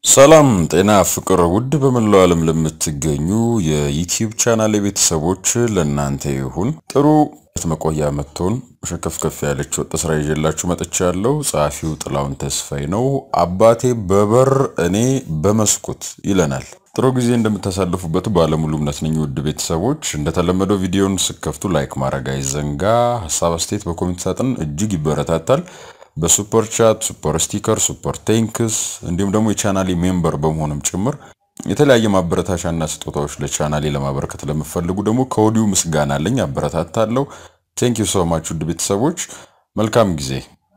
ሰላም ጤና ፍቅር ውድ በመላው ዓለም ለምትገኙ የዩቲዩብ ቻናል ቤተሰቦች ለእናንተ ይሁን። ጥሩ መቆያ መጥቶን ሸከፍከፍ ያለች ወጥ ስራ ይዤላችሁ መጥቻለሁ። ጸሐፊው ጥላውን ተስፋዬ ነው። አባቴ በበር እኔ በመስኮት ይለናል። ጥሩ ጊዜ እንደምታሳልፉበት ባለሙሉ እምነት ነኝ። ውድ ቤተሰቦች እንደተለመደው ቪዲዮን ስከፍቱ ላይክ ማድረግ አይዘንጋ። ሀሳብ አስተያየት በኮሜንት ሳጥን እጅግ ይበረታታል። በሱፐር ቻት፣ ሱፐር ስቲከር፣ ሱፐር ቴንክስ እንዲሁም ደግሞ የቻናሌ ሜምበር በመሆንም ጭምር የተለያየ ማበረታቻና ስጦታዎች ለቻናሌ ለማበረከት ለምፈልጉ ደግሞ ከወዲሁ ምስጋና አለኝ፣ አበረታታለሁ። ቴንክ ዩ ሶ ማች ውድ ቤተሰቦች መልካም ጊዜ።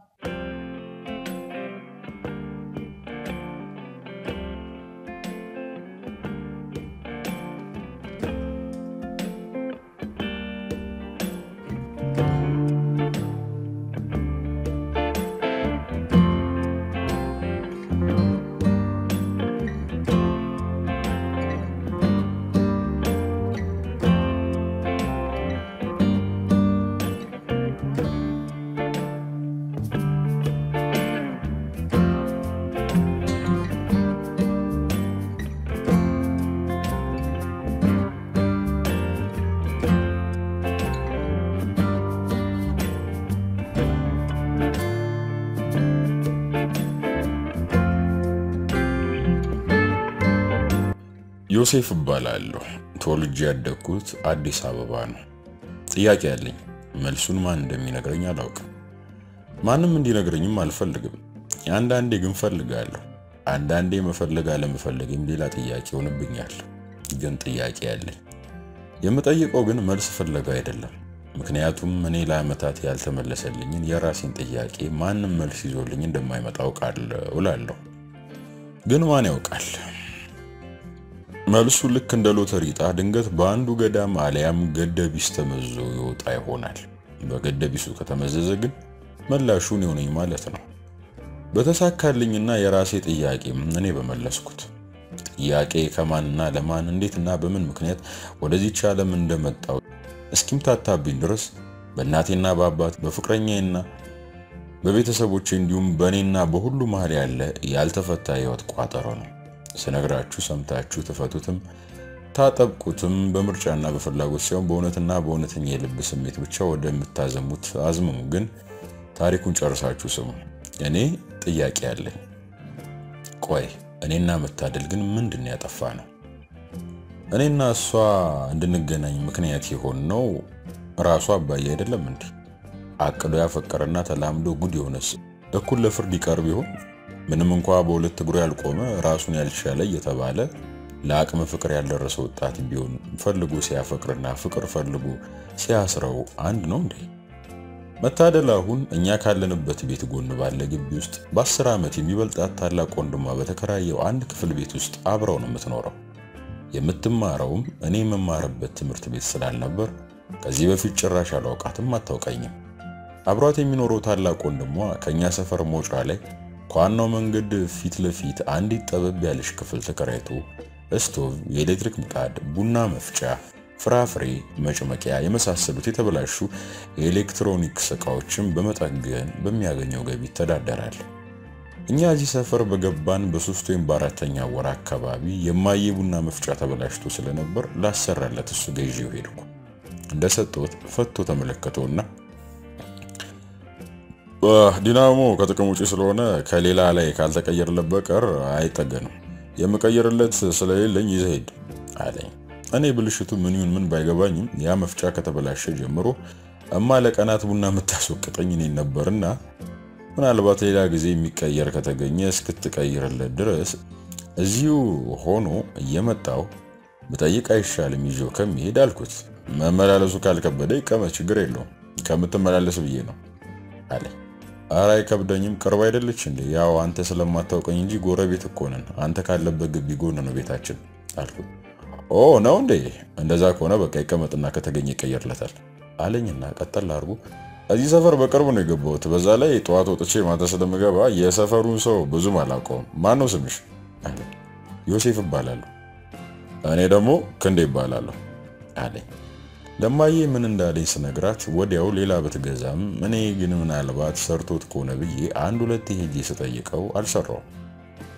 ዮሴፍ እባላለሁ። ተወልጄ ያደግኩት አዲስ አበባ ነው። ጥያቄ ያለኝ መልሱን ማን እንደሚነግረኝ አላውቅም። ማንም እንዲነግረኝም አልፈልግም። አንዳንዴ ግን ፈልጋለሁ። አንዳንዴ መፈለግ አለመፈለግም ሌላ ጥያቄ ይሆንብኛል። ግን ጥያቄ ያለኝ የምጠይቀው ግን መልስ ፍለጋ አይደለም። ምክንያቱም እኔ ለዓመታት ያልተመለሰልኝን የራሴን ጥያቄ ማንም መልስ ይዞልኝ እንደማይመጣ አውቃለሁ እላለሁ። ግን ማን ያውቃል? መልሱ ልክ እንደ ሎተሪ ዕጣ ድንገት በአንዱ ገዳም አሊያም ገደቢስ ተመዞ ይወጣ ይሆናል። በገደቢሱ ከተመዘዘ ግን መላሹ እኔ ነኝ ማለት ነው። በተሳካልኝና የራሴ ጥያቄ እኔ በመለስኩት ጥያቄ ከማንና ለማን እንዴትና በምን ምክንያት ወደዚች ዓለም እንደመጣው እስኪምታታብኝ ድረስ በእናቴና በአባት በፍቅረኛዬና በቤተሰቦቼ እንዲሁም በእኔና በሁሉ መሀል ያለ ያልተፈታ ሕይወት ቋጠሮ ነው። ስነግራችሁ ሰምታችሁ ትፈቱትም ታጠብቁትም በምርጫና በፍላጎት ሳይሆን በእውነትና በእውነተኛ የልብ ስሜት ብቻ ወደምታዘሙት አዝምሙ። ግን ታሪኩን ጨርሳችሁ ስሙ። እኔ ጥያቄ አለኝ። ቆይ እኔና መታደል ግን ምንድን ያጠፋ ነው? እኔና እሷ እንድንገናኝ ምክንያት የሆን ነው ራሱ አባዬ አይደለም እንዴ? አቅዶ ያፈቀረና ተላምዶ ጉድ የሆነስ እኩል ለፍርድ ይቀርብ ይሆን? ምንም እንኳ በሁለት እግሩ ያልቆመ ራሱን ያልቻለ እየተባለ ለአቅመ ፍቅር ያልደረሰ ወጣት ቢሆን ፈልጎ ሲያፈቅርና ፍቅር ፈልጎ ሲያስረው አንድ ነው እንዴ? መታደል አሁን እኛ ካለንበት ቤት ጎን ባለ ግቢ ውስጥ በአስር ዓመት የሚበልጣት ታላቅ ወንድሟ በተከራየው አንድ ክፍል ቤት ውስጥ አብረው ነው የምትኖረው። የምትማረውም እኔ የምማርበት ትምህርት ቤት ስላልነበር ከዚህ በፊት ጭራሽ አላውቃትም፣ አታውቀኝም። አብሯት የሚኖረው ታላቅ ወንድሟ ከእኛ ሰፈር መውጫ ላይ ከዋናው መንገድ ፊት ለፊት አንዲት ጠበብ ያለች ክፍል ተከራይቶ ስቶቭ፣ የኤሌክትሪክ ምጣድ፣ ቡና መፍጫ፣ ፍራፍሬ መጭመቂያ የመሳሰሉት የተበላሹ የኤሌክትሮኒክስ ዕቃዎችን በመጠገን በሚያገኘው ገቢ ይተዳደራል። እኛ እዚህ ሰፈር በገባን በሶስት ወይም በአራተኛ ወር አካባቢ የማየ ቡና መፍጫ ተበላሽቶ ስለነበር ላሰራለት እሱ ገዢው ሄድኩ። እንደሰጠሁት ፈቶ ተመለከተውና ዲናሞ ከጥቅም ውጪ ስለሆነ ከሌላ ላይ ካልተቀየረለት በቀር አይጠገንም። የምቀይርለት ስለሌለኝ ይዘህ ሂድ አለኝ። እኔ ብልሽቱ ምን ይሁን ምን ባይገባኝም ያ መፍጫ ከተበላሸ ጀምሮ እማ ለቀናት ቡና የምታስወቅጠኝ እኔን ነበርና ምናልባት ሌላ ጊዜ የሚቀየር ከተገኘ እስክትቀይርለት ድረስ እዚሁ ሆኖ እየመጣው ብጠይቅ አይሻልም ይዤው ከሚሄድ አልኩት። መመላለሱ ካልከበደ ይቀመጥ፣ ችግር የለውም ከምትመላለስ ብዬ ነው አለኝ። ኧረ አይከብደኝም፣ ቅርብ አይደለች እንዴ? ያው አንተ ስለማታውቀኝ እንጂ ጎረቤት እኮ ነን። አንተ ካለበት ግቢ ጎን ነው ቤታችን አልኩት። ኦ ነው እንዴ? እንደዛ ከሆነ በቃ ይቀመጥና ከተገኘ ይቀየርለታል አለኝና ቀጠል አድርጎ እዚህ ሰፈር በቅርብ ነው የገባሁት። በዛ ላይ ጠዋት ወጥቼ ማታ ስለምገባ የሰፈሩን ሰው ብዙም አላውቀውም። ማን ነው ስምሽ? አለ። ዮሴፍ እባላለሁ። እኔ ደግሞ ክንዴ እባላለሁ አለኝ። ለማዬ ምን እንዳለኝ ስነግራት ወዲያው ሌላ ብትገዛም እኔ ግን ምናልባት ሰርቶት ከሆነ ብዬ አንድ ሁለት ሄጄ ስጠይቀው አልሰራውም።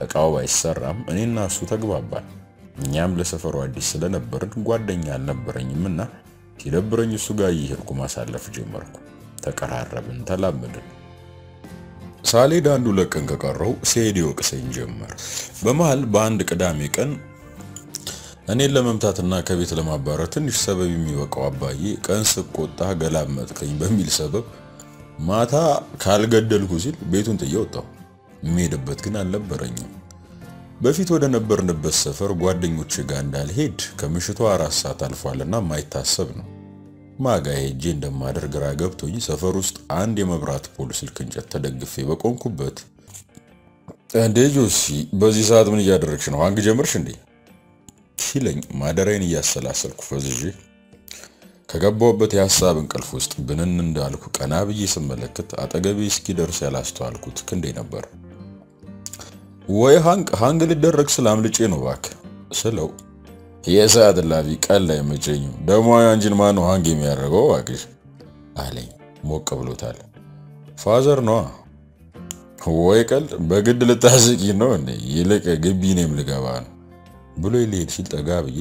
እቃው ባይሰራም እኔና እሱ ተግባባን። እኛም ለሰፈሩ አዲስ ስለነበርን ጓደኛ አልነበረኝም እና ሲደብረኝ እሱ ጋር እየሄድኩ ማሳለፍ ጀመርኩ። ተቀራረብን፣ ተላመድን። ሳልሄድ አንዱ ለቀን ከቀረው ሲሄድ ይወቅሰኝ ጀመር። በመሃል በአንድ ቅዳሜ ቀን እኔን ለመምታትና ከቤት ለማባረር ትንሽ ሰበብ የሚበቃው አባዬ ቀን ስቆጣ ገላመጥከኝ በሚል ሰበብ ማታ ካልገደልኩ ሲል ቤቱን ጥዬ ወጣሁ። የሚሄድበት ግን አልነበረኝም። በፊት ወደ ነበርንበት ሰፈር ጓደኞች ጋር እንዳልሄድ ከምሽቱ አራት ሰዓት አልፏልና ማይታሰብ ነው። ማጋ ሄጄ እንደማደር ግራ ገብቶኝ ሰፈር ውስጥ አንድ የመብራት ፖል ስልክ እንጨት ተደግፌ በቆምኩበት እንዴ ጆሲ፣ በዚህ ሰዓት ምን እያደረግሽ ነው? አንግ ጀምርሽ እንዴ ሲለኝ ማደሪያን እያሰላሰልኩ ፈዝዤ ከገባሁበት የሐሳብ እንቅልፍ ውስጥ ብንን እንዳልኩ ቀና ብዬ ስመለከት አጠገቤ እስኪደርስ ያላስተዋልኩት ክንዴ ነበር። ወይ ሃንግ ሃንግ ሊደረግ ስለ አምልጬ ነው እባክህ ስለው የሰዓት እላፊ ቀን ላይ መቸኝም ደግሞ አንቺን ማን ነው ሃንግ የሚያደርገው እባክሽ አለኝ። ሞቅ ብሎታል። ፋዘር ነዋ። ወይ ቀልድ በግድ ልታስቂ ነው እንዴ? ይልቅ ግቢ እኔም ልገባ ነው ብሎ ሊሄድ ሲል ጠጋ ብዬ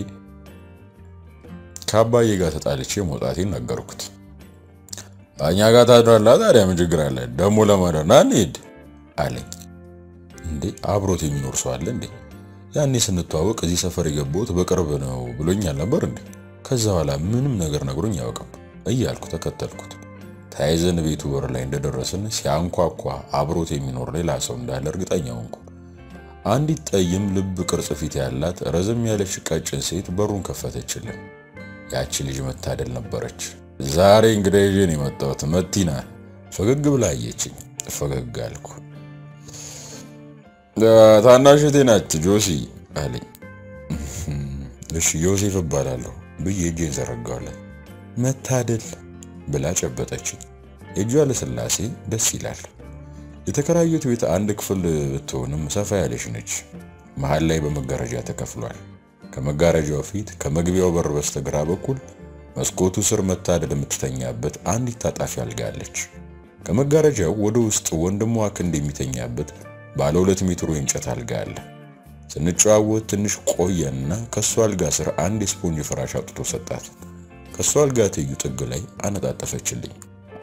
ከአባዬ ጋር ተጣልቼ መውጣቴን ነገርኩት። እኛ ጋር ታድራለህ ታዲያ ምን ችግር አለ? ደግሞ ለማደር ና እንሂድ አለኝ። እንዴ አብሮት የሚኖር ሰው አለ እንዴ? ያኔ ስንተዋወቅ እዚህ ሰፈር የገባሁት በቅርብ ነው ብሎኛል ነበር እንዴ? ከዛ በኋላ ምንም ነገር ነግሮኝ አያውቅም እያልኩ ተከተልኩት። ተያይዘን ቤቱ በር ላይ እንደደረስን ሲያንኳኳ አብሮት የሚኖር ሌላ ሰው እንዳለ እርግጠኛ ሆንኩ። አንዲት ጠይም ልብ ቅርጽ ፊት ያላት ረዘም ያለች ቀጭን ሴት በሩን ከፈተችልን። ያቺ ልጅ መታደል ነበረች። ዛሬ እንግዳ ይዤ ነው የመጣሁት መቲና ፈገግ ብላ አየችኝ። ፈገግ አልኩ። ታናሽቴ ናት ጆሲ አለኝ። እሺ ዮሴፍ እባላለሁ ብዬ እጄን ዘረጋዋለን። መታደል ብላ ጨበጠችኝ። የእጇ ለስላሴ ደስ ይላል። የተከራዩት ቤት አንድ ክፍል ብትሆንም ሰፋ ያለች ነች። መሃል ላይ በመጋረጃ ተከፍሏል። ከመጋረጃው ፊት ከመግቢያው በር በስተግራ በኩል መስኮቱ ስር መታደል የምትተኛበት አንዲት ታጣፊ አልጋ አለች። ከመጋረጃው ወደ ውስጥ ወንድሟ ክንድ የሚተኛበት ባለ ሁለት ሜትሩ የእንጨት አልጋ አለ። ስንጨዋወት ትንሽ ቆየና ከሷ አልጋ ስር አንድ የስፖንጅ ፍራሽ አውጥቶ ሰጣት። ከሷ አልጋ ትይዩ ጥግ ላይ አነጣጠፈችልኝ።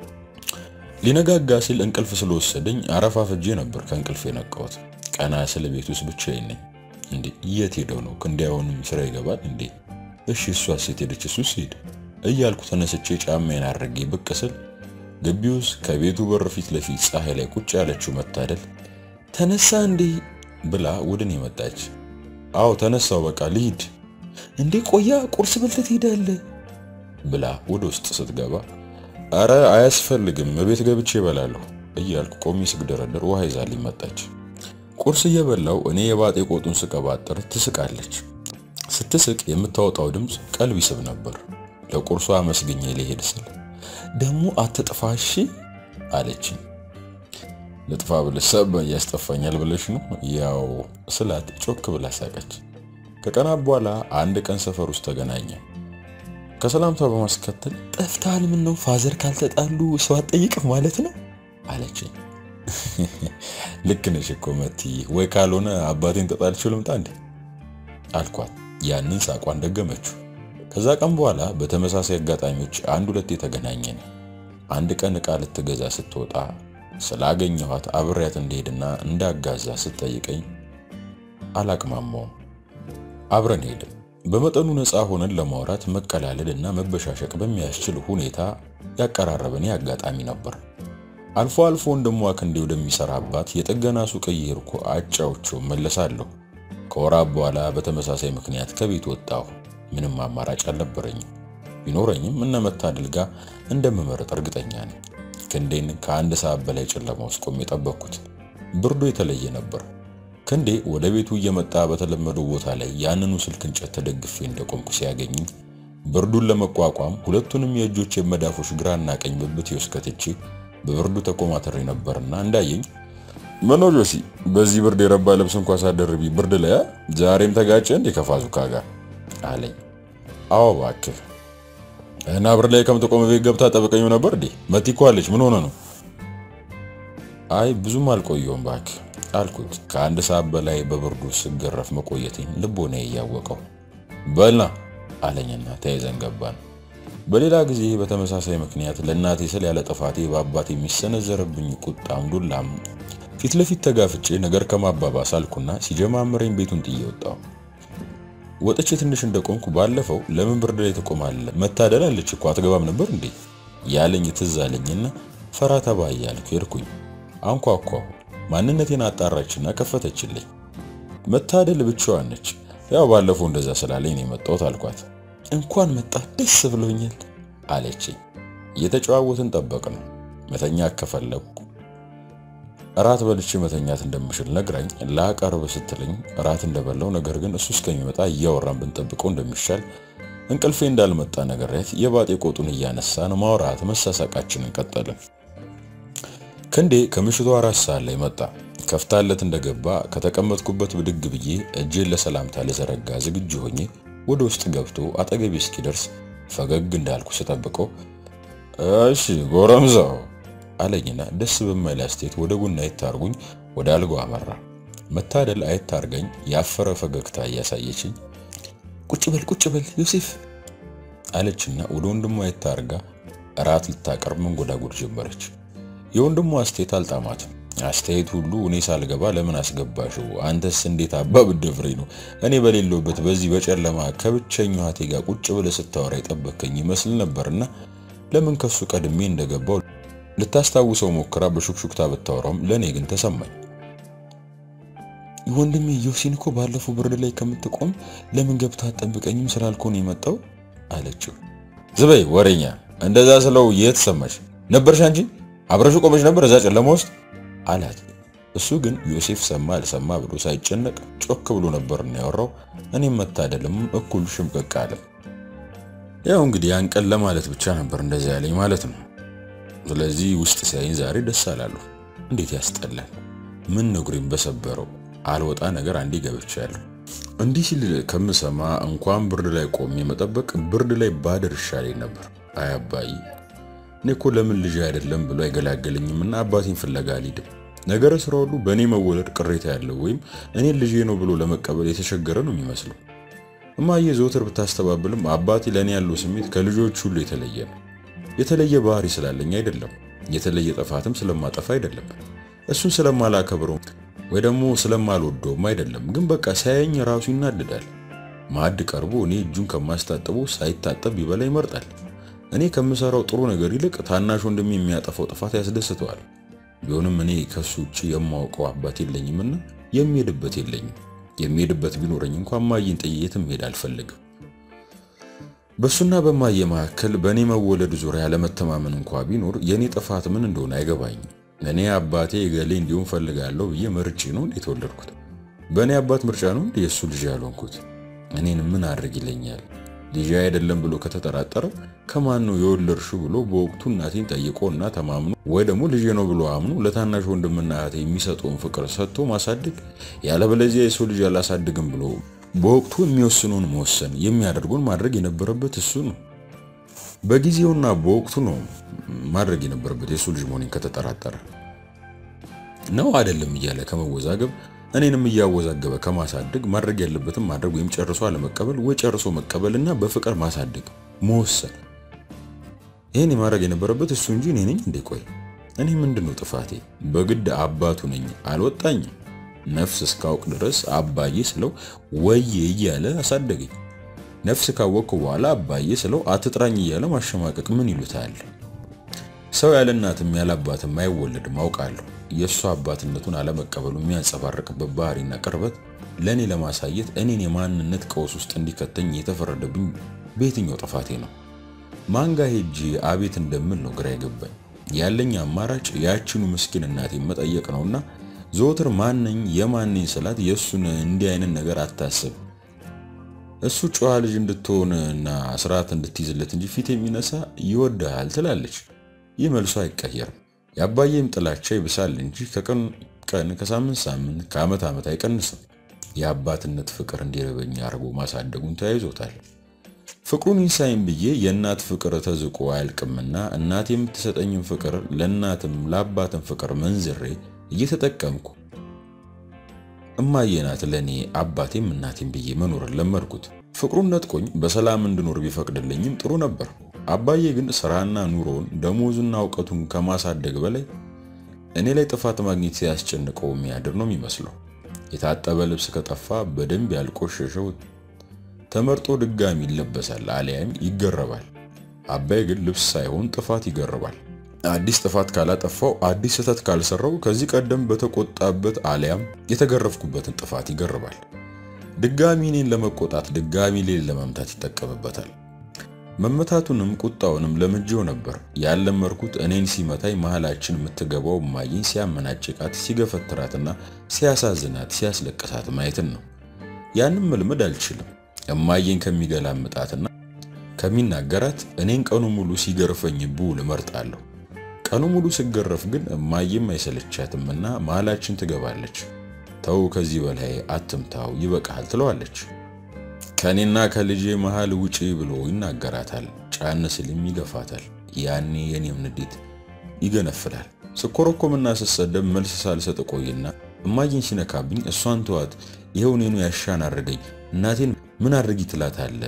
ሊነጋጋ ሲል እንቅልፍ ስለወሰደኝ አረፋፍጄ ነበር ከእንቅልፍ የነቃሁት። ቀና ስለ ቤት ውስጥ ብቻዬን ነኝ። እንዴ የት ሄደው ነው? ክንዳያውንም ስራ ይገባል እንዴ? እሺ እሷ ሴት ሄደች፣ እሱ ሲሄድ እያልኩ ተነስቼ ጫማዬን አድርጌ ብቅ ስል ግቢ ውስጥ ከቤቱ በር ፊት ለፊት ፀሐይ ላይ ቁጭ ያለችው መታደል ተነሳ እንዴ ብላ ወደ እኔ መጣች። አዎ ተነሳው፣ በቃ ልሂድ። እንዴ ቆያ ቁርስ በልተህ ትሄዳለህ ብላ ወደ ውስጥ ስትገባ አረ አያስፈልግም እቤት ገብቼ እበላለሁ እያልኩ ቆሜ ስግደረደር ውሃ ይዛልኝ መጣች። ቁርስ እየበላው እኔ የባጤ ቆጡን ስቀባጥር ትስቃለች። ስትስቅ የምታወጣው ድምፅ ቀልብ ይስብ ነበር። ለቁርሷ አመስግኜ ልሄድ ስል ደግሞ አትጥፋሽ አለችኝ። ልጥፋ ብለሽ ሰበ ያስጠፋኛል ብለሽ ነው ያው ስላት ጮክ ብላ ሳቀች። ከቀናት በኋላ አንድ ቀን ሰፈር ውስጥ ተገናኘ። ከሰላምታ በማስከተል ጠፍተሃል፣ ምን ነው ፋዘር ካልተጣሉ ሰው አትጠይቅም ማለት ነው አለችኝ። ልክ ነሽ እኮ መቲ፣ ወይ ካልሆነ አባቴን ተጣልቼው ልምጣ እንዴ አልኳት። ያንን ሳቋን ደገመችው። ከዛ ቀን በኋላ በተመሳሳይ አጋጣሚዎች አንድ ሁለቴ ተገናኘን። አንድ ቀን ዕቃ ልትገዛ ስትወጣ ስላገኘኋት አብሬያት እንደሄድና እንዳጋዛ ስትጠይቀኝ አላቅማማውም። አብረን ሄድን። በመጠኑ ነፃ ሆነን ለማውራት መቀላለድ እና መበሻሸቅ በሚያስችል ሁኔታ ያቀራረበን አጋጣሚ ነበር። አልፎ አልፎ ወንድሟ ክንዴ ወደሚሰራባት የጥገና ሱቅ እየሄድኩ አጫውቼው መለሳለሁ። ከወራት በኋላ በተመሳሳይ ምክንያት ከቤት ወጣሁ። ምንም አማራጭ አልነበረኝም። ቢኖረኝም እነ መታደል ጋር እንደምመረጥ እርግጠኛ ነኝ። ክንዴን ከአንድ ሰዓት በላይ ጨለማ ውስጥ ቆሜ ጠበቅኩት። ብርዱ የተለየ ነበር። ክንዴ ወደ ቤቱ እየመጣ በተለመደው ቦታ ላይ ያንኑ ስልክ እንጨት ተደግፌ እንደቆምኩ ሲያገኝ ብርዱን ለመቋቋም ሁለቱንም የእጆች መዳፎች ግራና ቀኝ ብብቴ ውስጥ ከትቼ በብርዱ ተኮማተሬ ነበርና እንዳየኝ ምን ነው ጆሲ፣ በዚህ ብርድ የረባ ልብስ እንኳ ሳደርቢ ብርድ ላይ ዛሬም ተጋጨ እንዴ ከፋዙካ ጋር አለኝ። አዎ እባክህ እና ብርድ ላይ ከምትቆም ቤት ገብታ ጠብቀኝ ነበር እንዴ? መቲ እኮ አለች። ምን ሆነ ነው? አይ ብዙም አልቆየውም እባክህ አልኩት ከአንድ ሰዓት በላይ በብርዱ ስገረፍ መቆየቴን ልቦና እያወቀው። በልና አለኝና ተያይዘን ገባን። በሌላ ጊዜ በተመሳሳይ ምክንያት ለእናቴ ስል ያለ ጥፋቴ በአባት የሚሰነዘረብኝ ቁጣም ዱላም ፊት ለፊት ተጋፍጬ ነገር ከማባባስ አልኩና ሲጀማምረኝ ቤቱን ጥዬ ወጣሁ። ወጥቼ ትንሽ እንደቆምኩ ባለፈው ለምን ብርድ ላይ ትቆማለህ? መታደል አለች እኮ አትገባም ነበር እንዴ ያለኝ ትዝ አለኝና ፈራ ተባ እያልኩ ሄድኩኝ። አንኳኳሁ። ማንነቴን አጣራችና ከፈተችልኝ። መታደል ብቻዋን ነች። ያው ባለፈው እንደዛ ስላለኝ ነው የመጣሁት አልኳት። እንኳን መጣ ደስ ብሎኛል አለችኝ። እየተጨዋወትን ጠበቅ ነው። መተኛ ከፈለኩ እራት በልቼ መተኛት እንደምችል ነግራኝ ላቀርብ ስትለኝ እራት እንደበላው ነገር ግን እሱ እስከሚመጣ እያወራን ብንጠብቀው እንደሚሻል እንቅልፌ እንዳልመጣ ነገርያት የባጤ ቆጡን እያነሳን ማውራት መሳሳቃችንን ቀጠልን። ክንዴ ከምሽቱ አራት ሰዓት ላይ መጣ። ከፍታለት እንደገባ ከተቀመጥኩበት ብድግ ብዬ እጄን ለሰላምታ ልዘረጋ ዝግጁ ሆኜ ወደ ውስጥ ገብቶ አጠገቤ እስኪደርስ ፈገግ እንዳልኩ ስጠብቀው እሺ ጎረምሳው አለኝና ደስ በማይል አስተያየት ወደ ጎን አይታርጉኝ ወደ አልጋው አመራ። መታደል አይታርገኝ ያፈረ ፈገግታ እያሳየችኝ ቁጭ በል ቁጭ በል ዮሴፍ አለችና ወደ ወንድሟ አይታርጋ እራት ልታቀርብ መንጎዳጎድ ጀመረች። የወንድሟ አስተያየት አልጣማትም። አስተያየት ሁሉ እኔ ሳልገባ ለምን አስገባሽው? አንተስ እንዴት አባ ብደፍሬ ነው እኔ በሌለውበት በዚህ በጨለማ ከብቸኛው እህቴ ጋር ቁጭ ብለህ ስታወራ የጠበከኝ ይመስል ነበርና ለምን ከሱ ቀድሜ እንደገባው ልታስታውሰው ሞክራ በሹክሹክታ ብታወራውም ለእኔ ግን ተሰማኝ። ወንድሜ ዮሲን እኮ ባለፈው ብርድ ላይ ከምትቆም ለምን ገብታ አጠብቀኝም ስላልኮ ነው የመጣው አለችው። ዝበይ ወሬኛ፣ እንደዛ ስለው የት ሰማሽ ነበርሽ? አንቺ አብረሽ ቆመሽ ነበር እዛ ጨለማ ውስጥ አላት። እሱ ግን ዮሴፍ ሰማ አልሰማ ብሎ ሳይጨነቅ ጮክ ብሎ ነበር እና ያወራው። እኔም መታደልም እኩል ሽምቅቅ አለ። ያው እንግዲህ ያን ቀን ለማለት ብቻ ነበር እንደዛ ያለኝ ማለት ነው። ስለዚህ ውስጥ ሲያይኝ ዛሬ ደስ አላለሁ። እንዴት ያስጠላል! ምን ነጉሬን በሰበረው አልወጣ ነገር አንዴ ገብቻለሁ። እንዲህ ሲል ከምሰማ እንኳን ብርድ ላይ ቆሜ መጠበቅ ብርድ ላይ ባደር ይሻለኝ ነበር። አይ አባዬ፣ እኔ እኮ ለምን ልጅ አይደለም ብሎ አይገላገለኝም እና አባቴን ፍለጋ አልሄድም። ነገረ ስራ ሁሉ በእኔ መወለድ ቅሬታ ያለው ወይም እኔን ልጄ ነው ብሎ ለመቀበል የተቸገረ ነው የሚመስለው። እማዬ ዘወትር ብታስተባብልም አባቴ ለእኔ ያለው ስሜት ከልጆች ሁሉ የተለየ ነው። የተለየ ባህሪ ስላለኝ አይደለም፣ የተለየ ጥፋትም ስለማጠፋ አይደለም፣ እሱን ስለማላከብረው ወይ ደግሞ ስለማልወደውም አይደለም። ግን በቃ ሳያየኝ ራሱ ይናደዳል። ማዕድ ቀርቦ እኔ እጁን ከማስታጥበው ሳይታጠብ ቢበላ ይመርጣል። እኔ ከምሰራው ጥሩ ነገር ይልቅ ታናሽ ወንድሜ የሚያጠፋው ጥፋት ያስደስተዋል። ቢሆንም እኔ ከሱ ውጭ የማውቀው አባት የለኝምና የሚሄድበት የለኝም። የሚሄድበት ቢኖረኝ እንኳን ማየን ጥዬ የትም መሄድ አልፈልግም። በሱና በማየ መካከል በእኔ መወለድ ዙሪያ ለመተማመን እንኳ ቢኖር የእኔ ጥፋት ምን እንደሆነ አይገባኝም። እኔ አባቴ ገሌ እንዲሁም ፈልጋለሁ ብዬ መርጬ ነው እንዴ የተወለድኩት? በእኔ አባት ምርጫ ነው እንዴ የእሱ ልጅ ያልሆንኩት? እኔን ምን አድርግ ይለኛል? ልጅ አይደለም ብሎ ከተጠራጠረ ከማን ነው የወለድሽው ብሎ በወቅቱ እናቴን ጠይቆ እና ተማምኖ ወይ ደግሞ ልጄ ነው ብሎ አምኖ ለታናሽ ወንድምና እህቴ የሚሰጠውን ፍቅር ሰጥቶ ማሳደግ፣ ያለበለዚያ የሰው ልጅ አላሳድግም ብሎ በወቅቱ የሚወስነውን መወሰን የሚያደርጉን ማድረግ የነበረበት እሱ ነው። በጊዜውና በወቅቱ ነው ማድረግ የነበረበት የእሱ ልጅ መሆኔን ከተጠራጠረ ነው አይደለም እያለ ከመወዛገብ እኔንም እያወዛገበ ከማሳደግ ማድረግ ያለበትም ማድረግ ወይም ጨርሶ አለመቀበል ወይ ጨርሶ መቀበልና በፍቅር ማሳደግ መወሰን። ይህን የማድረግ የነበረበት እሱ እንጂ እኔ ነኝ እንዴ? ቆይ እኔ ምንድን ነው ጥፋቴ? በግድ አባቱ ነኝ አልወጣኝም። ነፍስ እስካውቅ ድረስ አባዬ ስለው ወዬ እያለ አሳደገኝ። ነፍስ ካወቅኩ በኋላ አባዬ ስለው አትጥራኝ እያለ ማሸማቀቅ ምን ይሉታል? ሰው ያለ እናትም ያለ አባትም አይወለድም አውቃለሁ። የእሱ አባትነቱን አለመቀበሉ የሚያንጸባርቅበት ባህሪና ቅርበት ለእኔ ለማሳየት እኔን የማንነት ቀውስ ውስጥ እንዲከተኝ የተፈረደብኝ በየትኛው ጥፋቴ ነው? ማንጋ ሄጄ አቤት እንደምል ነው ግራ የገባኝ። ያለኝ አማራጭ ያችኑ ምስኪን እናቴን መጠየቅ ነውና ዘወትር ማነኝ የማነኝ ስላት የእሱን እንዲህ አይነት ነገር አታስብ እሱ ጨዋ ልጅ እንድትሆን እና ስርዓት እንድትይዝለት እንጂ ፊት የሚነሳ ይወድሃል ትላለች። ይህ መልሶ አይቀየርም። የአባዬም ጥላቻ ይብሳል እንጂ ከቀን ቀን ከሳምንት ሳምንት ከዓመት ዓመት አይቀንስም። የአባትነት ፍቅር እንዲረበኝ አድርጎ ማሳደጉን ተያይዞታል። ፍቅሩን ይንሳይም ብዬ የእናት ፍቅር ተዝቆ አያልቅምና እናት የምትሰጠኝም ፍቅር ለእናትም ለአባትም ፍቅር መንዝሬ እየተጠቀምኩ እማዬ ናት ለእኔ አባቴም እናቴም ብዬ መኖርን ለመድኩት። ፍቅሩን ነጥቆኝ በሰላም እንድኖር ቢፈቅድልኝም ጥሩ ነበር። አባዬ ግን ስራና ኑሮውን ደሞዙና እውቀቱን ከማሳደግ በላይ እኔ ላይ ጥፋት ማግኘት ሲያስጨንቀው የሚያድር ነው የሚመስለው። የታጠበ ልብስ ከጠፋ በደንብ ያልቆሸሸው ተመርጦ ድጋሚ ይለበሳል አሊያም ይገረባል። አባዬ ግን ልብስ ሳይሆን ጥፋት ይገርባል። አዲስ ጥፋት ካላጠፋው አዲስ ስህተት ካልሰራው ከዚህ ቀደም በተቆጣበት አሊያም የተገረፍኩበትን ጥፋት ይገርባል። ድጋሚ እኔን ለመቆጣት ድጋሚ ሌን ለመምታት ይጠቀምበታል። መመታቱንም ቁጣውንም ለምጄው ነበር። ያለመርኩት እኔን ሲመታኝ መሃላችን የምትገባው እማዬን ሲያመናጭቃት፣ ሲገፈትራትና ሲያሳዝናት፣ ሲያስለቅሳት ማየትን ነው። ያንም መልመድ አልችልም። እማዬን ከሚገላምጣትና ከሚናገራት እኔን ቀኑ ሙሉ ሲገርፈኝ ብውል እመርጣለሁ። ቀኑ ሙሉ ስገረፍ ግን እማዬም አይሰለቻትምና መሃላችን ትገባለች። ተው ከዚህ በላይ አትምታው ይበቃል ትለዋለች። ከእኔና ከልጄ መሃል ውጪ ብሎ ይናገራታል። ጫን ስልም ይገፋታል። ያኔ የኔም ንዴት ይገነፍላል። ስኮረኮምና ስሰደብ መልስ ሳልሰጥ ቆይና እማዬን ሲነካብኝ እሷን ተዋት፣ ይኸው እኔኑ ያሻን አድርገኝ፣ እናቴን ምን አድርጊ ትላታለ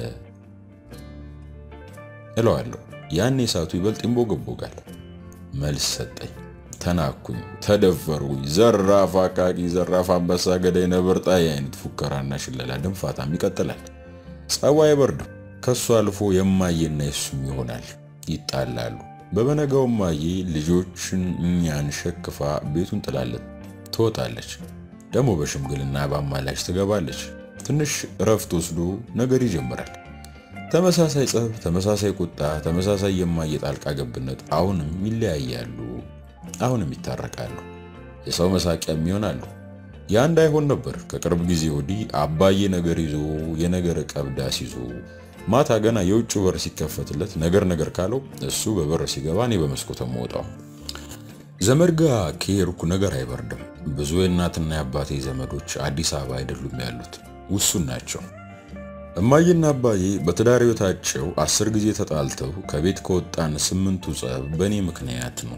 እለዋለሁ። ያኔ እሳቱ ይበልጥ ይንቦገቦጋል። መልስ ሰጠኝ። ተናኩኝ፣ ተደፈርኩኝ። ዘራፍ አቃቂ፣ ዘራፍ አንበሳ፣ ገዳይ፣ ነብር ጣይ አይነት ፉከራና ሽለላ ድንፋታም ይቀጥላል። ጸባይ አይበርድም። ከሱ አልፎ የማዬና የሱም ይሆናል። ይጣላሉ። በበነጋው እማዬ ልጆችን እኛን ሸክፋ ቤቱን ጥላለት ትወጣለች። ደግሞ በሽምግልና በአማላች ትገባለች። ትንሽ እረፍት ወስዶ ነገር ይጀምራል። ተመሳሳይ ጸብ፣ ተመሳሳይ ቁጣ፣ ተመሳሳይ የማየ ጣልቃ ገብነት። አሁንም ይለያያሉ፣ አሁንም ይታረቃሉ፣ የሰው መሳቂያም ይሆናሉ። ያ እንዳይሆን ነበር ከቅርብ ጊዜ ወዲህ አባዬ ነገር ይዞ የነገር ቀብዳስ ይዞ ማታ ገና የውጭ በር ሲከፈትለት ነገር ነገር ካለው እሱ በበር ሲገባ እኔ በመስኮት የምወጣው። ዘመድ ጋ ከሄድኩ ነገር አይበርድም። ብዙ የእናትና የአባቴ ዘመዶች አዲስ አበባ አይደሉም ያሉት፣ ውሱን ናቸው። እማዬና አባዬ በትዳር ሕይወታቸው አስር ጊዜ ተጣልተው ከቤት ከወጣን ስምንቱ ጸብ በእኔ ምክንያት ነው።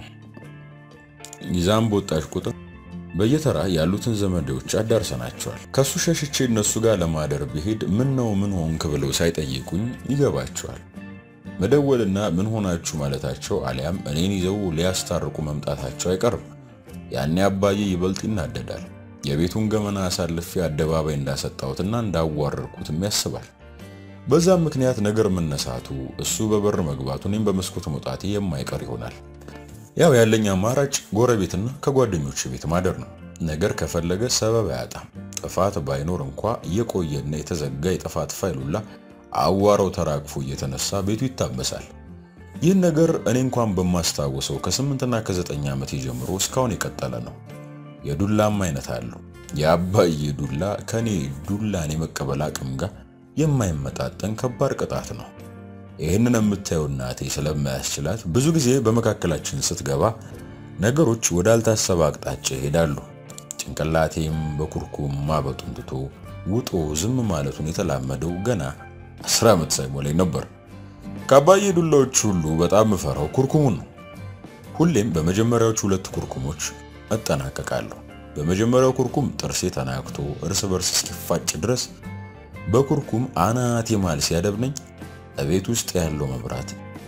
ይዛም በወጣች ቁጥር በየተራ ያሉትን ዘመዶች አዳርሰናቸዋል። ከሱ ሸሽቼ እነሱ ጋር ለማደር ብሄድ ምን ነው ምን ሆንክ ብለው ሳይጠይቁኝ ይገባቸዋል። መደወልና ምን ሆናችሁ ማለታቸው አሊያም እኔን ይዘው ሊያስታርቁ መምጣታቸው አይቀርም። ያኔ አባዬ ይበልጥ ይናደዳል። የቤቱን ገመና አሳልፌ አደባባይ እንዳሰጣሁትና እንዳዋረርኩትም ያስባል። በዛም ምክንያት ነገር መነሳቱ፣ እሱ በበር መግባቱ፣ እኔም በመስኮት መውጣቴ የማይቀር ይሆናል። ያው ያለኝ አማራጭ ጎረቤትና ከጓደኞች ቤት ማደር ነው። ነገር ከፈለገ ሰበብ አያጣም። ጥፋት ባይኖር እንኳ የቆየና የተዘጋ የጥፋት ፋይሉላ አዋራው ተራግፎ እየተነሳ ቤቱ ይታመሳል። ይህን ነገር እኔ እንኳን በማስታወሰው ከስምንትና ከዘጠኝ ዓመት ጀምሮ እስካሁን የቀጠለ ነው። የዱላም አይነት አለው። የአባዬ ዱላ ከኔ ዱላን የመቀበል አቅም ጋር የማይመጣጠን ከባድ ቅጣት ነው። ይህንን የምታየው እናቴ ስለማያስችላት ብዙ ጊዜ በመካከላችን ስትገባ ነገሮች ወዳልታሰበ አቅጣጫ ይሄዳሉ። ጭንቅላቴም በኩርኩም ማበጡን ትቶ ውጦ ዝም ማለቱን የተላመደው ገና አስር ዓመት ሳይሞላኝ ነበር። ከአባዬ ዱላዎች ሁሉ በጣም ምፈራው ኩርኩሙን ነው። ሁሌም በመጀመሪያዎቹ ሁለት ኩርኩሞች እጠናቀቃለሁ። በመጀመሪያው ኩርኩም ጥርሴ ተናክቶ እርስ በርስ እስኪፋጭ ድረስ በኩርኩም አናቴ ማል ሲያደብነኝ እቤት ውስጥ ያለው መብራት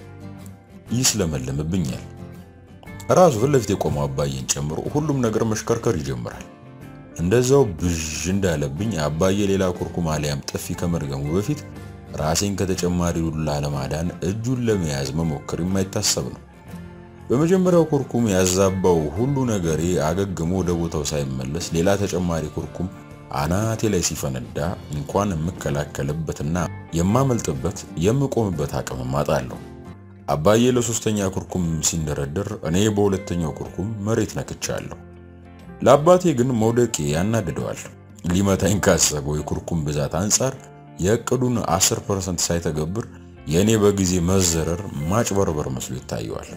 ይስለመልምብኛል። ራሱ ፊት ለፊት የቆመው አባዬን ጨምሮ ሁሉም ነገር መሽከርከር ይጀምራል። እንደዛው ብዥ እንዳለብኝ አባዬ ሌላ ኩርኩም አሊያም ጥፊ ከመድገሙ በፊት ራሴን ከተጨማሪ ዱላ ለማዳን እጁን ለመያዝ መሞከር የማይታሰብ ነው። በመጀመሪያው ኩርኩም ያዛባው ሁሉ ነገሬ አገግሞ ወደ ቦታው ሳይመለስ ሌላ ተጨማሪ ኩርኩም አናቴ ላይ ሲፈነዳ እንኳን የምከላከልበትና የማመልጥበት የምቆምበት አቅም አጣለሁ። አባዬ ለሶስተኛ ኩርኩም ሲንደረደር እኔ በሁለተኛው ኩርኩም መሬት ነክቻለሁ። ለአባቴ ግን መውደቄ ያናድደዋል። ሊመታኝ ካሰበው የኩርኩም ብዛት አንጻር የእቅዱን 10% ሳይተገብር የእኔ በጊዜ መዘረር ማጭበርበር መስሎ ይታየዋል።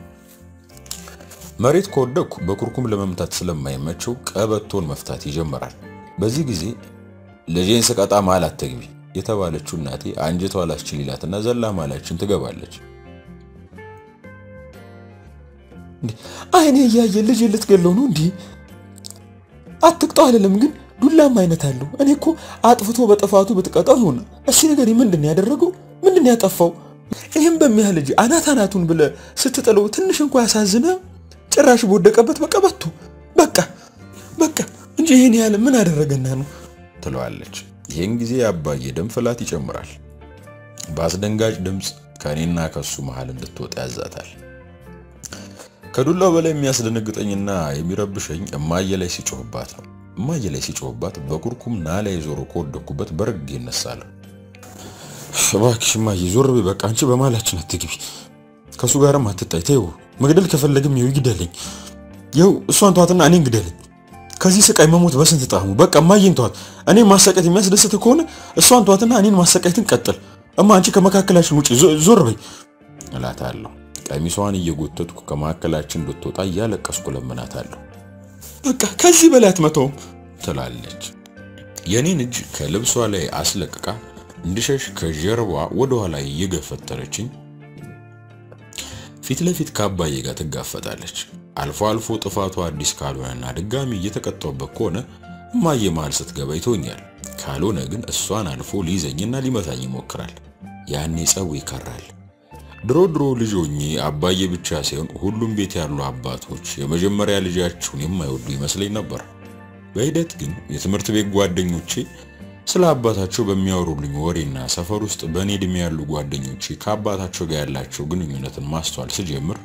መሬት ከወደቅኩ በኩርኩም ለመምታት ስለማይመቸው ቀበቶን መፍታት ይጀምራል። በዚህ ጊዜ ልጄን ስቀጣ መሃል አትግቢ የተባለችው እናቴ አንጀቷ አላስችል ይላትና ዘላ መሃላችን ትገባለች። አይኔ እያየ ልጅ ልትገለው ነው እንዲህ አትቅጣው አልልም፣ ግን ዱላም አይነት አለው። እኔ እኮ አጥፍቶ በጥፋቱ ብትቀጣው ይሆናል። እስኪ ነገር ምንድን ነው ያደረገው? ምንድን ነው ያጠፋው? ይህም በሚያህል ልጅ አናት አናቱን ብለ ስትጥለው ትንሽ እንኳ ያሳዝነ። ጭራሽ በወደቀበት በቃ በቱ በቃ በቃ እንጂ ይህን ያህል ምን አደረገና ነው ትለዋለች። ይህን ጊዜ አባዬ ደም ፍላት ይጨምራል። በአስደንጋጭ ድምፅ ከእኔና ከሱ መሃል እንድትወጣ ያዛታል። ከዱላው በላይ የሚያስደነግጠኝና የሚረብሸኝ እማዬ ላይ ሲጮህባት ነው። እማዬ ላይ ሲጮህባት በኩርኩም ናላ የዞሮ ከወደኩበት በረግ ይነሳለሁ። እባክሽ እማዬ ዞር በይ በቃ አንቺ በማላችን አትግቢ፣ ከእሱ ጋርም አትጣይ፣ ተይው። መግደል ከፈለግም ይኸው ይግደለኝ፣ ይኸው እሷን ተዋትና እኔን ግደለኝ። ከዚህ ስቃይ መሞት በስንት ጣዕሙ። በቃ እማዬን ተዋት። እኔን ማሰቃየት የሚያስደስት ከሆነ እሷን ተዋትና እኔን ማሰቃየትን ቀጥል። እማ አንቺ ከመካከላችን ውጪ ዞር በይ እላታለሁ። ቀሚሷን እየጎተትኩ ከመካከላችን እንድትወጣ እያለቀስኩ ለምናታለሁ። በቃ ከዚህ በላይ አትመተውም ትላለች። የኔን እጅ ከልብሷ ላይ አስለቅቃ እንድሸሽ ከጀርባ ወደ ኋላ እየገፈተረችኝ ፊት ለፊት ከአባዬ ጋር ትጋፈጣለች። አልፎ አልፎ ጥፋቱ አዲስ ካልሆነና ድጋሚ እየተቀጣሁበት ከሆነ እማዬ መሃል ስትገባ ይቶኛል። ካልሆነ ግን እሷን አልፎ ሊይዘኝና ሊመታኝ ይሞክራል። ያኔ ጸቡ ይከራል። ድሮ ድሮ ልጅ ሆኜ አባዬ ብቻ ሳይሆን ሁሉም ቤት ያሉ አባቶች የመጀመሪያ ልጃቸውን የማይወዱ ይመስለኝ ነበር። በሂደት ግን የትምህርት ቤት ጓደኞቼ ስለ አባታቸው በሚያወሩልኝ ወሬና ሰፈር ውስጥ በእኔ ዕድሜ ያሉ ጓደኞቼ ከአባታቸው ጋር ያላቸው ግንኙነትን ማስተዋል ስጀምር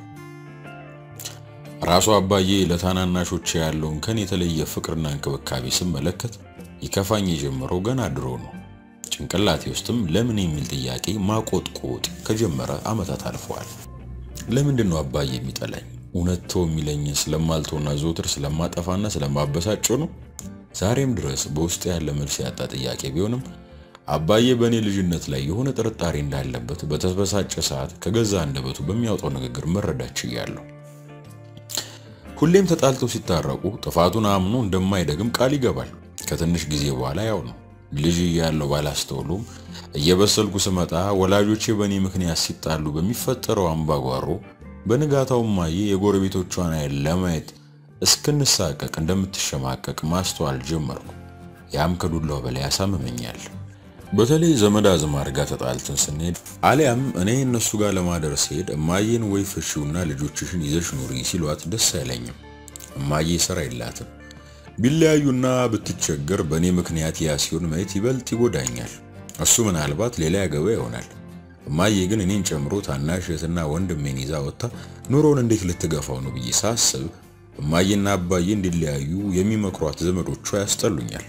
ራሱ አባዬ ለታናናሾቼ ያለውን ከኔ የተለየ ፍቅርና እንክብካቤ ስመለከት ይከፋኝ የጀመረው ገና ድሮ ነው። ጭንቅላቴ ውስጥም ለምን የሚል ጥያቄ ማቆጥቆጥ ከጀመረ ዓመታት አልፈዋል። ለምንድን ነው አባዬ የሚጠላኝ? እውነት ተው የሚለኝ ስለማልተውና ዘውትር ስለማጠፋና ስለማበሳጨው ነው? ዛሬም ድረስ በውስጥ ያለ መልስ ያጣ ጥያቄ ቢሆንም አባዬ በእኔ ልጅነት ላይ የሆነ ጥርጣሬ እንዳለበት በተበሳጨ ሰዓት ከገዛ አንደበቱ በሚያወጣው ንግግር መረዳት ችያለሁ። ሁሌም ተጣልተው ሲታረቁ ጥፋቱን አምኖ እንደማይደግም ቃል ይገባል። ከትንሽ ጊዜ በኋላ ያው ነው። ልጅ እያለሁ ባላስተውሉም እየበሰልኩ ስመጣ ወላጆቼ በእኔ ምክንያት ሲጣሉ በሚፈጠረው አምባጓሮ በንጋታው እማዬ የጎረቤቶቿን አይን ለማየት እስክንሳቀቅ እንደምትሸማቀቅ ማስተዋል ጀመርኩ። ያም ከዱላው በላይ ያሳምመኛል። በተለይ ዘመድ አዝማድ ጋር ተጣልተን ስንሄድ አሊያም እኔ እነሱ ጋር ለማደር ሲሄድ እማዬን ወይ ፍሺውና ልጆችሽን ይዘሽ ኑሪ ሲሏት ደስ አይለኝም። እማዬ ስራ የላትም። ቢለያዩና ብትቸገር በእኔ ምክንያት ያ ሲሆን ማየት ይበልጥ ይጎዳኛል። እሱ ምናልባት ሌላ ያገባ ይሆናል። እማዬ ግን እኔን ጨምሮ ታናሽ እህትና ወንድሜን ይዛ ወጥታ ኑሮውን እንዴት ልትገፋው ነው ብዬ ሳስብ እማዬና አባዬ እንዲለያዩ የሚመክሯት ዘመዶቿ ያስጠሉኛል።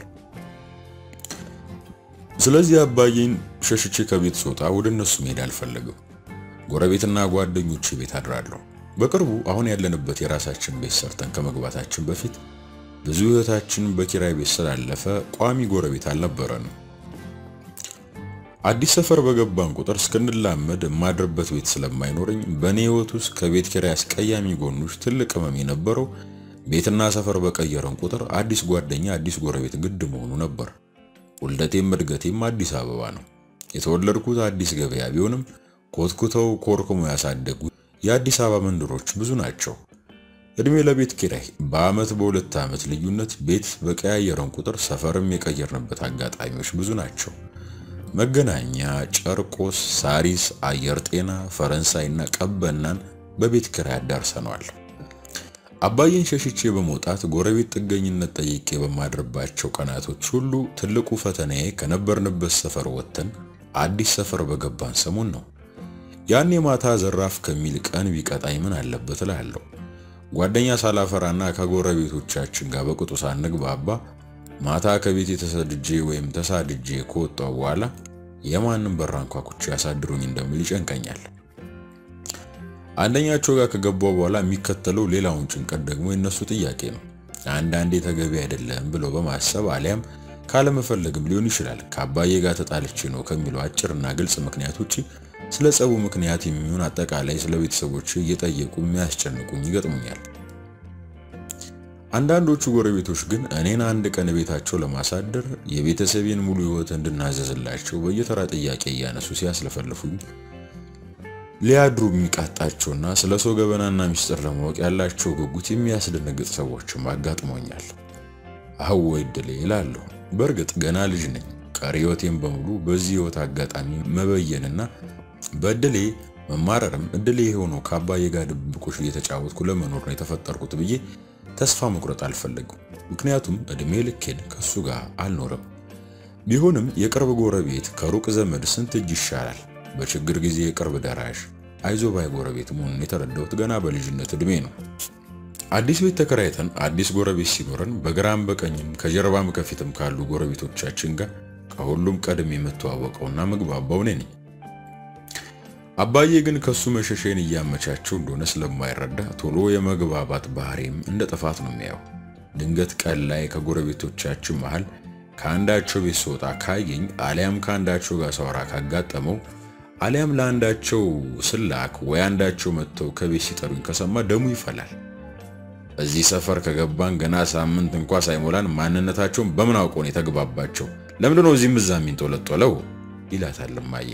ስለዚህ አባዬን ሸሽቼ ከቤት ስወጣ ወደ እነሱ መሄድ አልፈለግም። ጎረቤትና ጓደኞቼ ቤት አድራለሁ። በቅርቡ አሁን ያለንበት የራሳችን ቤት ሰርተን ከመግባታችን በፊት ብዙ ህይወታችን በኪራይ ቤት ስላለፈ ቋሚ ጎረቤት አልነበረንም። አዲስ ሰፈር በገባን ቁጥር እስክንላመድ የማድርበት ቤት ስለማይኖረኝ በእኔ ህይወት ውስጥ ከቤት ኪራይ አስቀያሚ ጎኖች ትልቅ ህመም የነበረው ቤትና ሰፈር በቀየረን ቁጥር አዲስ ጓደኛ፣ አዲስ ጎረቤት ግድ መሆኑ ነበር። ውልደቴም እድገቴም አዲስ አበባ ነው። የተወለድኩት አዲስ ገበያ ቢሆንም ኮትኩተው ኮርክሞ ያሳደጉ የአዲስ አበባ መንደሮች ብዙ ናቸው። እድሜ ለቤት ኪራይ በአመት በሁለት ዓመት ልዩነት ቤት በቀያየረን ቁጥር ሰፈርም የቀየርንበት አጋጣሚዎች ብዙ ናቸው። መገናኛ፣ ጨርቆስ፣ ሳሪስ፣ አየር ጤና፣ ፈረንሳይና ቀበናን በቤት ኪራይ አዳርሰነዋል። አባዬን ሸሽቼ በመውጣት ጎረቤት ጥገኝነት ጠይቄ በማድርባቸው ቀናቶች ሁሉ ትልቁ ፈተናዬ ከነበርንበት ሰፈር ወጥተን አዲስ ሰፈር በገባን ሰሞን ነው። ያኔ ማታ ዘራፍ ከሚል ቀን ቢቀጣኝ ምን አለበት እላለሁ። ጓደኛ ሳላፈራና ከጎረቤቶቻችን ጋር በቅጡ ሳንግባባ ማታ ከቤት የተሰድጄ ወይም ተሳድጄ ከወጣው በኋላ የማንም በር አንኳኩቼ ያሳድሩኝ እንደሚል ይጨንቀኛል። አንደኛቸው ጋር ከገባው በኋላ የሚከተለው ሌላውን ጭንቀት ደግሞ የነሱ ጥያቄ ነው። አንዳንዴ ተገቢ አይደለም ብለው በማሰብ አሊያም ካለመፈለግም ሊሆን ይችላል ከአባዬ ጋር ተጣልቼ ነው ከሚለው አጭርና ግልጽ ምክንያት ውጪ ስለ ጸቡ ምክንያት የሚሆን አጠቃላይ ስለ ቤተሰቦች እየጠየቁ የሚያስጨንቁኝ ይገጥሙኛል። አንዳንዶቹ ጎረቤቶች ግን እኔን አንድ ቀን ቤታቸው ለማሳደር የቤተሰቤን ሙሉ ሕይወት እንድናዘዝላቸው በየተራ ጥያቄ እያነሱ ሲያስለፈልፉኝ ሊያድሩ የሚቃጣቸውና ስለ ሰው ገበናና ሚስጥር ለማወቅ ያላቸው ጉጉት የሚያስደነግጥ ሰዎችም አጋጥሞኛል። አወይ እድሌ እላለሁ። በእርግጥ ገና ልጅ ነኝ። ቀሪ ሕይወቴን በሙሉ በዚህ ሕይወት አጋጣሚ መበየንና በእድሌ መማረርም እድሌ የሆነው ከአባዬ ጋር ድብብቆሽ እየተጫወትኩ ለመኖር ነው የተፈጠርኩት ብዬ ተስፋ መቁረጥ አልፈለግም። ምክንያቱም እድሜ ልኬን ከሱ ጋር አልኖርም። ቢሆንም የቅርብ ጎረቤት ከሩቅ ዘመድ ስንት እጅ ይሻላል። በችግር ጊዜ የቅርብ ደራሽ አይዞ ባይ ጎረቤት መሆኑን የተረዳሁት ገና በልጅነት እድሜ ነው። አዲስ ቤት ተከራይተን አዲስ ጎረቤት ሲኖረን በግራም በቀኝም ከጀርባም ከፊትም ካሉ ጎረቤቶቻችን ጋር ከሁሉም ቀድሜ የምተዋወቀውና ምግባባው እኔ ነኝ። አባዬ ግን ከሱ መሸሸን እያመቻቸው እንደሆነ ስለማይረዳ ቶሎ የመግባባት ባህሪም እንደ ጥፋት ነው የሚያየው። ድንገት ቀን ላይ ከጎረቤቶቻችን መሃል ከአንዳቸው ቤት ስወጣ ካየኝ አሊያም ከአንዳቸው ጋር ሳወራ ካጋጠመው አሊያም ለአንዳቸው ስላክ ወይ አንዳቸው መጥተው ከቤት ሲጠሩኝ ከሰማ ደሙ ይፈላል። እዚህ ሰፈር ከገባን ገና ሳምንት እንኳ ሳይሞላን ማንነታቸውን በምን አውቀው ነው የተግባባቸው? ለምንድነው እዚህም እዛ የሚንጦለጦለው? ይላታል እማዬ።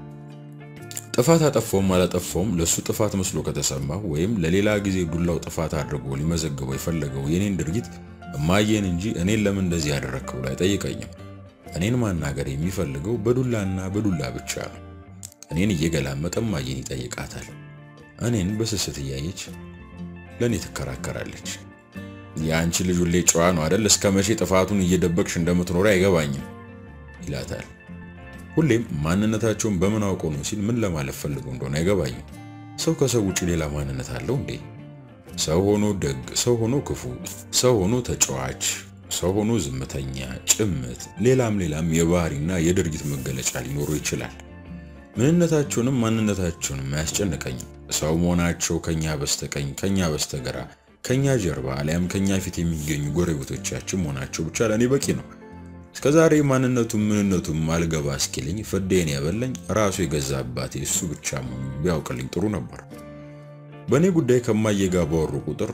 ጥፋት አጠፋውም አላጠፋውም ለሱ ጥፋት መስሎ ከተሰማው ወይም ለሌላ ጊዜ ዱላው ጥፋት አድርጎ ሊመዘግበው የፈለገው የኔን ድርጊት እማዬን እንጂ እኔን ለምን እንደዚህ ያደረግከው ብሎ አይጠይቀኝም። እኔን ማናገር የሚፈልገው በዱላና በዱላ ብቻ ነው። እኔን እየገላመጠ እማዬን ይጠይቃታል። እኔን በስስት እያየች ለእኔ ትከራከራለች። የአንቺ ልጅ ሁሌ ጨዋ ነው አደል? እስከ መቼ ጥፋቱን እየደበቅሽ እንደምትኖሪ አይገባኝም ይላታል። ሁሌም ማንነታቸውን በምን አውቀው ነው ሲል ምን ለማለት ፈልገው እንደሆነ አይገባኝም። ሰው ከሰው ውጭ ሌላ ማንነት አለው እንዴ? ሰው ሆኖ ደግ፣ ሰው ሆኖ ክፉ፣ ሰው ሆኖ ተጫዋች፣ ሰው ሆኖ ዝምተኛ፣ ጭምት፣ ሌላም ሌላም የባህሪና የድርጊት መገለጫ ሊኖረው ይችላል። ምንነታቸውንም ማንነታቸውንም አያስጨንቀኝም። ሰው መሆናቸው ከኛ በስተቀኝ ከኛ በስተግራ ከኛ ጀርባ አሊያም ከኛ ፊት የሚገኙ ጎረቤቶቻችን መሆናቸው ብቻ ለእኔ በቂ ነው። እስከዛሬ ማንነቱም ምንነቱም አልገባ እስኪልኝ ፍዴን ያበላኝ ራሱ የገዛ አባቴ እሱ ብቻ መሆኑን ቢያውቅልኝ ጥሩ ነበር። በእኔ ጉዳይ ከማዬ ጋር ባወሩ ቁጥር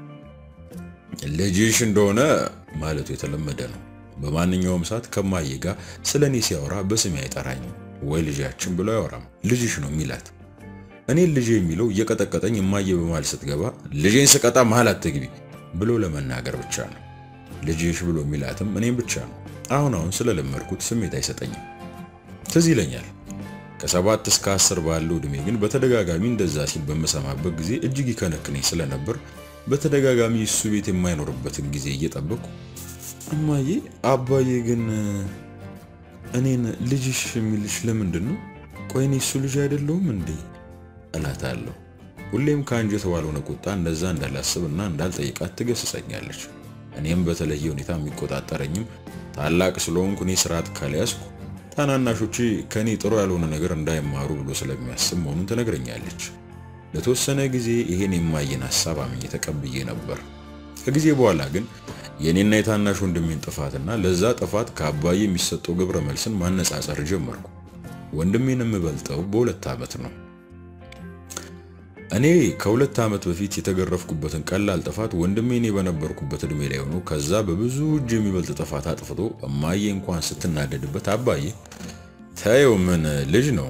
ልጅሽ እንደሆነ ማለቱ የተለመደ ነው። በማንኛውም ሰዓት ከማዬ ጋር ስለ እኔ ሲያወራ በስሜ አይጠራኝም ወይ ልጃችን ብሎ አያወራም። ልጅሽ ነው የሚላት እኔን ልጅ የሚለው እየቀጠቀጠኝ እማዬ በመሃል ስትገባ ልጄን ስቀጣ መሃል አትግቢ ብሎ ለመናገር ብቻ ነው። ልጅሽ ብሎ የሚላትም እኔም ብቻ ነው። አሁን አሁን ስለለመድኩት ስሜት አይሰጠኝም። ትዝ ይለኛል ከሰባት እስከ አስር ባለው ዕድሜ ግን በተደጋጋሚ እንደዛ ሲል በምሰማበት ጊዜ እጅግ ይከነክነኝ ስለነበር በተደጋጋሚ እሱ ቤት የማይኖርበትን ጊዜ እየጠበቅኩ እማዬ፣ አባዬ ግን እኔን ልጅሽ የሚልሽ ለምንድን ነው? ቆይ እኔ እሱ ልጅ አይደለሁም እንዴ እላታለሁ። ሁሌም ከአንጀት ባልሆነ ቁጣ እንደዛ እንዳላስብና እንዳልጠይቃት ትገስጸኛለች። እኔም በተለየ ሁኔታ የሚቆጣጠረኝም ታላቅ ስለሆንኩ እኔ ስርዓት ካልያዝኩ ታናናሾቼ ከኔ ጥሩ ያልሆነ ነገር እንዳይማሩ ብሎ ስለሚያስብ መሆኑን ትነግረኛለች። ለተወሰነ ጊዜ ይሄን የማየን ሐሳብ አምኜ ተቀብዬ ነበር። ከጊዜ በኋላ ግን የኔና የታናሽ ወንድሜን ጥፋትና ለዛ ጥፋት ከአባዬ የሚሰጠው ግብረ መልስን ማነጻጸር ጀመርኩ። ወንድሜን የምበልጠው በሁለት ዓመት ነው። እኔ ከሁለት ዓመት በፊት የተገረፍኩበትን ቀላል ጥፋት ወንድሜ እኔ በነበርኩበት ዕድሜ ላይ ሆኖ ከዛ በብዙ እጅ የሚበልጥ ጥፋት አጥፍቶ እማዬ እንኳን ስትናደድበት አባዬ ተየው ምን ልጅ ነው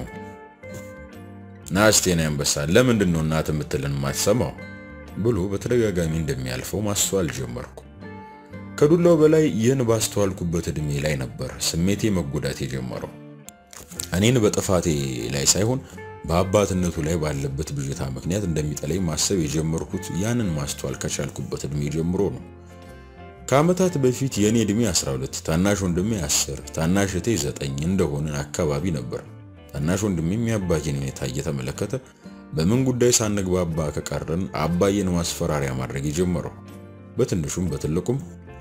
ናስቴና ያንበሳ ለምንድን ነው እናት የምትልን ማትሰማው ብሎ በተደጋጋሚ እንደሚያልፈው ማስተዋል ጀመርኩ። ከዱላው በላይ ይህን ባስተዋልኩበት ዕድሜ ላይ ነበር ስሜቴ መጎዳት የጀመረው። እኔን በጥፋቴ ላይ ሳይሆን በአባትነቱ ላይ ባለበት ብዥታ ምክንያት እንደሚጠላኝ ማሰብ የጀመርኩት ያንን ማስተዋል ከቻልኩበት ዕድሜ ጀምሮ ነው። ከዓመታት በፊት የእኔ ዕድሜ 12 ታናሽ ወንድሜ 10 ታናሽ እህቴ 9 እንደሆነ አካባቢ ነበር። ታናሽ ወንድሜም የአባዬን ሁኔታ እየተመለከተ በምን ጉዳይ ሳንግባባ ከቀረን አባዬን ማስፈራሪያ ማድረግ የጀመረው። በትንሹም በትልቁም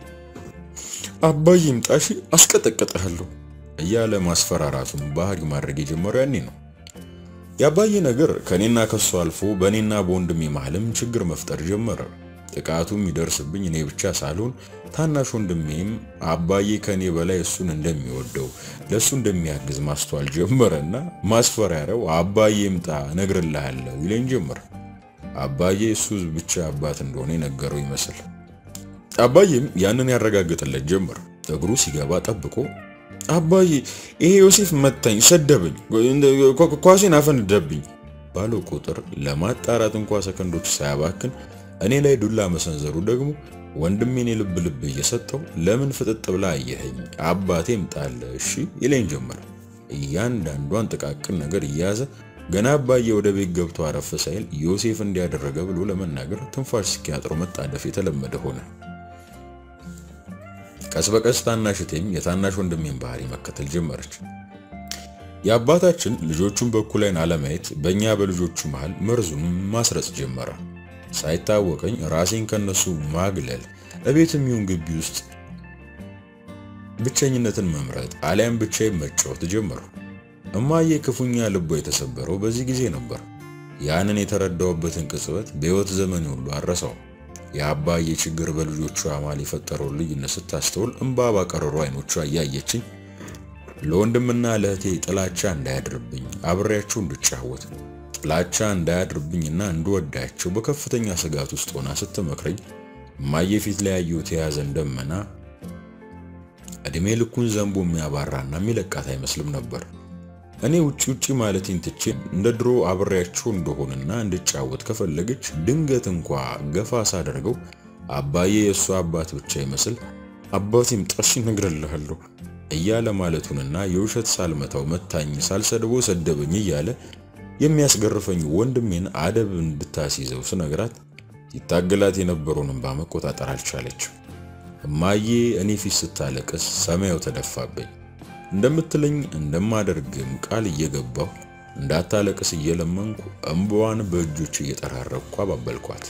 አባዬ ይምጣሽ አስቀጠቅጥሃለሁ እያለ ማስፈራራቱን ባህሪ ማድረግ የጀመረው ያኔ ነው። የአባዬ ነገር ከኔና ከሱ አልፎ በእኔና በወንድሜ መሃልም ችግር መፍጠር ጀመረ። ጥቃቱ የሚደርስብኝ እኔ ብቻ ሳልሆን ታናሽ ወንድሜም አባዬ ከኔ በላይ እሱን እንደሚወደው ለእሱ እንደሚያግዝ ማስተዋል ጀመረና ማስፈራሪያው አባዬ ይምጣ እነግርልሃለሁ ይለኝ ጀመር። አባዬ እሱ ብቻ አባት እንደሆነ የነገረው ይመስል አባዬም ያንን ያረጋግጥለት ጀመር። እግሩ ሲገባ ጠብቆ አባዬ ይሄ ዮሴፍ መታኝ፣ ሰደበኝ፣ ኳሴን አፈነደብኝ ባለው ቁጥር ለማጣራት እንኳ ሰከንዶች ሳያባክን እኔ ላይ ዱላ መሰንዘሩ ደግሞ ወንድሜን የልብ ልብ እየሰጠው ለምን ፍጥጥ ብላ አየኸኝ አባቴም ጣለ እሺ ይለኝ ጀመር። እያንዳንዷን ጥቃቅን ነገር እየያዘ ገና አባዬ ወደ ቤት ገብቶ አረፍ ሳይል ዮሴፍ እንዲያደረገ ብሎ ለመናገር ትንፋሽ እስኪያጥረው መጣደፍ የተለመደ ሆነ። ቀስ በቀስ ታናሽቴም የታናሽ ወንድሜን ባህሪ መከተል ጀመረች። የአባታችን ልጆቹን በኩል ዓይን አለማየት በእኛ በልጆቹ መሃል መርዙን ማስረጽ ጀመረ። ሳይታወቀኝ ራሴን ከነሱ ማግለል፣ እቤትም ይሁን ግቢ ውስጥ ብቸኝነትን መምረጥ አሊያም ብቻዬን መጫወት ጀመሩ። እማዬ ክፉኛ ልቧ የተሰበረው በዚህ ጊዜ ነበር። ያንን የተረዳውበትን ቅጽበት በሕይወት ዘመን ሁሉ አረሳው። የአባዬ ችግር በልጆቿ አማል የፈጠረውን ልዩነት ስታስተውል እንባ ባቀረሩ አይኖቿ እያየችኝ ለወንድምና ለእህቴ ጥላቻ እንዳያድርብኝ አብሬያቸው እንድጫወት ጥላቻ እንዳያድርብኝና እንድወዳቸው በከፍተኛ ስጋት ውስጥ ሆና ስትመክረኝ እማዬ ፊት ላይ ያየሁት የያዘን ደመና እድሜ ልኩን ዘንቦ የሚያባራና የሚለቃት አይመስልም ነበር። እኔ ውጪ ውጪ ማለቴን ትቼ እንደ ድሮ አብሬያቸው እንደሆንና እንድጫወት ከፈለገች ድንገት እንኳ ገፋ ሳደርገው አባዬ የእሱ አባት ብቻ ይመስል አባቴም ጣሽ እነግርልሃለሁ እያለ ማለቱንና የውሸት ሳልመታው መታኝ፣ ሳልሰድቦ ሰደበኝ እያለ የሚያስገርፈኝ ወንድሜን አደብ እንድታስይዘው ስነግራት ይታገላት የነበረውን እንባ መቆጣጠር አልቻለችም። እማዬ እኔ ፊት ስታለቅስ ሰማዩ ተደፋብኝ። እንደምትለኝ እንደማደርግም ቃል እየገባሁ እንዳታለቅስ እየለመንኩ እንባዋን በእጆች እየጠራረኩ አባበልኳት።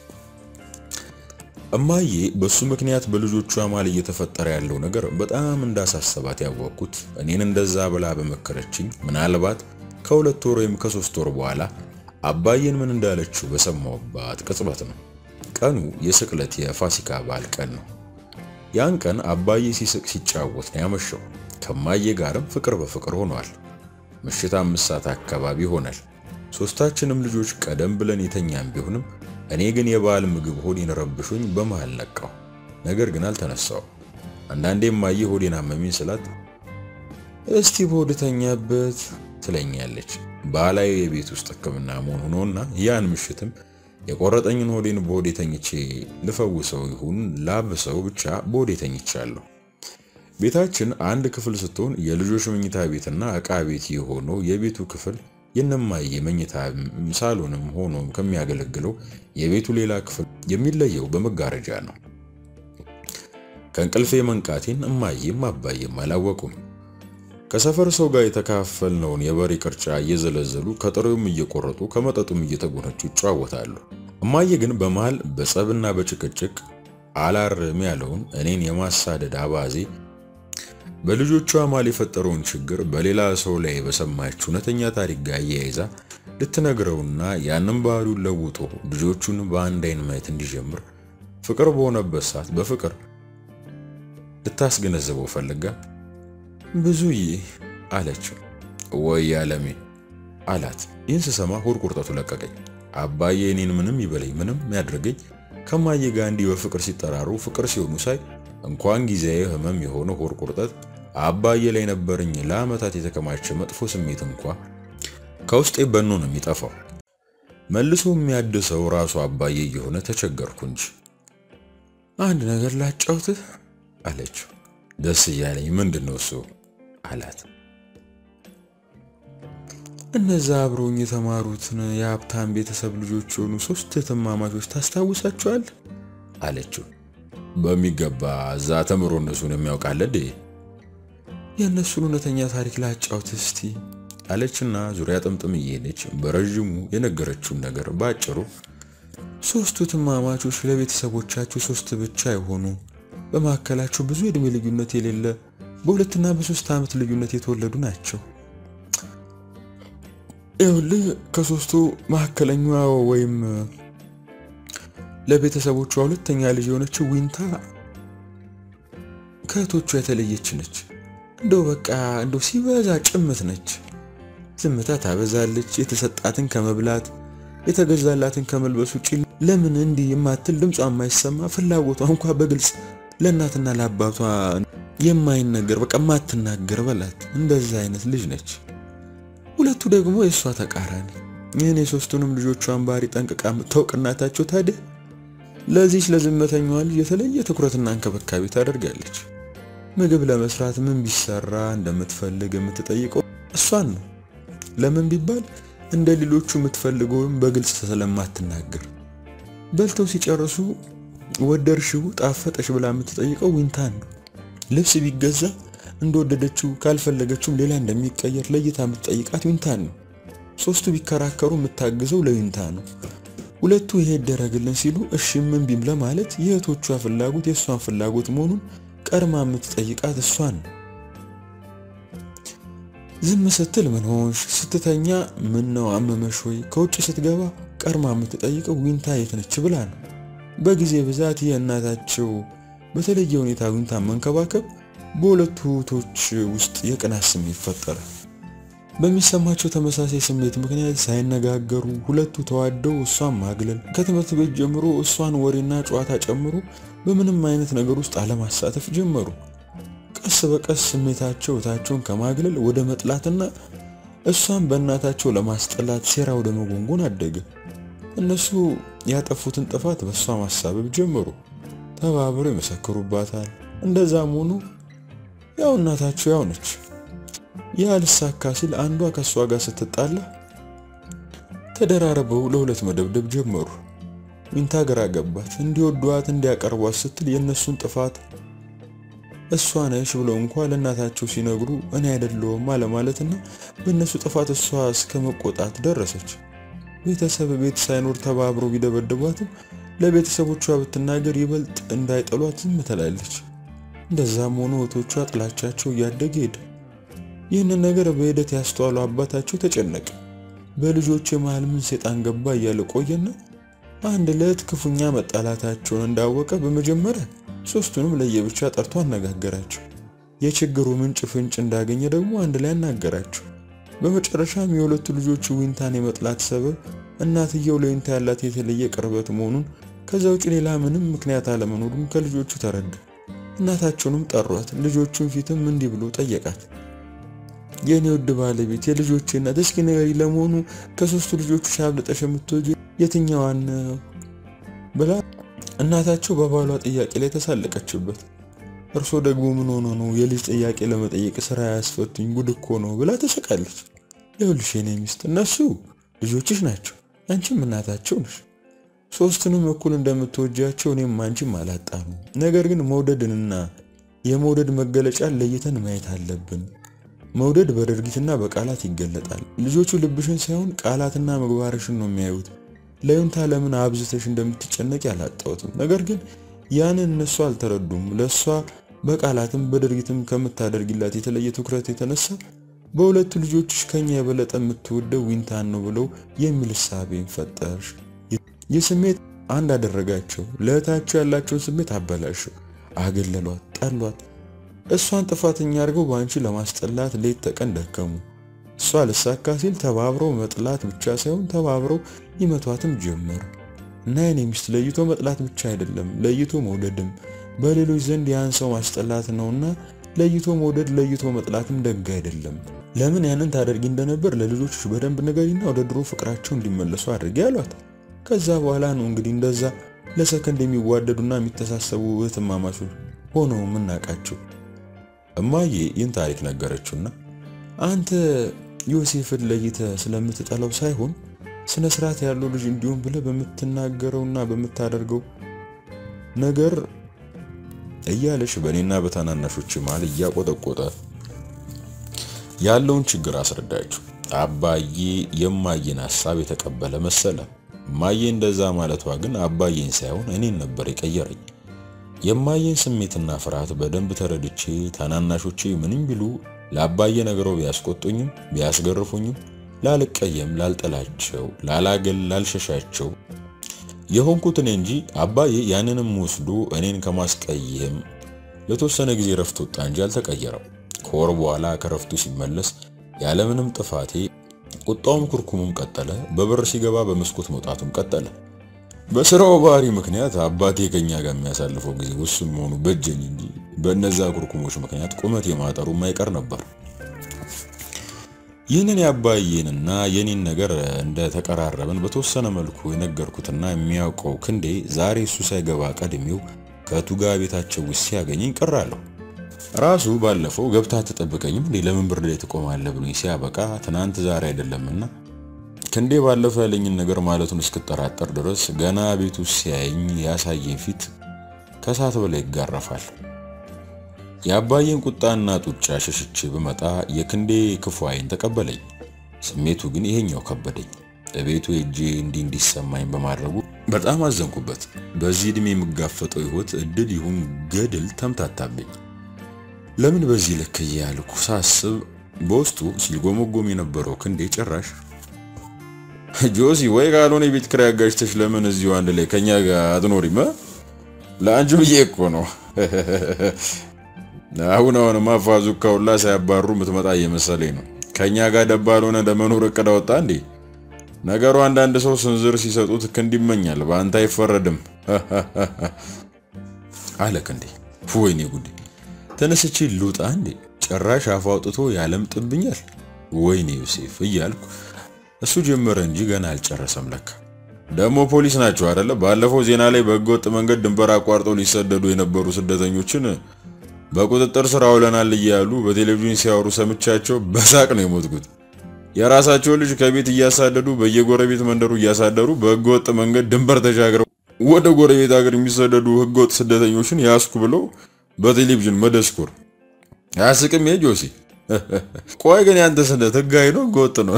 እማዬ በሱ ምክንያት በልጆቿ ማል እየተፈጠረ ያለው ነገር በጣም እንዳሳሰባት ያወቅኩት እኔን እንደዛ ብላ በመከረችኝ ምናልባት ከሁለት ወር ወይም ከሶስት ወር በኋላ አባዬን ምን እንዳለችው በሰማሁባት ቅጽበት ነው። ቀኑ የስቅለት የፋሲካ በዓል ቀን ነው። ያን ቀን አባዬ ሲስቅ ሲጫወት ነው ያመሸው። ከማዬ ጋርም ፍቅር በፍቅር ሆኗል። ምሽት አምስት ሰዓት አካባቢ ሆናል። ሶስታችንም ልጆች ቀደም ብለን የተኛን ቢሆንም እኔ ግን የበዓል ምግብ ሆዴን ረብሾኝ በመሃል ነቃው። ነገር ግን አልተነሳው። አንዳንዴ እማዬ ሆዴን አመመኝ ስላት እስቲ በሆድ ተኛበት ትለኛለች። ባህላዊ የቤት ውስጥ ሕክምና መሆኑ ነውና ያን ምሽትም የቆረጠኝን ሆዴን በሆዴ ተኝቼ ልፈውሰው ይሁን ላብሰው ብቻ በሆዴ ተኝቻለሁ። ቤታችን አንድ ክፍል ስትሆን የልጆች መኝታ ቤትና ዕቃ ቤት የሆነው የቤቱ ክፍል የነማዬ መኝታ ሳሎንም ሆኖም ከሚያገለግለው የቤቱ ሌላ ክፍል የሚለየው በመጋረጃ ነው። ከእንቅልፌ መንቃቴን እማዬም አባዬም አላወቁም። ከሰፈር ሰው ጋር የተካፈልነውን የበሬ ቅርጫ እየዘለዘሉ ከጥሬውም እየቆረጡ ከመጠጡም እየተጎነጩ ይጨዋወታሉ። እማዬ ግን በመሃል በጸብና በጭቅጭቅ አላርም ያለውን እኔን የማሳደድ አባዜ በልጆቿ ማል የፈጠረውን ችግር በሌላ ሰው ላይ በሰማች እውነተኛ ታሪክ ጋር እያይዛ ልትነግረውና ያንን ባህሪውን ለውጦ ልጆቹን በአንድ አይን ማየት እንዲጀምር ፍቅር በሆነበት ሰዓት በፍቅር ልታስገነዘበው ፈልጋ ብዙዬ አለችው። ወይ አለሜ አላት። ይህን ስሰማ ሆድ ቁርጠቱ ለቀቀኝ። አባዬ እኔን ምንም ይበለኝ ምንም ያድርገኝ ከማዬ ጋር እንዲህ በፍቅር ሲጠራሩ ፍቅር ሲሆኑ ሳይ እንኳን ጊዜያዊ ህመም የሆነ ሆድ ቁርጠት አባዬ ላይ ነበረኝ ለዓመታት የተከማቸ መጥፎ ስሜት እንኳ ከውስጤ በኖ ነው የሚጠፋው። መልሶ የሚያድሰው ራሱ አባዬ እየሆነ ተቸገርኩ እንጂ። አንድ ነገር ላጫውትህ አለችው። ደስ እያለኝ ምንድን ነው እሱ አላት። እነዛ አብረውኝ የተማሩትን የሀብታም ቤተሰብ ልጆች የሆኑ ሶስት እህትማማቾች ታስታውሳቸዋል? አለችው። በሚገባ እዛ ተምሮ እነሱን የሚያውቃለ እንዴ? የእነሱን እውነተኛ ታሪክ ላጫውት እስቲ አለችና ዙሪያ ጥምጥም እየሄደች በረዥሙ የነገረችውን ነገር ባጭሩ ሶስቱ እህትማማቾች ለቤተሰቦቻቸው ሶስት ብቻ የሆኑ በመካከላቸው ብዙ የእድሜ ልዩነት የሌለ በሁለትና በሶስት ዓመት ልዩነት የተወለዱ ናቸው። ይኸውልህ ከሶስቱ መካከለኛዋ ወይም ለቤተሰቦቿ ሁለተኛ ልጅ የሆነችው ዊንታ ከእህቶቿ የተለየች ነች። እንደው በቃ እንደው ሲበዛ ጭምት ነች። ዝምታ ታበዛለች። የተሰጣትን ከመብላት የተገዛላትን ከመልበስ ውጭ ለምን እንዲህ የማትል ድምጿ የማይሰማ ፍላጎቷ እንኳ በግልጽ ለእናትና ለአባቷ የማይነገር በቃ የማትናገር በላት እንደዛ አይነት ልጅ ነች። ሁለቱ ደግሞ የእሷ ተቃራኒ ይህን የሶስቱንም ልጆቿን ባህሪ ጠንቅቃ የምታውቅ እናታቸው ታዲያ ለዚች ለዝምተኛዋ ልጅ የተለየ ትኩረትና እንክብካቤ ታደርጋለች። ምግብ ለመስራት ምን ቢሰራ እንደምትፈልግ የምትጠይቀው እሷን ነው። ለምን ቢባል እንደ ሌሎቹ የምትፈልገውን በግልጽ ስለማትናገር። በልተው ሲጨርሱ ወደድሽው፣ ጣፈጠሽ ብላ የምትጠይቀው ዊንታን ነው። ልብስ ቢገዛ እንደወደደችው ካልፈለገችውም ሌላ እንደሚቀየር ለይታ የምትጠይቃት ዊንታን ነው። ሶስቱ ቢከራከሩ የምታግዘው ለዊንታ ነው። ሁለቱ ይሄ ይደረግልን ሲሉ እሺ ምን ቢም ለማለት የእህቶቿ ፍላጎት የእሷን ፍላጎት መሆኑን ቀድማ የምትጠይቃት እሷን ነው። ዝም ስትል ምን ሆንሽ፣ ስትተኛ ምን ነው አመመሽ ወይ፣ ከውጭ ስትገባ ቀድማ የምትጠይቀው ዊንታ የት ነች ብላ ነው። በጊዜ ብዛት የእናታቸው በተለየ ሁኔታ ዊንታን መንከባከብ በሁለቱ እህቶች ውስጥ የቅናት ስሜት ፈጠረ። በሚሰማቸው ተመሳሳይ ስሜት ምክንያት ሳይነጋገሩ ሁለቱ ተዋደው እሷን ማግለል፣ ከትምህርት ቤት ጀምሮ እሷን ወሬና ጨዋታ ጨምሮ በምንም አይነት ነገር ውስጥ አለማሳተፍ ጀመሩ። ቀስ በቀስ ስሜታቸው እህታቸውን ከማግለል ወደ መጥላትና እሷን በእናታቸው ለማስጠላት ሴራ ወደ መጎንጎን አደገ። እነሱ ያጠፉትን ጥፋት በእሷ ማሳበብ ጀመሩ። ተባብረው ይመሰክሩባታል። እንደዛም ሆኖ ያው እናታቸው ያው ነች። ያ ልሳካ ሲል አንዷ ከእሷ ጋር ስትጣላ ተደራረበው ለሁለት መደብደብ ጀመሩ። ዊንታ ግራ ገባት። እንዲወዷት እንዲያቀርቧት ስትል የእነሱን ጥፋት እሷ ነሽ ብለው እንኳ ለእናታቸው ሲነግሩ እኔ አይደለሁም አለማለትና በእነሱ ጥፋት እሷ እስከ መቆጣት ደረሰች። ቤተሰብ ቤት ሳይኖር ተባብረው ቢደበድቧትም ለቤተሰቦቿ ብትናገር ይበልጥ እንዳይጠሏት ዝም ትላለች። እንደዛም ሆኖ እህቶቿ ጥላቻቸው እያደገ ሄደ። ይህንን ነገር በሂደት ያስተዋሉ አባታቸው ተጨነቀ። በልጆች መሃል ምን ሴጣን ገባ እያለ ቆየና አንድ ዕለት ክፉኛ መጣላታቸውን እንዳወቀ በመጀመሪያ ሶስቱንም ለየብቻ ጠርቶ አነጋገራቸው። የችግሩ ምንጭ ፍንጭ እንዳገኘ ደግሞ አንድ ላይ አናገራቸው። በመጨረሻም የሁለቱ ልጆቹ ዊንታን የመጥላት ሰበብ እናትየው ለዊንታ ያላት የተለየ ቅርበት መሆኑን ከዛ ውጭ ሌላ ምንም ምክንያት አለመኖሩን ከልጆቹ ተረዳ። እናታቸውንም ጠሯት። ልጆቹን ፊትም እንዲህ ብሎ ጠየቃት። የእኔ ውድ ባለቤት የልጆቼ እናት፣ እስኪ ንገሪ፣ ለመሆኑ ከሶስቱ ልጆቹ አብልጠሽ የምትወጂው የትኛዋን ነው ብላ እናታቸው በባሏ ጥያቄ ላይ ተሳለቀችበት። እርሶ ደግሞ ምን ሆኖ ነው የልጅ ጥያቄ ለመጠየቅ ስራ ያስፈቱኝ? ጉድ እኮ ነው ብላ ተሰቃለች። ይኸውልሽ የኔ ሚስት እነሱ ልጆችሽ ናቸው፣ አንቺም እናታቸው ነሽ። ሶስቱንም እኩል እንደምትወጃቸው እኔም አንቺም አላጣኑ። ነገር ግን መውደድንና የመውደድ መገለጫን ለይተን ማየት አለብን። መውደድ በድርጊትና በቃላት ይገለጣል። ልጆቹ ልብሽን ሳይሆን ቃላትና ምግባርሽን ነው የሚያዩት። ለዩንታ ለምን አብዝተሽ እንደምትጨነቅ ያላጣሁትም። ነገር ግን ያንን እነሱ አልተረዱም። ለእሷ በቃላትም በድርጊትም ከምታደርጊላት የተለየ ትኩረት የተነሳ በሁለቱ ልጆችሽ ከኛ የበለጠ የምትወደው ዊንታን ነው ብለው የሚል እሳቤን ፈጠርሽ። ይህ ስሜት አንድ አደረጋቸው። ለእህታቸው ያላቸውን ስሜት አበላሸው። አገለሏት፣ ጠሏት። እሷን ጥፋተኛ አድርገው በአንቺ ለማስጠላት ሌት ተቀን ደከሙ። እሷ ልሳካ ሲል ተባብረው መጥላት ብቻ ሳይሆን ተባብረው ይመቷትም ጀመሩ እና የኔ ሚስት ለይቶ መጥላት ብቻ አይደለም ለይቶ መውደድም በሌሎች ዘንድ ያን ሰው ማስጠላት ነውና ለይቶ መውደድ ለይቶ መጥላትም ደግ አይደለም። ለምን ያንን ታደርጊ እንደነበር ለልጆችሽ በደንብ ንገሪና ወደ ድሮ ፍቅራቸው እንዲመለሱ አድርጊ አሏት። ከዛ በኋላ ነው እንግዲህ እንደዛ ለሰከንድ የሚዋደዱና የሚተሳሰቡ እህትማማቾች ሆነው የምናውቃቸው። እማዬ ይህን ታሪክ ነገረችውና አንተ ዮሴፍን ለይተ ስለምትጠላው ሳይሆን ስነ ስርዓት ያለው ልጅ እንዲሁም ብለህ በምትናገረውና በምታደርገው ነገር እያለሽ በእኔና በታናናሾች መሃል እያቆጠቆጠ ያለውን ችግር አስረዳችሁ። አባዬ የማየን ሐሳብ የተቀበለ መሰለ። እማዬ እንደዛ ማለቷ ግን አባዬን ሳይሆን እኔን ነበር የቀየረኝ። የማየን ስሜትና ፍርሃት በደንብ ተረድቼ ታናናሾቼ ምንም ቢሉ ለአባዬ ነገረው ቢያስቆጡኝም ቢያስገርፉኝም ላልቀየም፣ ላልጠላቸው፣ ላላገል፣ ላልሸሻቸው የሆንኩት እኔ እንጂ አባዬ ያንንም ወስዶ እኔን ከማስቀየም ለተወሰነ ጊዜ ረፍት ወጣ እንጂ አልተቀየረም። ከወር በኋላ ከረፍቱ ሲመለስ ያለምንም ጥፋቴ ቁጣውም ኩርኩሙም ቀጠለ። በበር ሲገባ በመስኮት መውጣቱም ቀጠለ። በስራው ባህሪ ምክንያት አባቴ ከኛ ጋር የሚያሳልፈው ጊዜ ውስን መሆኑ በጀኝ እንጂ በእነዛ ኩርኩሞች ምክንያት ቁመት የማጠሩ የማይቀር ነበር። ይህንን የአባዬንና የኔን ነገር እንደተቀራረብን በተወሰነ መልኩ የነገርኩትና የሚያውቀው ክንዴ ዛሬ እሱ ሳይገባ ቀድሜው ከቱጋ ቤታቸው ውስጥ ሲያገኘኝ ቅር አለው። ራሱ ባለፈው ገብታ አትጠብቀኝም እንዴ ለምን ብር ላይ ትቆማለህ ብሎኝ ሲያበቃ ትናንት ዛሬ አይደለምና ክንዴ ባለፈው ያለኝን ነገር ማለቱን እስክጠራጠር ድረስ ገና ቤቱ ሲያየኝ ያሳየኝ ፊት ከእሳት በላይ ይጋረፋል። የአባዬን ቁጣና ጡጫ ሸሽቼ ብመጣ የክንዴ ክፉ ዓይን ተቀበለኝ። ስሜቱ ግን ይሄኛው ከበደኝ። እቤቱ ሄጄ እንዲህ እንዲሰማኝ በማድረጉ በጣም አዘንኩበት። በዚህ ዕድሜ የምጋፈጠው ሕይወት እድል ይሁን ገድል ተምታታብኝ። ለምን በዚህ ልክ እያልኩ ሳስብ በውስጡ ሲልጎመጎም የነበረው ክንዴ ጭራሽ ጆሲ ወይ ካልሆነ የቤት ኪራይ አጋጭተሽ ለምን እዚሁ አንድ ላይ ከኛ ጋር አትኖሪም? ለአንቺ ብዬ እኮ ነው። አሁን አሁንማ ፋዙካ ሁላ ሳያባሩ የምትመጣ እየመሰለኝ ነው። ከኛ ጋር ደባል ሆነ ለመኖር እቅድ አወጣ እንዴ? ነገሩ አንዳንድ ሰው ስንዝር ሲሰጡት ክንድ ይመኛል፣ በአንተ አይፈረድም አለ ክንዴ። ወይኔ ጉዴ! ተነስቼ ልውጣ እንዴ? ጭራሽ አፍ አውጥቶ ያለምጥብኛል። ወይኔ ዮሴፍ እያልኩ እሱ ጀመረ እንጂ ገና አልጨረሰም። ለካ ደግሞ ፖሊስ ናቸው አይደለ? ባለፈው ዜና ላይ በህገወጥ መንገድ ድንበር አቋርጠው ሊሰደዱ የነበሩ ስደተኞችን በቁጥጥር ስር አውለናል እያሉ በቴሌቪዥን ሲያወሩ ሰምቻቸው በሳቅ ነው የሞትኩት። የራሳቸውን ልጅ ከቤት እያሳደዱ በየጎረቤት መንደሩ እያሳደሩ በህገወጥ መንገድ ድንበር ተሻግረው ወደ ጎረቤት ሀገር የሚሰደዱ ህገወጥ ስደተኞችን ያስኩ ብለው በቴሌቪዥን መደስኩር አያስቅም? ጆሲ ቆይ ግን ያንተ ስደት ህጋዊ ነው ህገወጥ ነው?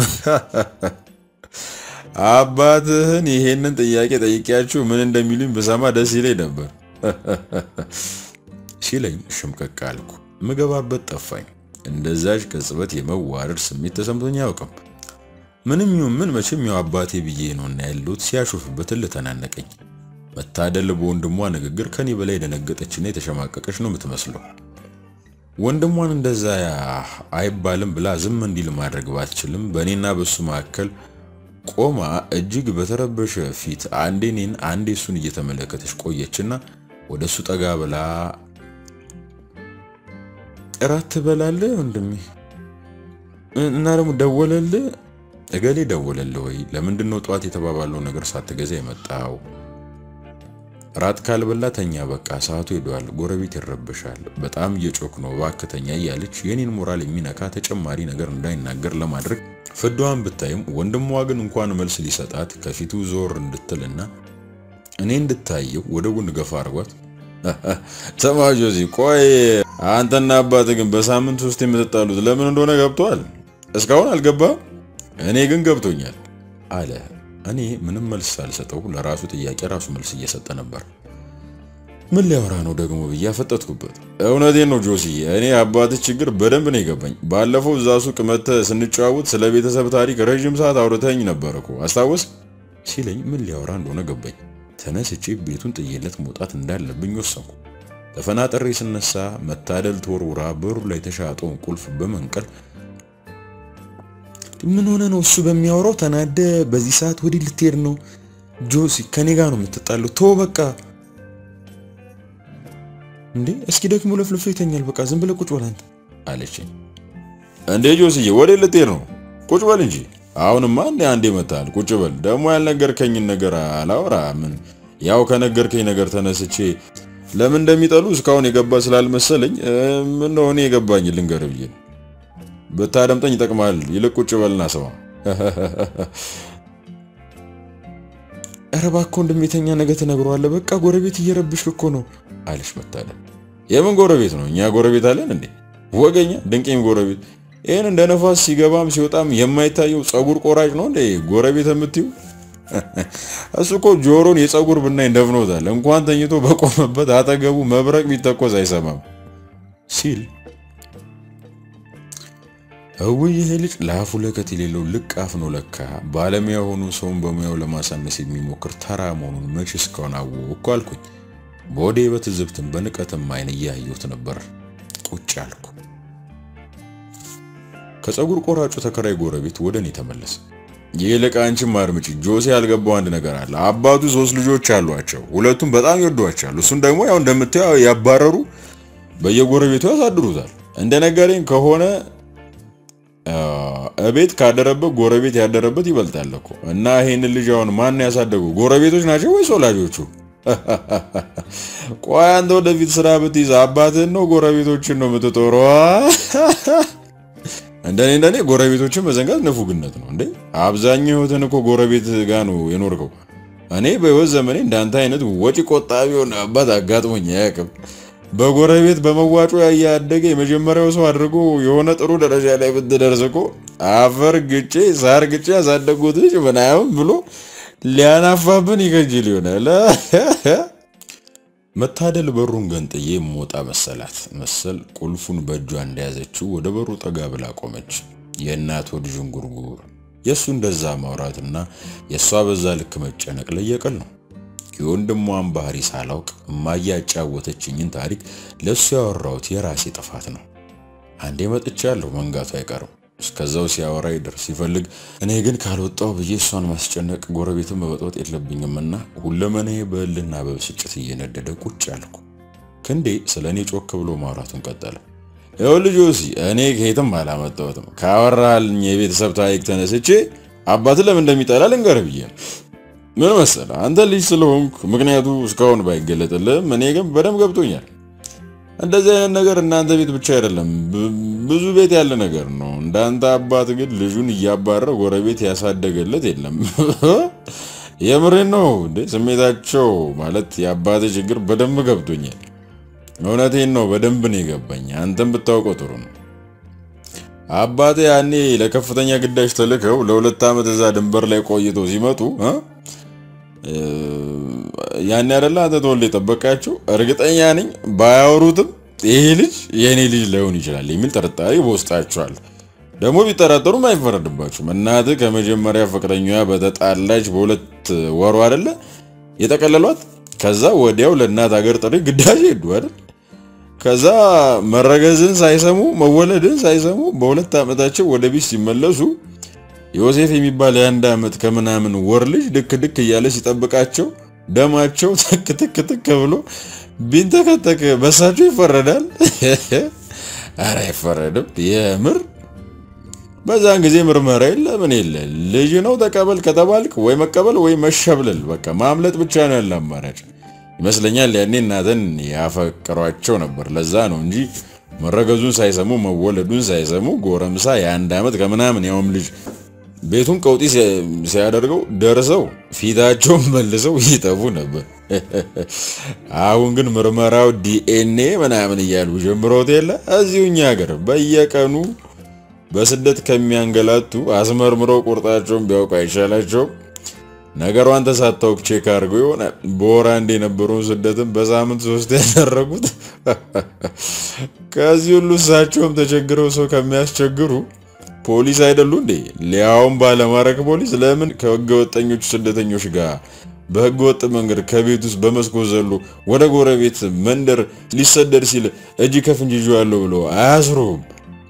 አባትህን ይሄንን ጥያቄ ጠይቄያችሁ ምን እንደሚሉኝ ብሰማ ደስ ይለኝ ነበር ሲለኝ ሽምቀቅ አልኩ። ምገባበት ጠፋኝ። እንደዛች ቅጽበት የመዋረድ ስሜት ተሰምቶኝ አያውቅም። ምንም ይሁን ምን መቼም ያው አባቴ ብዬ ነውና ያሉት ሲያሾፍበት ልተናነቀኝ። መታደል በወንድሟ ንግግር ከኔ በላይ የደነገጠችና የተሸማቀቀች ነው የምትመስለው። ወንድሟን እንደዛ አይባልም ብላ ዝም እንዲል ማድረግ ባትችልም በእኔና በሱ መካከል ቆማ እጅግ በተረበሸ ፊት አንዴ እኔን አንዴ እሱን እየተመለከተች ቆየችና ወደ እሱ ጠጋ ብላ እራት ትበላለህ ወንድሜ? እና ደግሞ ደወለልህ? እገሌ ደወለልህ ወይ? ለምንድን ነው ጠዋት የተባባለው ነገር ሳትገዛ የመጣው? ራት ካልበላ ተኛ፣ በቃ ሰዓቱ ሄዷል፣ ጎረቤት ይረበሻል፣ በጣም እየጮክ ነው፣ እባክህ ተኛ እያለች የኔን ሞራል የሚነካ ተጨማሪ ነገር እንዳይናገር ለማድረግ ፍዷን ብታይም ወንድሟ ግን እንኳን መልስ ሊሰጣት ከፊቱ ዞር እንድትልና እኔ እንድታየው ወደ ጎን ገፋ አድርጓት ተማጆ እዚህ ቆይ አንተና አባት ግን በሳምንት ውስጥ የምትጣሉት ለምን እንደሆነ ገብቷል? እስካሁን አልገባም። እኔ ግን ገብቶኛል አለ። እኔ ምንም መልስ ሳልሰጠው ለራሱ ጥያቄ ራሱ መልስ እየሰጠ ነበር። ምን ሊያወራ ነው ደግሞ ብዬ አፈጠጥኩበት። እውነቴን ነው ጆሲ፣ እኔ አባትህ ችግር በደንብ ነው የገባኝ። ባለፈው እዛ ሱቅ መጥተህ ስንጨዋወት ስለ ቤተሰብ ታሪክ ረዥም ሰዓት አውርተኝ ነበር እኮ አስታወስ ሲለኝ ምን ሊያወራ እንደሆነ ገባኝ። ተነስቼ ቤቱን ጥዬለት መውጣት እንዳለብኝ ወሰንኩ። ተፈናጠሬ ስነሳ መታደል ተወርውራ በሩ ላይ የተሻጠውን ቁልፍ በመንቀል ምን ሆነ ነው እሱ በሚያወራው ተናደ። በዚህ ሰዓት ወዲህ ልትሄድ ነው? ጆሲ ከኔ ጋር ነው የምትጣለው። ቶ በቃ እንዴ እስኪ ደግሞ ለፍልፎ ይተኛል። በቃ ዝም ብለህ ቁጭ በል አንተ አለችኝ። እንዴ ጆስዬ ወዴት ልትሄድ ነው? ቁጭ በል እንጂ አሁንማ እንደ አንዴ መታል። ቁጭ በል ደግሞ ያልነገርከኝን ነገር አላወራ። ምን ያው ከነገርከኝ ነገር ተነስቼ ለምን እንደሚጠሉ እስካሁን የገባ ስላልመሰለኝ ምን ነው እኔ የገባኝ ልንገር ብዬ ብታደምጠኝ ይጠቅማል። ይልቅ ቁጭ በልና ስማ። ኧረ እባክህ ወንድሜተኛ ነገ ትነግረዋለህ። በቃ ጎረቤት እየረብሽ እኮ ነው አለች መታደል። የምን ጎረቤት ነው? እኛ ጎረቤት አለን እንዴ? ወገኛ ድንቄም ጎረቤት ይህን እንደ ነፋስ ሲገባም ሲወጣም የማይታየው ፀጉር ቆራጭ ነው እንዴ ጎረቤት የምትዩ? እሱ እኮ ጆሮን የፀጉር ብናኝ ደፍኖታል። እንኳን ተኝቶ በቆመበት አጠገቡ መብረቅ ቢተኮስ አይሰማም ሲል እውይ ይሄ ልጅ ለአፉ ለከት የሌለው ልቅ አፍ ነው ለካ። ባለሙያ ሆኖ ሰውን በሙያው ለማሳነስ የሚሞክር ተራ መሆኑን መች እስካሁን አወቅኩ አልኩኝ። በወዴ በትዝብትም በንቀትም አይን እያየሁት ነበር። ቁጭ አልኩ። ከፀጉር ቆራጩ ተከራይ ጎረቤት ወደ እኔ ተመለሰ። ይልቅ አንቺም አድምጪ ጆሴ፣ ያልገባው አንድ ነገር አለ። አባቱ ሶስት ልጆች አሏቸው። ሁለቱም በጣም ይወዷቸዋል። እሱን ደግሞ ያው እንደምታየው ያባረሩ በየጎረቤቱ ያሳድሩታል። እንደ ነገረኝ ከሆነ እቤት ካደረበት ጎረቤት ያደረበት ይበልጣል እኮ። እና ይሄንን ልጅ አሁን ማን ያሳደጉ? ጎረቤቶች ናቸው ወይስ ወላጆቹ? ቆይ አንተ ወደፊት ስራ ብትይዝ አባትህን ነው ጎረቤቶችን ነው የምትጦረው? እንደኔ እንደኔ ጎረቤቶችን መዘንጋት ንፉግነት ነው እንዴ። አብዛኛው ህይወትን እኮ ጎረቤት ጋር ነው የኖርከው። እኔ በህይወት ዘመኔ እንዳንተ አይነት ወጪ ቆጣቢ የሆነ አባት አጋጥሞኝ አያውቅም። በጎረቤት በመዋጮ ያደገ የመጀመሪያው ሰው አድርጎ የሆነ ጥሩ ደረጃ ላይ ብትደርስ እኮ አፈር ግጬ ሳር ግጬ ያሳደጉት ልጅ ምናምን ብሎ ሊያናፋብን ይከጅል ይሆናል። መታደል በሩን ገንጥዬ የምወጣ መሰላት መሰል ቁልፉን በእጇ እንደያዘችው ወደ በሩ ጠጋ ብላ ቆመች። የእናት ወድ ዥንጉርጉር የእሱ እንደዛ ማውራትና የእሷ በዛ ልክ መጨነቅ ለየቀል ነው። የወንድሟን ባህሪ ሳላውቅ እማዬ ያጫወተችኝን ታሪክ ለእሱ ያወራሁት የራሴ ጥፋት ነው። አንዴ መጥቻለሁ፣ መንጋቱ አይቀርም። እስከዛው ሲያወራ ይደር ሲፈልግ፣ እኔ ግን ካልወጣው ብዬ እሷን ማስጨነቅ ጎረቤትን መበጥበጥ የለብኝምና ሁለመኔ በእልና በብስጭት እየነደደ ቁጭ አልኩ። ክንዴ ስለ እኔ ጮክ ብሎ ማውራቱን ቀጠለ። ይኸው ልጆሲ እኔ ከየትም አላመጣሁትም። ካወራልኝ የቤተሰብ ታሪክ ተነስቼ አባት ለምን እንደሚጠላ ልንገርህ ብዬ ነው። ምን መሰለህ አንተ ልጅ ስለሆንኩ ምክንያቱ እስካሁን ባይገለጥልህም እኔ ግን በደንብ ገብቶኛል። እንደዚህ አይነት ነገር እናንተ ቤት ብቻ አይደለም፣ ብዙ ቤት ያለ ነገር ነው። እንዳንተ አባት ግን ልጁን እያባረረ ጎረቤት ያሳደገለት የለም። የምሬን ነው እንዴ? ስሜታቸው ማለት የአባት ችግር በደንብ ገብቶኛል። እውነቴን ነው፣ በደንብ ነው የገባኝ። አንተም ብታውቀው ጥሩ ነው። አባቴ ያኔ ለከፍተኛ ግዳጅ ተልከው ለሁለት ዓመት እዛ ድንበር ላይ ቆይተው ሲመጡ ያኔ አይደለ አንተ ተወልደ የጠበቃቸው። እርግጠኛ ነኝ ባያወሩትም ይሄ ልጅ የእኔ ልጅ ላይሆን ይችላል የሚል ጥርጣሬ በውስጣቸዋል። ደግሞ ቢጠራጠሩም አይፈረድባቸውም። እናትህ ከመጀመሪያ ፍቅረኛዋ በተጣላች በሁለት ወሩ አይደለ የጠቀለሏት። ከዛ ወዲያው ለእናት ሀገር ጥሪ ግዳጅ ሄዱ አይደል ከዛ መረገዝን ሳይሰሙ መወለድን ሳይሰሙ በሁለት ዓመታቸው ወደ ቤት ሲመለሱ ዮሴፍ የሚባል የአንድ ዓመት ከምናምን ወር ልጅ ድክ ድክ እያለ ሲጠብቃቸው ደማቸው ትክ ትክ ትክ ብሎ ቢንተከተክ በሳቸው ይፈረዳል? አረ አይፈረድም። የምር በዛን ጊዜ ምርመራ የለ ምን የለ። ልጅ ነው ተቀበል ከተባልክ ወይ መቀበል ወይ መሸብለል፣ በቃ ማምለጥ ብቻ ነው ያለ አማራጭ ይመስለኛል። ያኔ እናትን ያፈቅሯቸው ነበር። ለዛ ነው እንጂ መረገዙን ሳይሰሙ መወለዱን ሳይሰሙ ጎረምሳ የአንድ ዓመት ከምናምን ያውም ልጅ ቤቱን ቀውጢ ሲያደርገው ደርሰው ፊታቸውን መልሰው ይጠፉ ነበር። አሁን ግን ምርመራው ዲኤንኤ ምናምን እያሉ ጀምሮት የለ እዚሁ እኛ ሀገር በየቀኑ በስደት ከሚያንገላቱ አስመርምረው ቁርጣቸውን ቢያውቁ አይሻላቸውም? ነገሯን ተሳታውክ ቼክ አድርገው ይሆናል በወር አንድ የነበረውን ስደትን በሳምንት ሶስት ያደረጉት። ከዚህ ሁሉ እሳቸውም ተቸግረው ሰው ከሚያስቸግሩ ፖሊስ አይደሉ እንዴ? ሊያውም ባለማረክ ፖሊስ ለምን ከህገ ወጠኞቹ ስደተኞች ጋር በህገ ወጥ መንገድ ከቤት ውስጥ በመስኮት ዘሎ ወደ ጎረቤት መንደር ሊሰደድ ሲል እጅ ከፍንጅ ይዤዋለሁ ብሎ አያስሩም?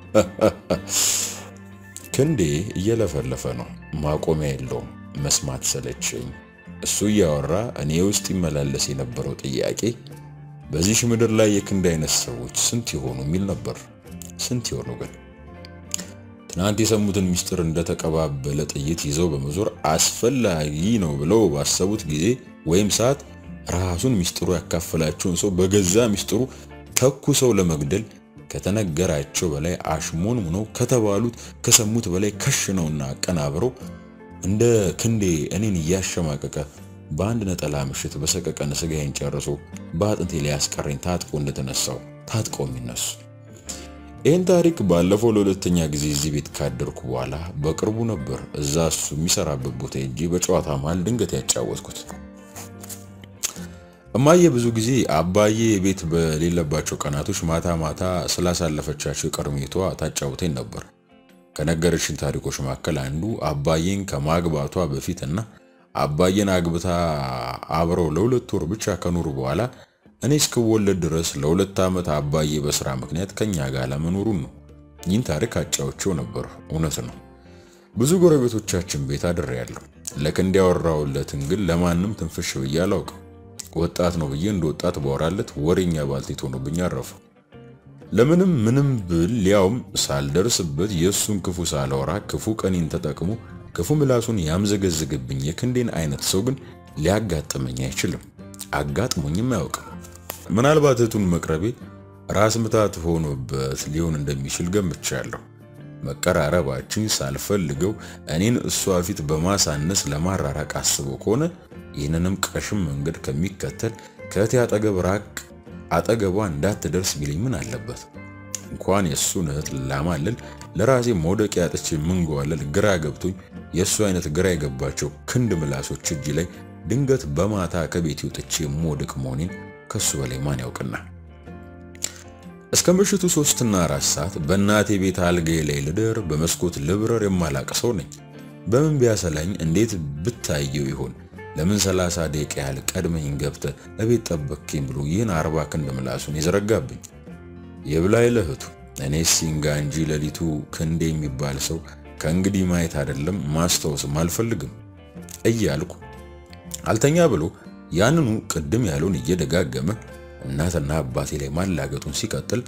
ክንዴ እየለፈለፈ ነው፣ ማቆሚያ የለውም። መስማት ሰለቸኝ። እሱ እያወራ እኔ ውስጥ ይመላለስ የነበረው ጥያቄ በዚሽ ምድር ላይ የክንዴ አይነት ሰዎች ስንት ይሆኑ የሚል ነበር። ስንት ይሆኑ ግን? ትናንት የሰሙትን ምስጢር እንደተቀባበለ ጥይት ይዘው በመዞር አስፈላጊ ነው ብለው ባሰቡት ጊዜ ወይም ሰዓት ራሱን ምስጢሩ ያካፈላቸውን ሰው በገዛ ምስጢሩ ተኩሰው ለመግደል ከተነገራቸው በላይ አሽሞን ሙነው ከተባሉት ከሰሙት በላይ ከሽነውና አቀናብረው እንደ ክንዴ እኔን እያሸማቀቀ በአንድ ነጠላ ምሽት በሰቀቀን ስጋዬን ጨርሶ በአጥንቴ ላይ ያስቀረኝ ታጥቆ እንደተነሳው ታጥቀው የሚነሱ ይህን ታሪክ ባለፈው ለሁለተኛ ጊዜ እዚህ ቤት ካደርኩ በኋላ በቅርቡ ነበር እዛ እሱ የሚሰራበት ቦታ ሄጄ በጨዋታ መሃል ድንገት ያጫወትኩት። እማዬ ብዙ ጊዜ አባዬ ቤት በሌለባቸው ቀናቶች ማታ ማታ ስላሳለፈቻቸው የቀርሜቷ ታጫውተኝ ነበር። ከነገረችን ታሪኮች መካከል አንዱ አባዬን ከማግባቷ በፊት እና አባዬን አግብታ አብረው ለሁለት ወር ብቻ ከኖሩ በኋላ እኔ እስክወለድ ድረስ ለሁለት ዓመት አባዬ በስራ ምክንያት ከኛ ጋር ለመኖሩን ነው። ይህን ታሪክ አጫውቼው ነበር። እውነት ነው። ብዙ ጎረቤቶቻችን ቤት አድሬያለሁ። ለክንዴ ያወራሁለትን ግን ለማንም ትንፍሽ ብዬ አላውቅም። ወጣት ነው ብዬ እንደ ወጣት ባወራለት ወሬኛ ባልቴት ሆኖብኝ አረፈ። ለምንም ምንም ብል ሊያውም ሳልደርስበት የእሱን ክፉ ሳላወራ ክፉ ቀኔን ተጠቅሞ ክፉ ምላሱን ያምዘገዝግብኝ የክንዴን አይነት ሰው ግን ሊያጋጥመኝ አይችልም። አጋጥሞኝም አያውቅም። ምናልባት እህቱን መቅረቤ ራስ ምታት ሆኖበት ሊሆን እንደሚችል ገምቻለሁ። መቀራረባችን ሳልፈልገው እኔን እሷ ፊት በማሳነስ ለማራራቅ አስቦ ከሆነ ይህንንም ቀሽም መንገድ ከሚከተል ከእህቴ አጠገብ ራቅ አጠገቧ እንዳትደርስ ቢለኝ ምን አለበት? እንኳን የእሱን እህት ላማልል ለራሴ መውደቂያ አጥቼ ምንጓለል ግራ ገብቶኝ የእሱ አይነት ግራ የገባቸው ክንድ ምላሶች እጅ ላይ ድንገት በማታ ከቤት ወጥቼ የምወድቅ መሆኔን ከሱ በላይ ማን ያውቅና እስከ ምሽቱ ሶስትና አራት ሰዓት በእናቴ ቤት አልጋዬ ላይ ልደር በመስኮት ልብረር የማላቅ ሰው ነኝ። በምን ቢያሰላኝ እንዴት ብታየው ይሆን ለምን ሰላሳ ደቂቃ ያህል ቀድመኝ ገብተ እቤት ጠበቅኝ ብሎ ይህን አርባ ክንድ ምላሱን የዘረጋብኝ የብላይ ለእህቱ እኔ ሲንጋ እንጂ ሌሊቱ ክንዴ የሚባል ሰው ከእንግዲህ ማየት አይደለም ማስታወስም አልፈልግም እያልኩ አልተኛ ብሎ ያንኑ ቅድም ያለውን እየደጋገመ እናትና አባቴ ላይ ማላገጡን ሲቀጥል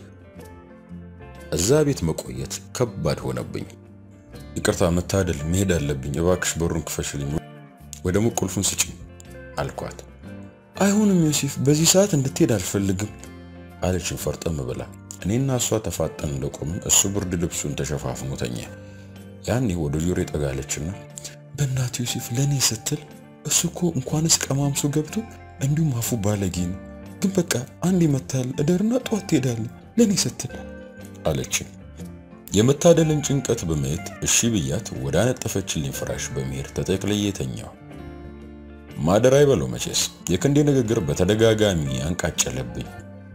እዛ ቤት መቆየት ከባድ ሆነብኝ። ይቅርታ መታደል፣ መሄድ አለብኝ። እባክሽ በሩን ክፈሽልኝ ወይ ደግሞ ቁልፉን ስጭኝ አልኳት። አይሆንም ዮሴፍ፣ በዚህ ሰዓት እንድትሄድ አልፈልግም አለችን ፈርጠም ብላ። እኔና እሷ ተፋጠን እንደቆምን እሱ ብርድ ልብሱን ተሸፋፍኖ ተኛ። ያኔ ወደ ጆሮ ጠጋለችና በእናት ዮሴፍ፣ ለእኔ ስትል እሱ እኮ እንኳንስ ቀማምሶ ገብቶ እንዲሁም አፉ ባለጌ ነው። ግን በቃ አንድ ይመታል እደርና ጠዋት ትሄዳለህ ለእኔ ስትል አለችን። የመታደልን ጭንቀት በማየት እሺ ብያት ወደ አነጠፈችልኝ ፍራሽ በመሄድ ተጠቅልዬ ተኛሁ። ማደር አይበለው መቼስ የክንዴ ንግግር በተደጋጋሚ አንቃጨለብኝ።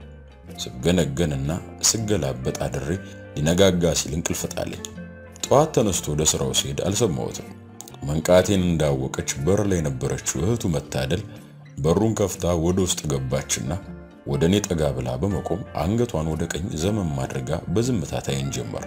ስገነገንና ስገላበጥ አድሬ ሊነጋጋ ሲል እንቅልፍ ጣለኝ። ጠዋት ተነስቶ ወደ ስራው ሲሄድ አልሰማሁትም። መንቃቴን እንዳወቀች በር ላይ የነበረችው እህቱ መታደል በሩን ከፍታ ወደ ውስጥ ገባችና ወደ እኔ ጠጋ ብላ በመቆም አንገቷን ወደ ቀኝ ዘመም አድርጋ በዝምታ ታየን ጀመር።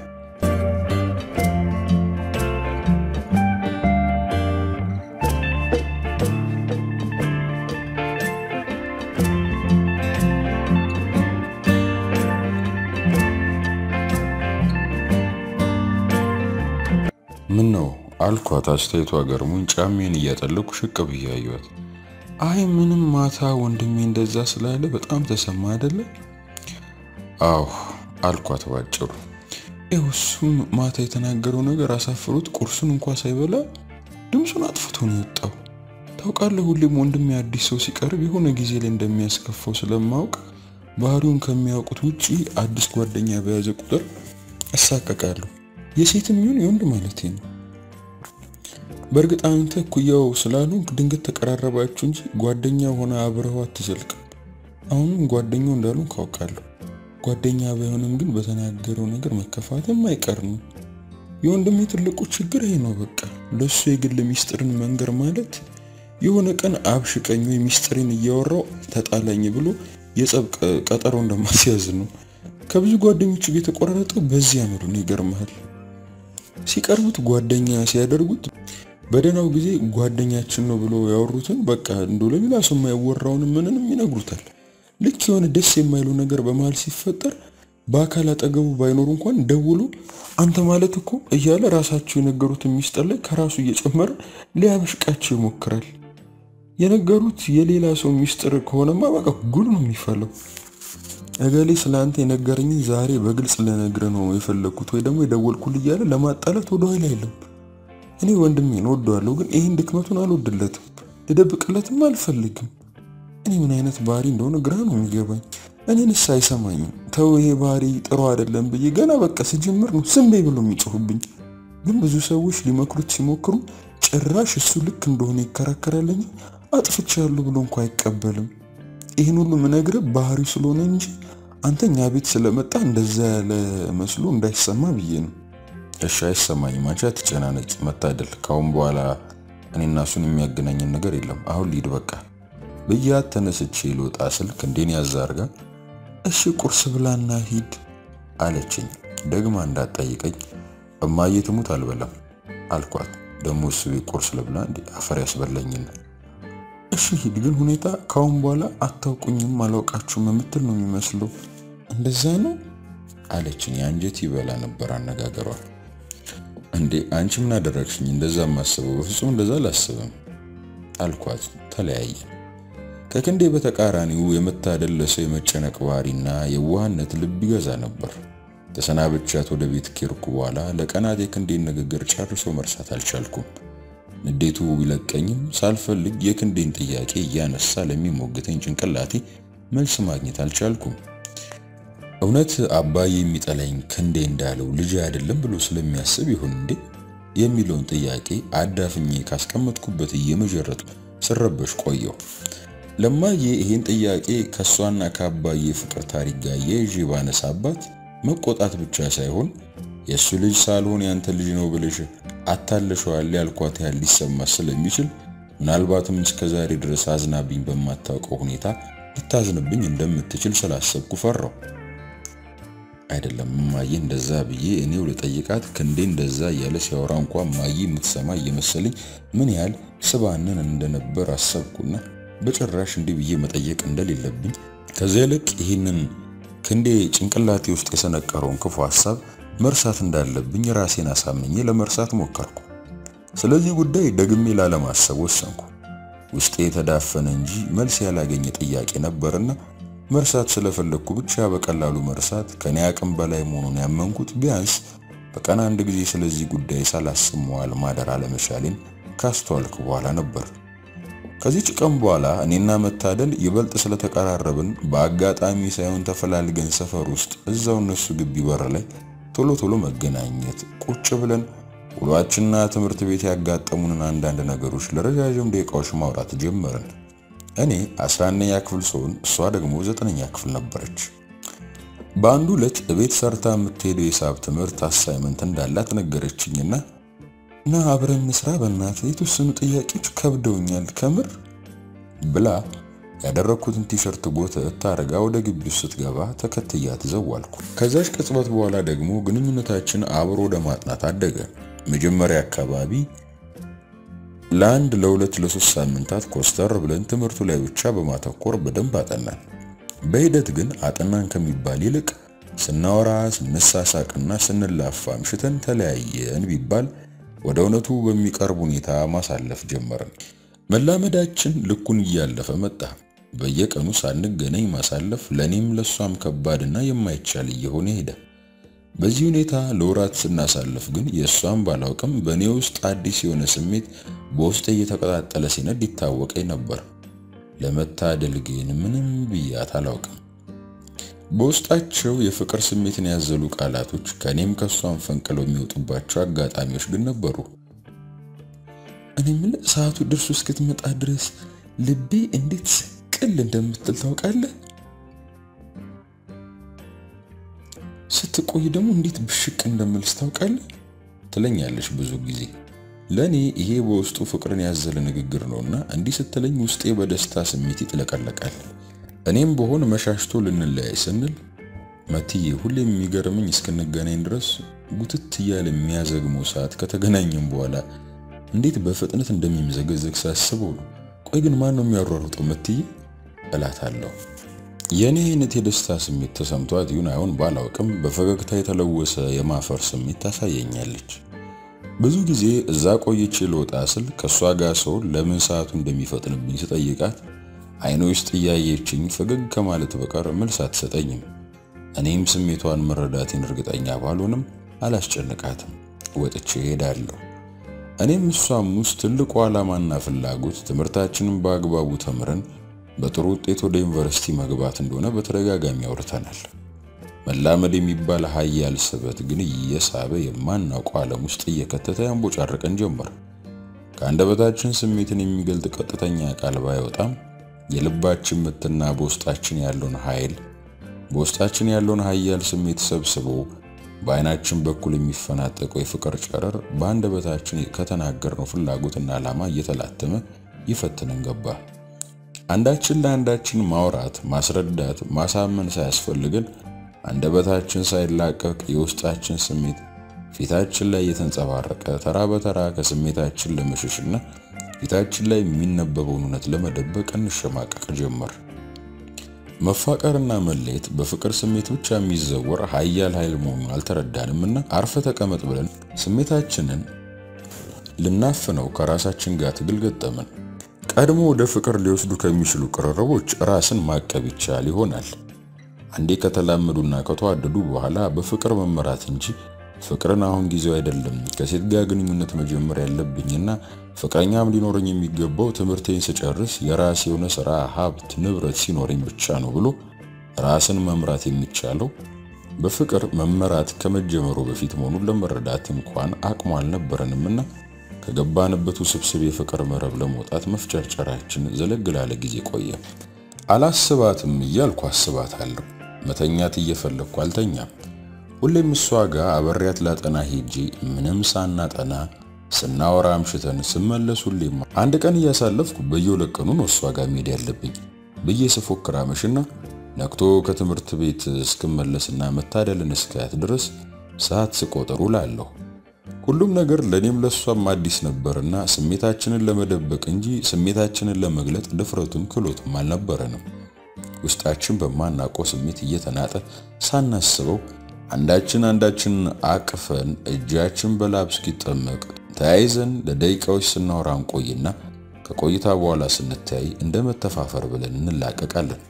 ምን ነው አልኳት። አስተያየቷ ገርሞኝ ጫሜን እያጠለኩ ሽቅብ እያየኋት አይ ምንም ማታ ወንድሜ እንደዛ ስላለ በጣም ተሰማ አይደለ? አዎ አልኳት ባጭሩ። ይኸው እሱም ማታ የተናገረው ነገር አሳፍሮት ቁርሱን እንኳ ሳይበላ ድምፁን አጥፍቶ ነው የወጣው። ታውቃለህ፣ ሁሌም ወንድሜ አዲስ ሰው ሲቀርብ የሆነ ጊዜ ላይ እንደሚያስከፋው ስለማውቅ ባህሪውን ከሚያውቁት ውጪ አዲስ ጓደኛ በያዘ ቁጥር እሳቀቃለሁ። የሴትም ይሁን የወንድ ማለት ነው። በእርግጥ አንተ እኩያው ስላሉ ድንገት ተቀራረባችሁ እንጂ ጓደኛ ሆነ አብረው አትዘልቅም። አሁንም ጓደኛው እንዳሉ ካውቃለሁ። ጓደኛ ባይሆንም ግን በተናገረው ነገር መከፋትም አይቀር ነው። የወንድሜ ትልቁ ችግር ይሄ ነው። በቃ ለሱ የግል ሚስጥርን መንገር ማለት የሆነ ቀን አብሽቀኝ ወይ ሚስጥሬን እያወራው ተጣላኝ ብሎ የጸብ ቀጠሮ እንደማስያዝ ነው። ከብዙ ጓደኞቹ ጋር የተቆራረጠው በዚህ አመሉ ነው። ይገርምሃል። ሲቀርቡት ጓደኛ ሲያደርጉት በደህናው ጊዜ ጓደኛችን ነው ብሎ ያወሩትን በቃ እንዶ ለሌላ ሰው የማይወራውን ምንንም ይነግሩታል። ልክ የሆነ ደስ የማይለው ነገር በመሃል ሲፈጠር በአካል አጠገቡ ባይኖሩ እንኳን ደውሎ አንተ ማለት እኮ እያለ ራሳቸው የነገሩትን ሚስጥር ላይ ከራሱ እየጨመረ ሊያበሽቃቸው ይሞክራል። የነገሩት የሌላ ሰው ሚስጥር ከሆነማ በቃ ጉድ ነው የሚፈለው። እገሌ ስለ አንተ የነገረኝን ዛሬ በግልጽ ልነግርህ ነው የፈለግኩት ወይ ደግሞ የደወልኩል እያለ ለማጣላት ወደ ኋላ የለም። እኔ ወንድሜን ወደዋለሁ፣ ግን ይህን ድክመቱን አልወድለትም፣ ልደብቅለትም አልፈልግም። እኔ ምን አይነት ባህሪ እንደሆነ ግራ ነው የሚገባኝ። እኔንስ አይሰማኝም። ተው ይሄ ባህሪ ጥሩ አይደለም ብዬ ገና በቃ ስጀምር ነው ዝም በይ ብሎ የሚጮሁብኝ። ግን ብዙ ሰዎች ሊመክሩት ሲሞክሩ ጭራሽ እሱ ልክ እንደሆነ ይከራከራል እንጂ አጥፍቻለሁ ብሎ እንኳ አይቀበልም። ይህን ሁሉ ምነግርህ ባህሪው ስለሆነ እንጂ አንተ እኛ ቤት ስለመጣ እንደዛ ያለ መስሎ እንዳይሰማ ብዬ ነው። እሺ አይሰማኝም። አንቺ አትጨናነቂ መታደል። ካሁን በኋላ እኔና እሱን የሚያገናኝን ነገር የለም። አሁን ሊድ በቃ ብያት ተነስቼ ልወጣ ስልክ እንዴን ያዝ አድርጋ እሺ ቁርስ ብላና ሂድ አለችኝ። ደግማ እንዳትጠይቀኝ እማዬ ትሙት አልበላም አልኳት። ደግሞ እሱ ቤት ቁርስ ልብላ እንዴ አፈር ያስበላኝና እሺ ሂድ፣ ግን ሁኔታ ካሁን በኋላ አታውቁኝም አላውቃችሁም የምትል ነው የሚመስለው። እንደዛ ነው አለችኝ። አንጀት ይበላ ነበር አነጋገሯ። እንዴ አንቺ ምን አደረግሽኝ? እንደዛ ማስበው በፍጹም እንደዛ አላስብም አልኳት። ተለያየ። ከክንዴ በተቃራኒው የመታደል ለሰው የመጨነቅ ባህሪና የዋህነት ልብ ይገዛ ነበር። ተሰናብቻት ወደ ቤት ኬርኩ በኋላ ለቀናት የክንዴን ንግግር ጨርሶ መርሳት አልቻልኩም። ንዴቱ ቢለቀኝም ሳልፈልግ የክንዴን ጥያቄ እያነሳ ለሚሞግተኝ ጭንቅላቴ መልስ ማግኘት አልቻልኩም። እውነት አባዬ የሚጠላኝ ክንዴ እንዳለው ልጅ አይደለም ብሎ ስለሚያስብ ይሁን እንዴ የሚለውን ጥያቄ አዳፍኜ ካስቀመጥኩበት እየመጀረጡ ስረበሽ ቆየው። ለማዬ ይህን ጥያቄ ከእሷና ከአባዬ ፍቅር ታሪክ ጋር የይዤ ባነሳባት መቆጣት ብቻ ሳይሆን የእሱ ልጅ ሳልሆን ያንተ ልጅ ነው ብለሽ አታለሸዋል ያልኳት ያህል ሊሰማ ስለሚችል ምናልባትም እስከዛሬ ድረስ አዝናብኝ በማታውቀው ሁኔታ ልታዝንብኝ እንደምትችል ስላሰብኩ ፈራው። አይደለም እማዬ እንደዛ ብዬ እኔው ልጠይቃት ክንዴ እንደዛ እያለ ሲያወራ እንኳ እማዬ የምትሰማ እየመሰለኝ ምን ያህል ስባንን እንደነበር አሰብኩና በጭራሽ እንዲህ ብዬ መጠየቅ እንደሌለብኝ ከዚያ ይልቅ ይህንን ክንዴ ጭንቅላቴ ውስጥ የሰነቀረውን ክፉ ሐሳብ መርሳት እንዳለብኝ ራሴን አሳምኜ ለመርሳት ሞከርኩ። ስለዚህ ጉዳይ ደግሜ ላለማሰብ ወሰንኩ። ውስጤ የተዳፈነ እንጂ መልስ ያላገኘ ጥያቄ ነበርና መርሳት ስለፈለግኩ ብቻ በቀላሉ መርሳት ከኔ አቅም በላይ መሆኑን ያመንኩት ቢያንስ በቀን አንድ ጊዜ ስለዚህ ጉዳይ ሳላስብ መዋል ማደር አለመቻሌን ካስተዋልኩ በኋላ ነበር። ከዚህች ቀን በኋላ እኔና መታደል ይበልጥ ስለተቀራረብን በአጋጣሚ ሳይሆን ተፈላልገን ሰፈር ውስጥ እዛው እነሱ ግቢ በር ላይ ቶሎ ቶሎ መገናኘት፣ ቁጭ ብለን ውሏችንና ትምህርት ቤት ያጋጠሙንን አንዳንድ ነገሮች ለረዣዥም ደቂቃዎች ማውራት ጀመርን። እኔ 11ኛ ክፍል ስሆን እሷ ደግሞ ዘጠነኛ ክፍል ነበረች። በአንዱ ዕለት እቤት ሰርታ የምትሄደው የሂሳብ ትምህርት አሳይመንት እንዳላት ነገረችኝና እና አብረን እንስራ በእናትህ የተወሰኑ ጥያቄዎች ከብደውኛል ከምር ብላ ያደረኩትን ቲሸርት ጎተት ታረጋ ወደ ግቢ ውስጥ ስትገባ ተከትያት ዘዋልኩ። ከዛች ቅጽበት በኋላ ደግሞ ግንኙነታችን አብሮ ወደ ማጥናት አደገ። መጀመሪያ አካባቢ ለአንድ ለሁለት ለሶስት ሳምንታት ኮስተር ብለን ትምህርቱ ላይ ብቻ በማተኮር በደንብ አጠናን። በሂደት ግን አጠናን ከሚባል ይልቅ ስናወራ ስንሳሳቅና ስንላፋ አምሽተን ተለያየን ቢባል ወደ እውነቱ በሚቀርብ ሁኔታ ማሳለፍ ጀመርን። መላመዳችን ልኩን እያለፈ መጣ። በየቀኑ ሳንገናኝ ማሳለፍ ለኔም ለሷም ከባድና የማይቻል እየሆነ ሄደ። በዚህ ሁኔታ ለወራት ስናሳልፍ ግን የእሷን ባላውቅም በእኔ ውስጥ አዲስ የሆነ ስሜት በውስጤ እየተቀጣጠለ ሲነድ ይታወቀኝ ነበር። ለመታደል ግን ምንም ብያት አላውቅም። በውስጣቸው የፍቅር ስሜትን ያዘሉ ቃላቶች ከኔም ከሷን ፈንቅለው የሚወጡባቸው አጋጣሚዎች ግን ነበሩ። እኔ ምን ሰዓቱ ደርሶ እስክትመጣ ድረስ ልቤ እንዴት ስቅል እንደምትል ታውቃለህ? ስትቆይ ደግሞ እንዴት ብሽቅ እንደምልስ ታውቃለህ? ትለኛለች ብዙ ጊዜ። ለኔ ይሄ በውስጡ ፍቅርን ያዘለ ንግግር ነውና እንዲህ ስትለኝ ውስጤ በደስታ ስሜት ይጥለቀለቃል። እኔም በሆን መሻሽቶ ልንለያይ ስንል መትዬ ሁሌም የሚገርምኝ እስክንገናኝ ድረስ ጉትት እያለ የሚያዘግመው ሰዓት ከተገናኘም በኋላ እንዴት በፍጥነት እንደሚምዘገዘግ ሳስበው ነው። ቆይ ግን ማን ነው የሚያሯሩጠው መትዬ እላታለሁ። የእኔ አይነት የደስታ ስሜት ተሰምቷት ይሁን አይሆን ባላውቅም በፈገግታ የተለወሰ የማፈር ስሜት ታሳየኛለች። ብዙ ጊዜ እዛ ቆይቼ ልወጣ ስል ከእሷ ጋር ሰው ለምን ሰዓቱ እንደሚፈጥንብኝ ስጠይቃት አይኖ ውስጥ እያየችኝ ፈገግ ከማለት በቀር መልስ አትሰጠኝም። እኔም ስሜቷን መረዳቴን እርግጠኛ ባልሆንም አላስጨንቃትም፣ ወጥቼ እሄዳለሁ። እኔም እሷም ውስጥ ትልቁ ዓላማና ፍላጎት ትምህርታችንን በአግባቡ ተምረን በጥሩ ውጤት ወደ ዩኒቨርሲቲ መግባት እንደሆነ በተደጋጋሚ አውርተናል። መላመድ የሚባል ኃያል ስበት ግን እየሳበ የማናውቀው ዓለም ውስጥ እየከተተ ያንቦጫረቀን ጀመር። ከአንደበታችን ስሜትን የሚገልጥ ቀጥተኛ ቃል ባይወጣም የልባችን ምትና በውስጣችን ያለውን ኃይል በውስጣችን ያለውን ኃያል ስሜት ሰብስቦ በአይናችን በኩል የሚፈናጠቀው የፍቅር ጨረር በአንደበታችን ከተናገርነው ፍላጎትና ዓላማ እየተላተመ ይፈትነን ገባ። አንዳችን ለአንዳችን ማውራት፣ ማስረዳት፣ ማሳመን ሳያስፈልገን አንደበታችን ሳይላቀቅ የውስጣችን ስሜት ፊታችን ላይ እየተንጸባረቀ ተራ በተራ ከስሜታችን ለመሸሽና ፊታችን ላይ የሚነበበውን እውነት ለመደበቅ እንሸማቀቅ ጀመር። መፋቀርና መለየት በፍቅር ስሜት ብቻ የሚዘወር ኃያል ኃይል መሆኑን አልተረዳንምና አርፈ ተቀመጥ ብለን ስሜታችንን ልናፍነው ከራሳችን ጋር ትግል ገጠምን። ቀድሞ ወደ ፍቅር ሊወስዱ ከሚችሉ ቅርርቦች ራስን ማቀብ ይቻል ይሆናል። አንዴ ከተላመዱና ከተዋደዱ በኋላ በፍቅር መመራት እንጂ ፍቅርን አሁን ጊዜው አይደለም፣ ከሴት ጋር ግንኙነት መጀመር ያለብኝና ፍቅረኛም ሊኖረኝ የሚገባው ትምህርቴን ስጨርስ የራስ የሆነ ስራ፣ ሀብት፣ ንብረት ሲኖረኝ ብቻ ነው ብሎ ራስን መምራት የሚቻለው በፍቅር መመራት ከመጀመሩ በፊት መሆኑን ለመረዳት እንኳን አቅሙ አልነበረንምና ከገባንበት ውስብስብ የፍቅር መረብ ለመውጣት መፍጨርጨራችን ዘለግ ላለ ጊዜ ቆየ። አላስባትም እያልኩ አስባታለሁ። መተኛት እየፈለግኩ አልተኛም። ሁሌም እሷ ጋር አበሬያት ላጠና ሄጄ ምንም ሳናጠና ስናወራ አምሽተን ስመለስ ሁሌም አንድ ቀን እያሳለፍኩ በየሁለት ቀኑ ነው እሷ ጋር መሄድ ያለብኝ ብዬ ስፎክር አመሽና ነቅቶ ከትምህርት ቤት እስክመለስና መታደልን እስካያት ድረስ ሰዓት ስቆጥር ውላለሁ። ሁሉም ነገር ለእኔም ለእሷም አዲስ ነበርና ስሜታችንን ለመደበቅ እንጂ ስሜታችንን ለመግለጥ ድፍረቱም ክሎቱም አልነበረንም። ውስጣችን በማናውቀው ስሜት እየተናጠ ሳናስበው አንዳችን አንዳችን አቅፈን እጃችን በላብ እስኪጠመቅ ተያይዘን ለደቂቃዎች ስናወራ እንቆይና ከቆይታ በኋላ ስንተያይ እንደ መተፋፈር ብለን እንላቀቃለን።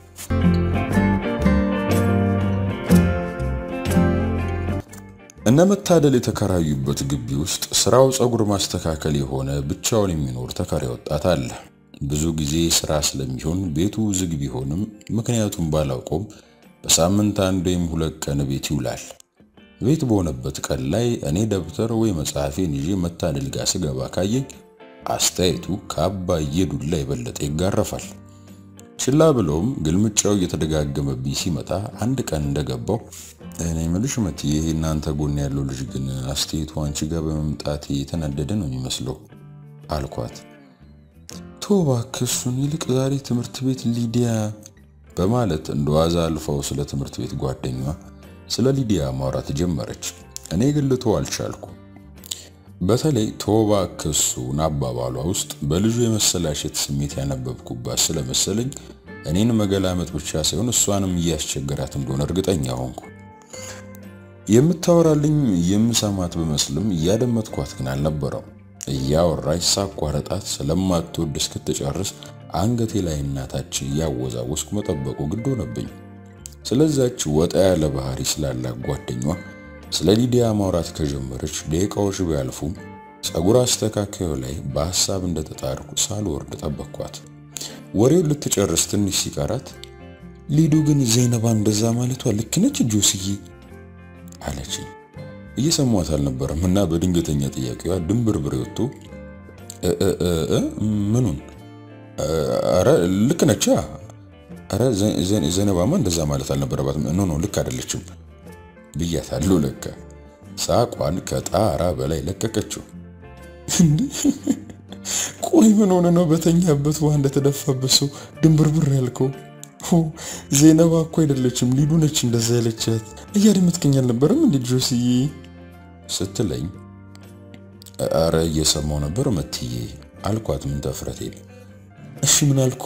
እነ መታደል የተከራዩበት ግቢ ውስጥ ስራው ፀጉር ማስተካከል የሆነ ብቻውን የሚኖር ተከራይ ወጣት አለ። ብዙ ጊዜ ስራ ስለሚሆን ቤቱ ዝግ ቢሆንም ምክንያቱም ባላውቀውም በሳምንት አንድ ወይም ሁለት ቀን ቤት ይውላል። ቤት በሆነበት ቀን ላይ እኔ ደብተር ወይ መጽሐፌን ይዤ መታደል ጋር ስገባ ካየኝ አስተያየቱ ከአባዬ ዱላ የበለጠ ይጋረፋል። ችላ ብለውም ግልምጫው እየተደጋገመብኝ ሲመጣ አንድ ቀን እንደገባው እኔ ምልሽ መት ይሄ እናንተ ጎን ያለው ልጅ ግን አስተያየቱ አንቺ ጋር በመምጣት የተናደደ ነው የሚመስለው አልኳት። ቶ እባክህ እሱን ይልቅ ዛሬ ትምህርት ቤት ሊዲያ በማለት እንደዋዛ አልፈው ስለ ትምህርት ቤት ጓደኛዋ ስለ ሊዲያ ማውራት ጀመረች። እኔ ግን ልተው አልቻልኩ። በተለይ ቶባ ክሱን አባባሏ ውስጥ በልጁ የመሰላሸት ስሜት ያነበብኩባት ስለመሰለኝ እኔን መገላመጥ ብቻ ሳይሆን እሷንም እያስቸገራት እንደሆነ እርግጠኛ ሆንኩ። የምታወራልኝ የምሰማት በመስልም እያደመጥኳት ግን አልነበረው። እያወራች ሳቋረጣት ስለማትወድ እስክትጨርስ አንገቴ ላይ እናታች እያወዛወስኩ መጠበቁ ግድ ሆነብኝ። ስለዛች ወጣ ያለ ባህሪ ስላላት ጓደኛዋ ስለ ሊዲያ ማውራት ከጀመረች ደቂቃዎች ቢያልፉም ፀጉር አስተካካዩ ላይ በሐሳብ እንደተጣርኩ ሳልወርድ ጠበቅኳት። ወሬውን ልትጨርስ ትንሽ ሲቀራት ሊዱ ግን ዘይነባ እንደዛ ማለቷ ልክ ነች ጆስዬ አለችኝ። እየሰሟት አልነበረም እና በድንገተኛ ጥያቄዋ ድንብርብር ወጥቶ ምኑን? ኧረ ልክ ነች። ኧረ ዘይነባማ እንደዛ ማለት አልነበረባትም። ኖ ኖ ልክ አይደለችም ብያታለሁ። ለካ ሳቋን ከጣራ በላይ ለቀቀችው። ቆይ ምን ሆነ ነው በተኛበት ውሃ እንደተደፋበት ሰው ድንብርብር ያልከው? ዜነባ እኮ አይደለችም ሊዱ ነች እንደዛ ያለቻት። እያደመጥከኝ አልነበረም እንዴ ጆስዬ ስትለኝ፣ አረ እየሰማው ነበር መትዬ አልኳት። ምን ተፍረቴ እሺ ምን አልኩ?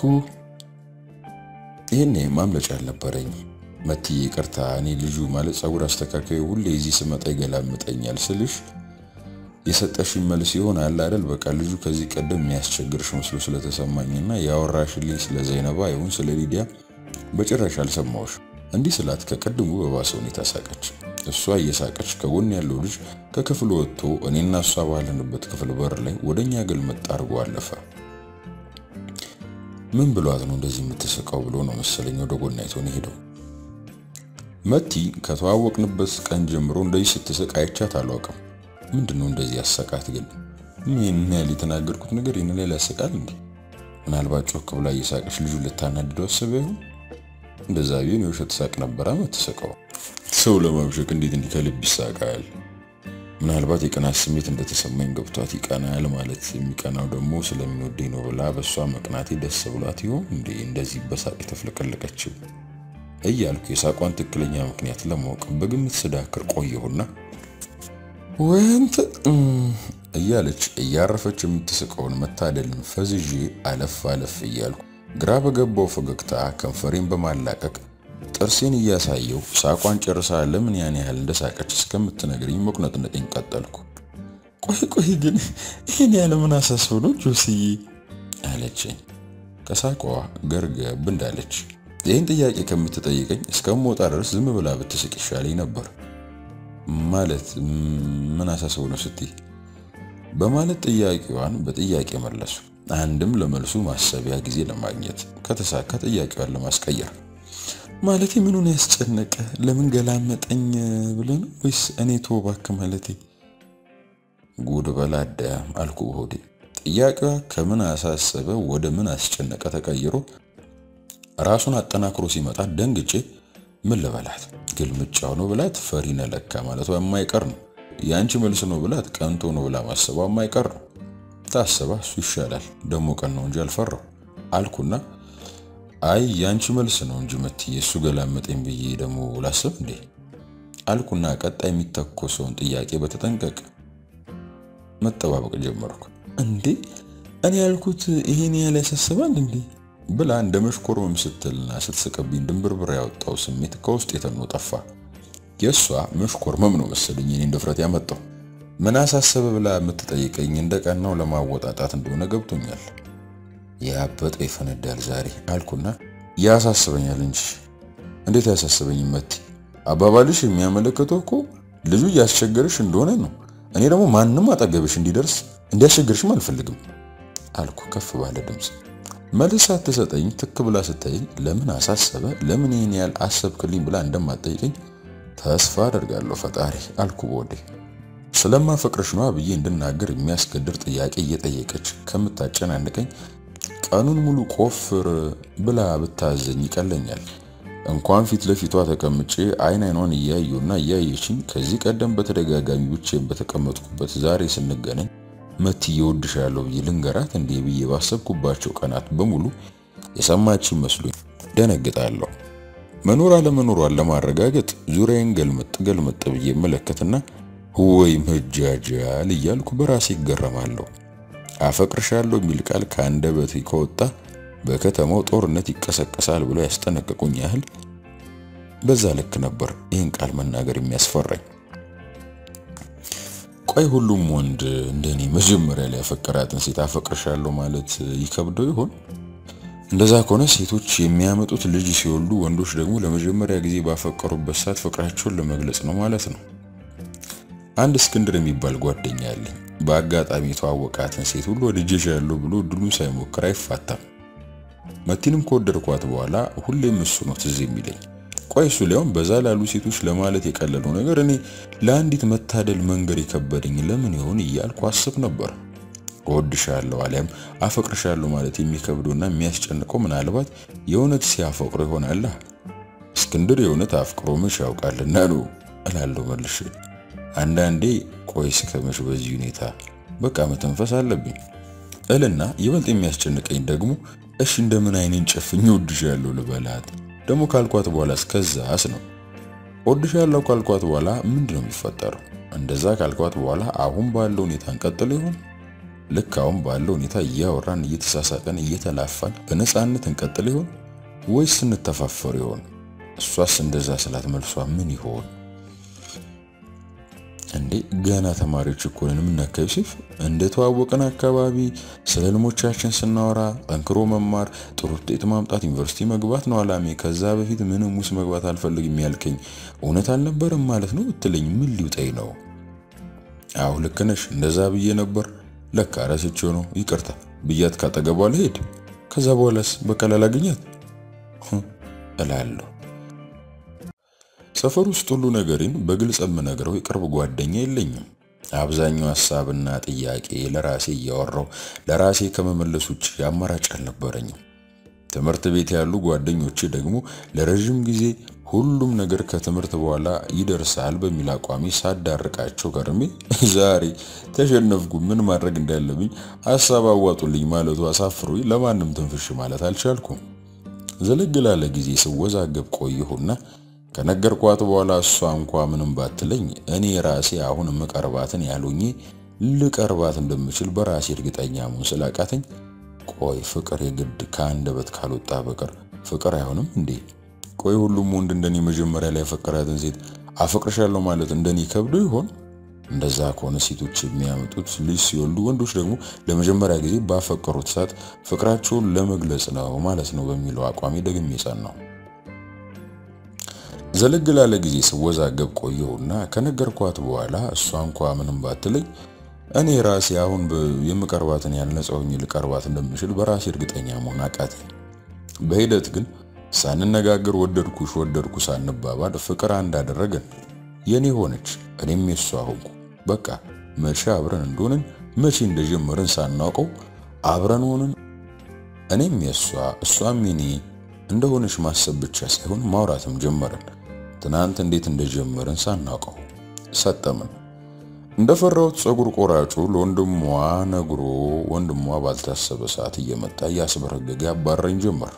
ይህኔ ማምለጫ አልነበረኝ። መትዬ ይቅርታ፣ እኔ ልጁ ማለት ፀጉር አስተካካዩ ሁሌ እዚህ ስመጣ ይገላምጠኛል ስልሽ የሰጠሽኝ መልስ ይሆናል አይደል? በቃ ልጁ ከዚህ ቀደም የሚያስቸግርሽ መስሎ ስለተሰማኝና ያወራሽልኝ ስለ ዘይነባ ይሁን ስለ ሊዲያ በጭራሽ አልሰማሁሽ። እንዲህ ስላት ከቀድሙ በባሰ ሁኔታ ሳቀች። እሷ እየሳቀች ከጎን ያለው ልጅ ከክፍሉ ወጥቶ እኔና እሷ ባለንበት ክፍል በር ላይ ወደኛ ገልመጥ አድርጎ አለፈ። ምን ብሏት ነው እንደዚህ የምትስቀው ብሎ ነው መሰለኝ ወደ ጎን አይቶን ሄደው። መቲ ከተዋወቅንበት ቀን ጀምሮ እንደዚህ ስትስቅ አይቻት አላውቅም። ምንድን ነው እንደዚህ ያሰቃት? ግን ምን ያህል የተናገርኩት ነገር ይህን ላይ ያሰቃል እንዴ? ምናልባት ጮክ ብላ እየሳቀች ልጁ ልታናድደው አስበ ይሆን? እንደዛ ቢሆን የውሸት ሳቅ ነበረ የምትስቀው። ሰው ለማብሸቅ እንዴት እንዲህ ከልብ ይሳቃል? ምናልባት የቅናት ስሜት እንደተሰማኝ ገብቷት ይቀናል ማለት የሚቀናው ደግሞ ስለሚወደኝ ነው ብላ በእሷ መቅናቴ ደስ ብሏት ይሆን እንዴ እንደዚህ በሳቅ የተፍለቀለቀችው እያልኩ የሳቋን ትክክለኛ ምክንያት ለማወቅ በግምት ስዳክር ቆየሁና ወንት እያለች እያረፈች የምትስቀውን መታደልን ፈዝዤ አለፍ አለፍ እያልኩ ግራ በገባው ፈገግታ ከንፈሬን በማላቀቅ ጥርሴን እያሳየው ሳቋን ጨርሳ ለምን ያን ያህል እንደሳቀች እስከምትነግረኝ መቁነጥነጤን ቀጠልኩ። ቆይ ቆይ ግን ይህን ያለ ምን አሳስበው ነው ጆስዬ? አለችኝ ከሳቋ ገርገብ እንዳለች። ይህን ጥያቄ ከምትጠይቀኝ እስከምወጣ ድረስ ዝም ብላ ብትስቅ ይሻለኝ ነበር። ማለት ምን አሳስበው ነው ስትይ በማለት ጥያቄዋን በጥያቄ መለሱ። አንድም ለመልሱ ማሰቢያ ጊዜ ለማግኘት ከተሳካ ጥያቄዋን ለማስቀየር ማለቴ ምኑን ያስጨነቀ ለምን ገላመጠኝ ብለህ ነው ወይስ እኔ ተወው እባክህ ማለቴ ጉድ በላዳ አልኩ በሆዴ። ጥያቄዋ ከምን አሳሰበ ወደ ምን አስጨነቀ ተቀይሮ ራሱን አጠናክሮ ሲመጣ ደንግጬ ምን ልበላት ግልምጫው ነው ብላት ፈሪ ነለካ ማለቷ የማይቀር ነው። የአንቺ መልስ ነው ብላት ቀንቶ ነው ብላ ማሰቧ የማይቀር ነው። ታሰባ እሱ ይሻላል ደግሞ ቀን ነው እንጂ አልፈራው አልኩና አይ ያንቺ መልስ ነው እንጂ መትዬ እሱ ገላመጠኝ ብዬ ደግሞ ላስብ እንዴ አልኩና ቀጣይ የሚተኮሰውን ጥያቄ በተጠንቀቅ መጠባበቅ ጀመርኩ። እንዴ እኔ ያልኩት ይሄን ያህል ያሳስባል እንዴ ብላ እንደ መሽኮርመም ስትልና ስትስቅብኝ ድንብርብር ያወጣው ስሜት ከውስጥ የተኖ ጠፋ። የእሷ መሽኮርመም ነው መሰለኝ እኔን ድፍረት ያመጣው። ምን አሳሰበ ብላ የምትጠይቀኝ እንደ ቀናው ለማወጣጣት እንደሆነ ገብቶኛል። ያበጠ ይፈነዳል ዛሬ አልኩና ያሳስበኛል እንጂ እንዴት አያሳስበኝም መቲ? አባባልሽ የሚያመለክተው እኮ ልጁ እያስቸገርሽ እንደሆነ ነው። እኔ ደግሞ ማንም አጠገብሽ እንዲደርስ እንዲያስቸግርሽም አልፈልግም አልኩ ከፍ ባለ ድምፅ። መልስ ሳትሰጠኝ ትክ ብላ ስታይ ለምን አሳሰበ ለምን ይህን ያህል አሰብክልኝ ብላ እንደማትጠይቀኝ ተስፋ አደርጋለሁ ፈጣሪ አልኩ በወዴ ስለማፈቅርሽ ነዋ ብዬ እንድናገር የሚያስገድር ጥያቄ እየጠየቀች ከምታጨናንቀኝ ቀኑን ሙሉ ቆፍር ብላ ብታዘኝ ይቀለኛል። እንኳን ፊት ለፊቷ ተቀምጬ አይን አይኗን እያየውና እያየችኝ ከዚህ ቀደም በተደጋጋሚ ብቻዬን በተቀመጥኩበት ዛሬ ስንገናኝ መትዬ እወድሻለሁ ብዬ ልንገራት እንዴ ብዬ ባሰብኩባቸው ቀናት በሙሉ የሰማችኝ መስሎኝ ደነግጣለሁ። መኖር አለመኖሯን ለማረጋገጥ ዙሪያዬን ገልመጥ ገልመጥ ብዬ መለከትና ወይ መጃጃል እያልኩ በራሴ ይገረማለሁ። አፈቅርሻለሁ የሚል ቃል ከአንደበቴ ከወጣ በከተማው ጦርነት ይቀሰቀሳል ብለው ያስጠነቀቁኝ ያህል በዛ ልክ ነበር ይህን ቃል መናገር የሚያስፈራኝ። ቆይ ሁሉም ወንድ እንደኔ መጀመሪያ ላይ ያፈቀራትን ሴት አፈቅርሻለሁ ማለት ይከብደው ይሆን? እንደዛ ከሆነ ሴቶች የሚያመጡት ልጅ ሲወልዱ፣ ወንዶች ደግሞ ለመጀመሪያ ጊዜ ባፈቀሩበት ሰዓት ፍቅራቸውን ለመግለጽ ነው ማለት ነው። አንድ እስክንድር የሚባል ጓደኛ አለኝ። በአጋጣሚ የተዋወቃትን ሴት ሁሉ ወድጄሻለሁ ብሎ ድሉን ሳይሞክር አይፋታም። መቲንም ከወደድኳት በኋላ ሁሌም እሱ ነው ትዝ የሚለኝ። ቆይ እሱ ሊያውም በዛ ላሉ ሴቶች ለማለት የቀለለው ነገር እኔ ለአንዲት መታደል መንገድ የከበደኝ ለምን ይሆን እያልኩ አስብ ነበር። እወድሻለሁ አሊያም አፈቅርሻለሁ ማለት የሚከብደውና የሚያስጨንቀው ምናልባት የእውነት ሲያፈቅሮ ይሆናል። እስክንድር የእውነት አፍቅሮ መች ያውቃልና ነው እላለሁ መልሼ። አንዳንዴ ቆይ እስከመች በዚህ ሁኔታ በቃ መተንፈስ አለብኝ እልና ይበልጥ የሚያስጨንቀኝ ደግሞ እሺ እንደምን አይኔን ጨፍኝ እወድሻለሁ ልበላት ደግሞ ካልኳት በኋላ እስከዛስ ነው። እወድሻለሁ ካልኳት በኋላ ምንድን ነው የሚፈጠረው? እንደዛ ካልኳት በኋላ አሁን ባለው ሁኔታ እንቀጥል ይሆን? ልክ አሁን ባለው ሁኔታ እያወራን እየተሳሳቀን እየተላፋን በነፃነት እንቀጥል ይሆን ወይስ እንተፋፈር ይሆን? እሷስ እንደዛ ስላት መልሷ ምን ይሆን? እንዴ ገና ተማሪዎች እኮ ነን። የምናካ ዮሴፍ እንደተዋወቀን አካባቢ ስለ ህልሞቻችን ስናወራ ጠንክሮ መማር፣ ጥሩ ውጤት ማምጣት፣ ዩኒቨርሲቲ መግባት ነው አላሜ። ከዛ በፊት ምንም ውስጥ መግባት አልፈልግም ያልከኝ እውነት አልነበረም ማለት ነው ብትለኝ ምን ሊውጠኝ ነው? አዎ ልክ ነሽ፣ እንደዛ ብዬ ነበር። ለካ ረስቼው ነው ይቅርታ ብያት ካጠገቧ ልሄድ፣ ከዛ በኋላስ በቃ ላላገኛት እላለሁ። ሰፈር ውስጥ ሁሉ ነገሬን በግልጽ የምነግረው የቅርብ ጓደኛ የለኝም። አብዛኛው ሀሳብና ጥያቄ ለራሴ እያወራው ለራሴ ከመመለስ ውጭ አማራጭ አልነበረኝም። ትምህርት ቤት ያሉ ጓደኞቼ ደግሞ ለረዥም ጊዜ ሁሉም ነገር ከትምህርት በኋላ ይደርሳል በሚል አቋሚ ሳዳርቃቸው ከርሜ ዛሬ ተሸነፍኩ። ምን ማድረግ እንዳለብኝ ሀሳብ አዋጡልኝ ማለቱ አሳፍሮኝ ለማንም ትንፍሽ ማለት አልቻልኩም። ዘለግ ላለ ጊዜ ስወዛገብ ቆየሁና ከነገርኳት በኋላ እሷ እንኳ ምንም ባትለኝ እኔ ራሴ አሁን የምቀርባትን ያሉኝ ልቀርባት እንደምችል በራሴ እርግጠኛ መሆን ስላቃተኝ ቆይ ፍቅር የግድ ከአንደበት ካልወጣ በቀር ፍቅር አይሆንም እንዴ? ቆይ ሁሉም ወንድ እንደኔ መጀመሪያ ላይ ያፈቀራትን ሴት አፈቅርሻለሁ ማለት እንደኔ ከብዶ ይሆን? እንደዛ ከሆነ ሴቶች የሚያመጡት ልጅ ሲወልዱ፣ ወንዶች ደግሞ ለመጀመሪያ ጊዜ ባፈቀሩት ሰዓት ፍቅራቸውን ለመግለጽ ነው ማለት ነው በሚለው አቋሜ ደግሜ ጸናሁ። ዘለግ ላለ ጊዜ ስወዛገብ ቆየውና ከነገርኳት በኋላ እሷ እንኳ ምንም ባትለኝ እኔ ራሴ አሁን የምቀርባትን ያህል ነፃ ሆኜ ልቀርባት እንደምችል በራሴ እርግጠኛ መሆን አቃተኝ። በሂደት ግን ሳንነጋገር ወደድኩሽ ወደድኩ ሳንባባል ፍቅር አንድ አደረገን። የኔ ሆነች፣ እኔም የሷ ሆንኩ። በቃ መቼ አብረን እንደሆንን መቼ እንደጀመርን ሳናውቀው አብረን ሆንን። እኔም የሷ እሷም የኔ እንደሆነች ማሰብ ብቻ ሳይሆን ማውራትም ጀመርን። ትናንት እንዴት እንደጀመርን ሳናውቀው ሰጠምን። እንደፈራሁት ፀጉር ቆራጩ ለወንድሟ ነግሮ ወንድሟ ባልታሰበ ሰዓት እየመጣ እያስበረገገ ያባረኝ ጀመር።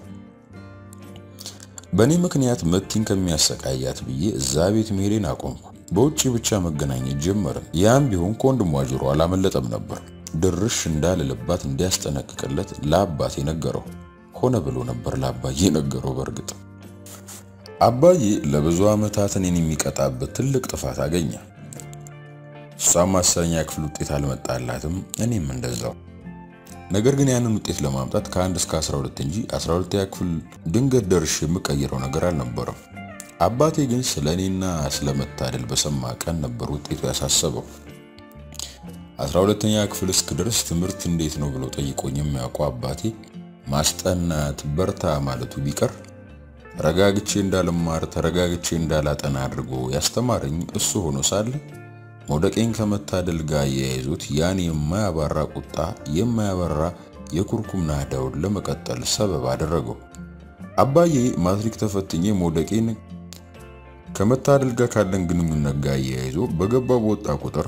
በእኔ ምክንያት መቲን ከሚያሰቃያት ብዬ እዛ ቤት መሄዴን አቆምኩ። በውጭ ብቻ መገናኘት ጀመርን። ያም ቢሆን ከወንድሟ ጆሮ አላመለጠም ነበር። ድርሽ እንዳልልባት እንዲያስጠነቅቅለት ለአባቴ ነገረው። ሆነ ብሎ ነበር ለአባዬ ነገረው። በእርግጥ አባዬ ለብዙ ዓመታት እኔን የሚቀጣበት ትልቅ ጥፋት አገኘ። እሷም አስረኛ ክፍል ውጤት አልመጣላትም፣ እኔም እንደዛው። ነገር ግን ያንን ውጤት ለማምጣት ከአንድ እስከ 12 እንጂ 12ኛ ክፍል ድንገት ደርሽ የምቀይረው ነገር አልነበረም። አባቴ ግን ስለ እኔና ስለ መታደል በሰማ ቀን ነበር ውጤቱ ያሳሰበው። 12ኛ ክፍል እስክደርስ ትምህርት እንዴት ነው ብሎ ጠይቆኝ የሚያውቀው አባቴ ማስጠናት በርታ ማለቱ ቢቀር ተረጋግቼ እንዳልማር ተረጋግቼ እንዳላጠና አድርጎ ያስተማረኝ እሱ ሆኖ ሳለ መውደቄን ከመታደል ጋር የያይዞት ያን የማያባራ ቁጣ የማያበራ የኩርኩም ናዳውን ለመቀጠል ሰበብ አደረገው። አባዬ ማትሪክ ተፈትኜ መውደቄን ከመታደል ጋር ካለን ግንኙነት ጋር እያይዞ በገባ በወጣ ቁጥር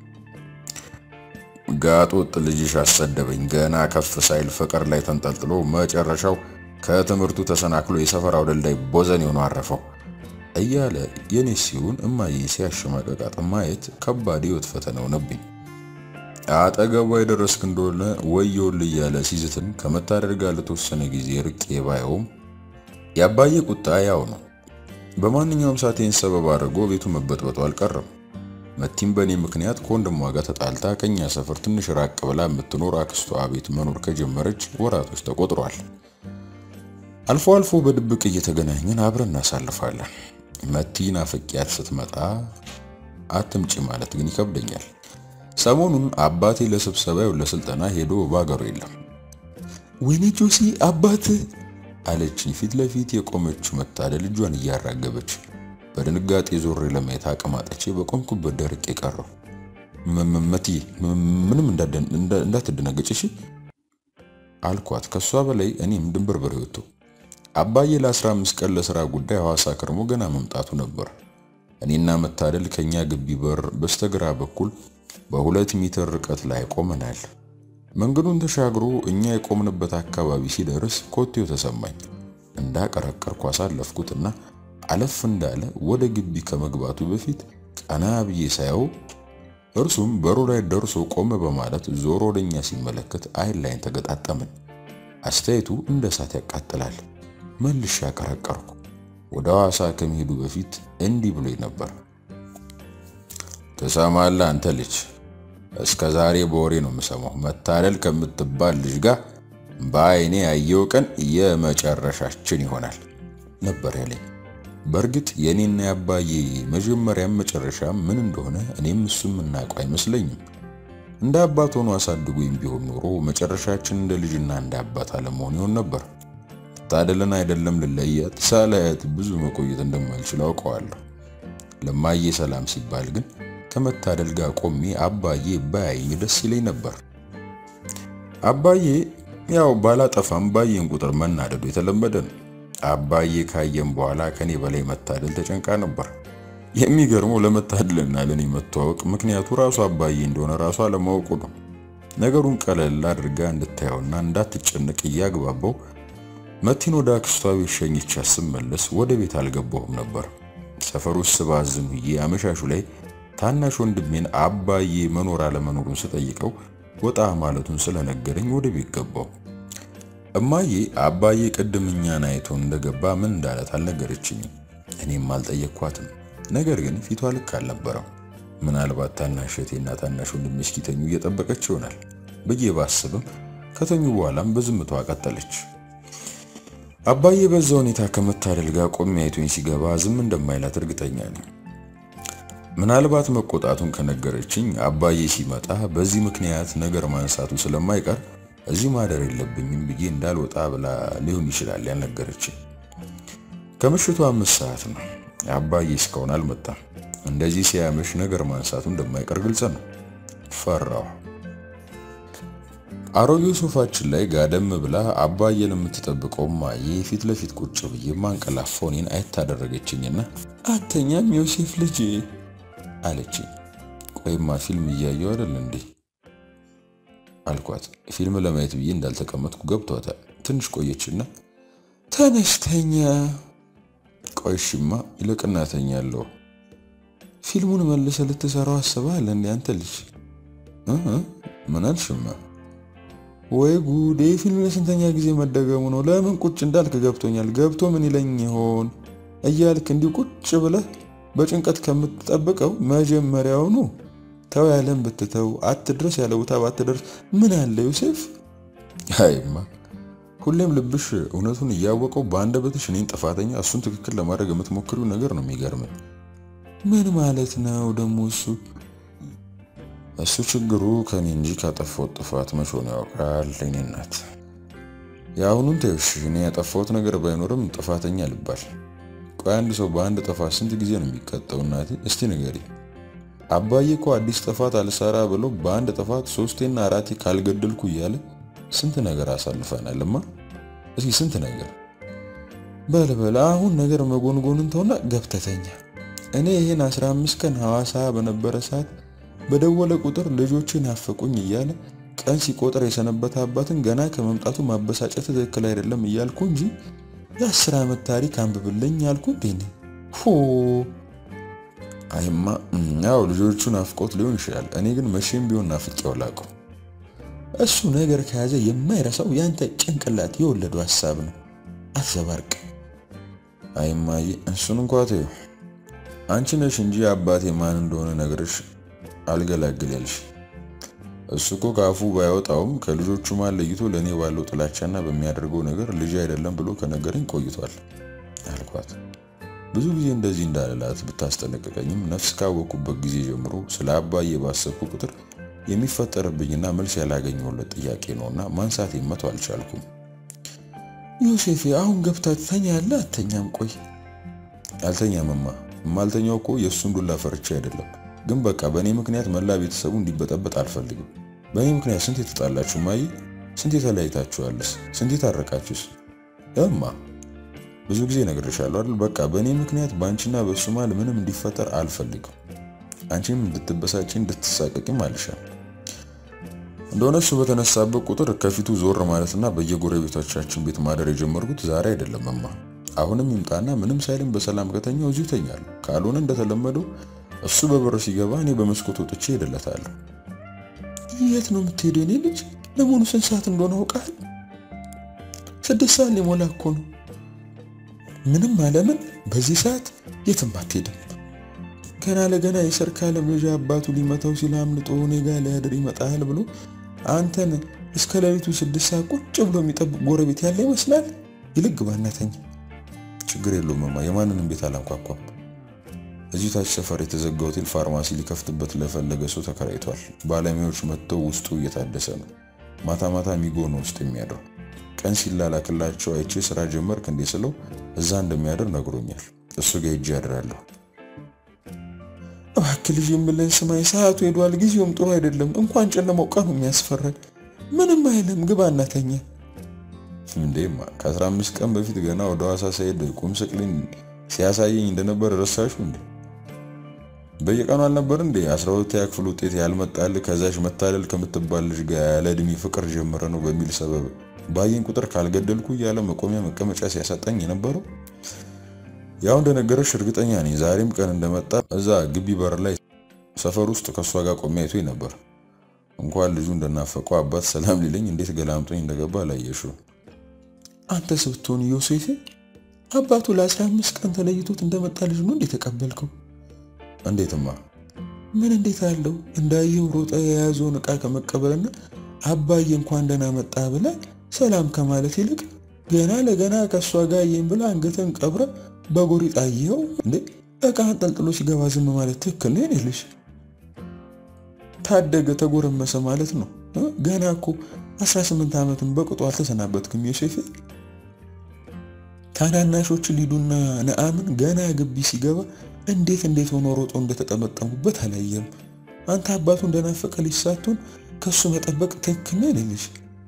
ጋጥ ወጥ ልጅሽ አሰደበኝ፣ ገና ከፍ ሳይል ፍቅር ላይ ተንጠልጥሎ መጨረሻው ከትምህርቱ ተሰናክሎ የሰፈራው ደልዳይ ቦዘን የሆነ አረፈው እያለ የኔ ሲሆን እማዬ ሲያሸማቀቃት ማየት ከባድ ሕይወት ፈተና ሆነብኝ። አጠገቧ የደረስክ እንደሆነ ወየውል እያለ ሲዝትን ከመታደል ጋር ለተወሰነ ጊዜ ርቄ ባየውም የአባዬ ቁጣ ያው ነው። በማንኛውም ሰዓቴን ሰበብ አድርጎ ቤቱ መበጥበጡ አልቀረም። መቲም በእኔ ምክንያት ከወንድሟ ጋር ተጣልታ ከኛ ሰፈር ትንሽ ራቅ ብላ የምትኖር አክስቷ ቤት መኖር ከጀመረች ወራቶች ተቆጥሯል። አልፎ አልፎ በድብቅ እየተገናኘን አብረን እናሳልፋለን። መቲ ናፍቂያት ስትመጣ አትምጪ ማለት ግን ይከብደኛል። ሰሞኑን አባቴ ለስብሰባው ለስልጠና ሄዶ ባገሩ የለም። ወይኔ ጆሲ አባት አለችኝ ፊት ለፊት የቆመችው መታደል እጇን እያራገበች። በድንጋጤ ዞሬ ለማየት አቅማጠቼ በቆምኩበት ደርቄ ቀረው። መቲ ምንም እንዳትደነገጭ እሺ አልኳት። ከሷ በላይ እኔም ድንብርብር ወጥቶ አባዬ ለ15 ቀን ለስራ ጉዳይ ሐዋሳ ከርሞ ገና መምጣቱ ነበር። እኔና መታደል ከኛ ግቢ በር በስተግራ በኩል በሁለት ሜትር ርቀት ላይ ቆመናል። መንገዱን ተሻግሮ እኛ የቆምንበት አካባቢ ሲደርስ ኮቴው ተሰማኝ። እንዳቀረቀርኩ አሳለፍኩትና አለፍ እንዳለ ወደ ግቢ ከመግባቱ በፊት ቀና ብዬ ሳየው እርሱም በሩ ላይ ደርሶ ቆመ በማለት ዞሮ ወደኛ ሲመለከት አይን ላይን ተገጣጠምን። አስተያየቱ እንደ እሳት ያቃጥላል። መልሼ አቀረቀርኩ። ወደ ሐዋሳ ከመሄዱ በፊት እንዲህ ብሎኝ ነበር። ትሰማለህ አንተ ልጅ፣ እስከ ዛሬ በወሬ ነው የምሰማው። መታደል ከምትባል ልጅ ጋር በአይኔ ያየው ቀን የመጨረሻችን ይሆናል ነበር ያለኝ። በእርግጥ የኔና የአባዬ መጀመሪያም መጨረሻ ምን እንደሆነ እኔም እሱም የምናውቀው አይመስለኝም። እንደ አባት ሆኖ አሳድጎኝ ቢሆን ኖሮ መጨረሻችን እንደ ልጅና እንደ አባት አለመሆን ይሆን ነበር። መታደልን አይደለም ልለያት ሳላያት ብዙ መቆየት እንደማልችል አውቀዋለሁ። ለማዬ ሰላም ሲባል ግን ከመታደል ጋር ቆሜ አባዬ ባያይኝ ደስ ይለኝ ነበር። አባዬ ያው ባላጠፋም ባየን ቁጥር መናደዱ የተለመደ ነው። አባዬ ካየም በኋላ ከኔ በላይ መታደል ተጨንቃ ነበር። የሚገርመው ለመታደልና ለኔ መተዋወቅ ምክንያቱ ራሱ አባዬ እንደሆነ ራሱ አለማወቁ ነው። ነገሩን ቀለል አድርጋ እንድታየውና እንዳትጨነቅ እያግባባው መቲን ወደ አክስቷ ቤት ሸኝቻ ስመለስ ወደ ቤት አልገባሁም ነበር። ሰፈር ውስጥ ስባዝን ውዬ አመሻሹ ላይ ታናሽ ወንድሜን አባዬ መኖር አለመኖሩን ስጠይቀው ወጣ ማለቱን ስለነገረኝ ወደ ቤት ገባሁ። እማዬ አባዬ ቅድም እኛን አይቶ እንደገባ ምን እንዳለት አልነገረችኝም። እኔም አልጠየቅኳትም። ነገር ግን ፊቷ ልክ አልነበረም። ምናልባት ታናሽ እህቴና ታናሽ ወንድሜ እስኪተኙ እየጠበቀች ይሆናል ብዬ ባስብም ከተኙ በኋላም በዝምታዋ ቀጠለች። አባዬ በዛ ሁኔታ ከመታደል ጋር ቆሜ አይቶኝ ሲገባ ዝም እንደማይላት እርግጠኛ ነኝ። ምናልባት መቆጣቱን ከነገረችኝ አባዬ ሲመጣ በዚህ ምክንያት ነገር ማንሳቱ ስለማይቀር እዚህ ማደር የለብኝም ብዬ እንዳልወጣ ብላ ሊሆን ይችላል ያልነገረችኝ። ከምሽቱ አምስት ሰዓት ነው። አባዬ እስካሁን አልመጣም። እንደዚህ ሲያመሽ ነገር ማንሳቱ እንደማይቀር ግልጽ ነው። ፈራሁ። አሮጌው ሶፋችን ላይ ጋደም ብላ አባዬን የምትጠብቀው ማዬ ፊት ለፊት ቁጭ ብዬ ማንቀላፋው እኔን አየት አደረገችኝና አተኛም ዮሴፍ ልጅ አለችኝ። ቆይማ ፊልም እያየሁ አይደል እንዴ አልኳት። ፊልም ለማየት ብዬ እንዳልተቀመጥኩ ገብቷታል። ትንሽ ቆየችና ተነስተኛ ቆይሽማ ይልቅና ተኛለሁ። ፊልሙን መልሰ ልትሰራው አስበሃል እንዴ አንተ ልጅ? ምን አልሽማ? ወይ ጉዴ! ፊልም ለስንተኛ ጊዜ መደገሙ ነው? ለምን ቁጭ እንዳልክ ገብቶኛል። ገብቶ ምን ይለኝ ይሆን እያልክ እንዲሁ ቁጭ ብለህ በጭንቀት ከምትጠብቀው መጀመሪያውኑ ተው ያለን ብትተው አትድረስ ያለ ቦታ ባትደርስ ምን አለ ዮሴፍ? አይማ ሁሌም ልብሽ እውነቱን እያወቀው በአንደበትሽ እኔን ጥፋተኛ እሱን ትክክል ለማድረግ የምትሞክሪው ነገር ነው የሚገርመኝ። ምን ማለት ነው ደግሞ እሱ? እሱ ችግሩ ከኔ እንጂ ካጠፋሁት ጥፋት መቼ ነው ያውቃል። እኔ እናት የአሁኑን ተይውሽ፣ እኔ ያጠፋሁት ነገር ባይኖርም ጥፋተኛ ልባል። ቆይ አንድ ሰው በአንድ ጥፋት ስንት ጊዜ ነው የሚቀጣው? እናቴ እስቲ ንገሪ። አባዬ እኮ አዲስ ጥፋት አልሰራ ብሎ በአንድ ጥፋት ሶስቴና አራቴ ካልገደልኩ እያለ ስንት ነገር አሳልፈናልማ። እስኪ ስንት ነገር በልበል። አሁን ነገር መጎንጎንን ተውና ገብተተኛ። እኔ ይህን 15 ቀን ሐዋሳ በነበረ ሰዓት በደወለ ቁጥር ልጆችን ናፈቁኝ እያለ ቀን ሲቆጥር የሰነበተ አባትን ገና ከመምጣቱ ማበሳጨት ትክክል አይደለም እያልኩ እንጂ የአስር ዓመት ታሪክ አንብብልኝ ያልኩ እንዴ? ሆ አይማ ያው ልጆቹ ናፍቆት ሊሆን ይችላል። እኔ ግን መቼም ቢሆን ናፍቄው ላቀው። እሱ ነገር ከያዘ የማይረሳው ያንተ ጭንቅላት የወለዱ ሐሳብ ነው። አትዘባርቅ። አይማዬ እሱን እንኳ ተይው። አንቺ ነሽ እንጂ አባቴ ማን እንደሆነ ነግርሽ አልገላግል ያልሽ። እሱ እኮ ከአፉ ባያወጣውም ከልጆቹ ማን ለይቶ ለእኔ ባለው ጥላቻና በሚያደርገው ነገር ልጅ አይደለም ብሎ ከነገረኝ ቆይቷል አልኳት። ብዙ ጊዜ እንደዚህ እንዳልላት ብታስጠነቅቀኝም ነፍስ ካወቅኩበት ጊዜ ጀምሮ ስለ አባዬ ባሰብኩ ቁጥር የሚፈጠርብኝና መልስ ያላገኘሁለት ጥያቄ ነውና ማንሳት መተው አልቻልኩም። ዮሴፍ አሁን ገብታ ትተኛለህ? አተኛም? ቆይ አልተኛምማ። የማልተኛው እኮ የእሱን ዱላ ፈርቼ አይደለም፣ ግን በቃ በእኔ ምክንያት መላ ቤተሰቡ እንዲበጠበጥ አልፈልግም። በእኔ ምክንያት ስንት የተጣላችሁ ማይ፣ ስንት የተለያይታችኋልስ፣ ስንት የታረቃችሁስ? እማ ብዙ ጊዜ ነግሬሻለሁ አይደል? በቃ በእኔ ምክንያት በአንቺና በእሱ መሃል ምንም እንዲፈጠር አልፈልግም። አንቺም እንድትበሳጭ እንድትሳቀቂም አልሻል እንደሆነ እሱ በተነሳበት ቁጥር ከፊቱ ዞር ማለትና በየጎረቤቶቻችን ቤት ማደር የጀመርኩት ዛሬ አይደለም እማ። አሁንም ይምጣና ምንም ሳይልም በሰላም ከተኛው እዚሁ ተኛለሁ። ካልሆነ እንደተለመደው እሱ በበር ሲገባ እኔ በመስኮት ወጥቼ ሄደለታለሁ። የት ነው የምትሄደው? እኔ ልጅ ለመሆኑ ስንት ሰዓት እንደሆነ አውቃል? ስድስት ሰዓት ሊሞላ እኮ ነው። ምንም አለምን በዚህ ሰዓት የትም አትሄድም። ገና ለገና የሰርካለም ልጅ አባቱ ሊመታው ሲል አምልጦ እኔ ጋ ሊያድር ይመጣል ብሎ አንተን እስከ ሌሊቱ ስድስት ሰዓት ቁጭ ብሎ የሚጠብቅ ጎረቤት ያለ ይመስላል። ይልግ ባናተኝ ችግር የለውም እማ፣ የማንንም ቤት አላንኳኳም። እዚሁ ታች ሰፈር የተዘጋ ሆቴል ፋርማሲ ሊከፍትበት ለፈለገ ሰው ተከራይቷል። ባለሙያዎች መጥተው ውስጡ እየታደሰ ነው። ማታ ማታ ሚጎ ነው ውስጥ የሚያድረው። ቀን ሲላላክላቸው አይቼ ስራ ጀመርክ እንዴ ስለው እዛ እንደሚያድር ነግሮኛል። እሱ ጋ ሄጄ ያድራለሁ። እባክህ ልጅ የምልህ ስማኝ፣ ሰዓቱ ሄዷል። ጊዜውም ጥሩ አይደለም። እንኳን ጨለማው ቀኑ የሚያስፈራል። ምንም አይልም፣ ግባ እናተኛ። እንዴማ ከ15 ቀን በፊት ገና ወደ ሐዋሳ ሳይሄድ ቁም ስቅሌን ሲያሳየኝ እንደነበር ረሳሹ እንዴ? በየቀኑ አልነበር እንዴ 12ኛ ክፍል ውጤት ያልመጣል ከዛሽ መታለል ከምትባል ልጅ ጋር ያለ እድሜ ፍቅር ጀመረ ነው በሚል ሰበብ ባየኝ ቁጥር ካልገደልኩ እያለ መቆሚያ መቀመጫ ሲያሳጣኝ የነበረው ያው እንደነገረሽ እርግጠኛ ነኝ። ዛሬም ቀን እንደመጣ እዛ ግቢ በር ላይ ሰፈር ውስጥ ከእሷ ጋር ቆሜ አይቶኝ ነበር። እንኳን ልጁ እንደናፈቀው አባት ሰላም ሊለኝ እንዴት ገላምጦኝ እንደገባ አላየሽው። አንተስ ብትሆን ዮሴፌ አባቱ ለአስራ አምስት ቀን ተለይቶት እንደመጣ ልጅ ነው እንዴ ተቀበልከው? እንዴትማ? ምን እንዴት አለው? እንዳየው ሮጠ የያዘውን ዕቃ ከመቀበልና አባዬ እንኳን ደህና መጣ ብለ ሰላም ከማለት ይልቅ ገና ለገና ከእሷ ጋር ይህን ብለ አንገትን ቀብረ በጎሪጥ አየኸው እንዴ? ዕቃ አንጠልጥሎ ሲገባ ዝም ማለት ትክክል ነው? ልሽ ታደገ ተጎረመሰ ማለት ነው። ገና እኮ 18 ዓመትን በቅጡ አልተሰናበትክም ዮሴፌ። ታናናሾች ሊዱና ነአምን ገና ግቢ ሲገባ እንዴት እንዴት ሆኖ ሮጦ እንደተጠመጠሙበት አላየም። አንተ አባቱ እንደናፈቀ ልጅ ሳትሆን ከሱ መጠበቅ ትክክል ነው ልልሽ።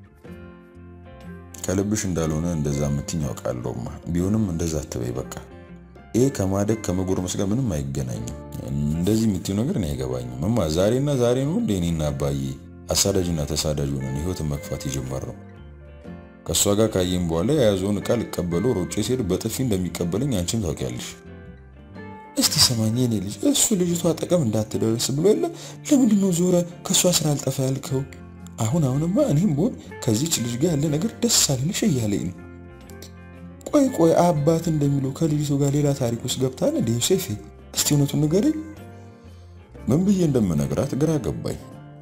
ከልብሽ እንዳልሆነ እንደዛ የምትኝ ያውቃለሁማ። ቢሆንም እንደዛ አትበይ በቃ። ይሄ ከማደግ ከመጎርመስ ጋር ምንም አይገናኝም። እንደዚህ የምትይው ነገር እኔ አይገባኝም። እማ ዛሬና ዛሬ ነው እንደ እኔና አባዬ አሳዳጅና ተሳዳጅ ሆነን ህይወትን መግፋት የጀመርነው። ከእሷ ጋር ካየኝ በኋላ የያዘውን ዕቃ ልቀበለው ሮጬ ሲሄድ በጥፊ እንደሚቀበለኝ አንቺም ታውቂያለሽ። እስቲ ሰማኝ የኔ ልጅ፣ እሱ ልጅቷ አጠገብ እንዳትደርስ ብሎ የለ ለምንድን ነው ዞረ ከእሷ ስራ አልጠፋ ያልከው? አሁን አሁንማ እኔም ብሆን ከዚች ልጅ ጋር ያለ ነገር ደስ አልልሽ እያለኝ ነው። ቆይ ቆይ አባት እንደሚለው ከልጅቱ ጋር ሌላ ታሪክ ውስጥ ገብታል እንደ ዮሴፌ? እስቲ እውነቱን ንገረኝ። ምን ብዬ እንደምነግራት ግራ ገባኝ።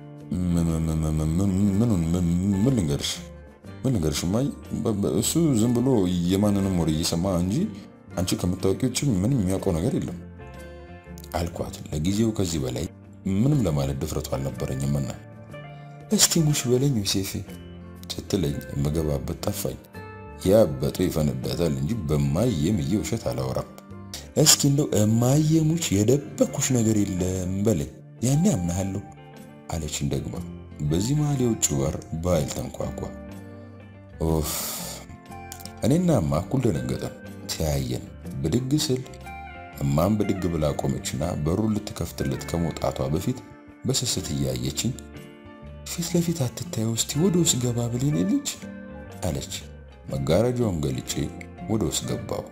ምን ልንገርሽ ምን ልንገርሽ እማዬ፣ እሱ ዝም ብሎ የማንንም ወሬ እየሰማ እንጂ አንቺ ከምታወቂው ውጭ ምንም የሚያውቀው ነገር የለም አልኳት። ለጊዜው ከዚህ በላይ ምንም ለማለት ድፍረቱ አልነበረኝምና እስቲ ሙሽ በለኝ ዮሴፌ ስትለኝ የምገባበት ጠፋኝ። ያበጡ ይፈነዳታል እንጂ በማየምዬ ውሸት አላወራም። እስኪ እንደው እማየሙች የደበኩሽ ነገር የለም በለኝ፣ ያኔ አምናሃለሁ አለችን ደግማ። በዚህ መሀል የውጭ በር በኃይል ተንኳኳ። ኦፍ እኔና እማ እኩል ደነገጠን፣ ተያየን። ብድግ ስል እማም ብድግ ብላ ቆመችና በሩን ልትከፍትለት ከመውጣቷ በፊት በስስት እያየችኝ ፊት ለፊት አትታየው እስቲ ወደ ውስጥ ገባ ብሌን ልጅ አለች። መጋረጃውን ገልጬ ወደ ውስጥ ገባው።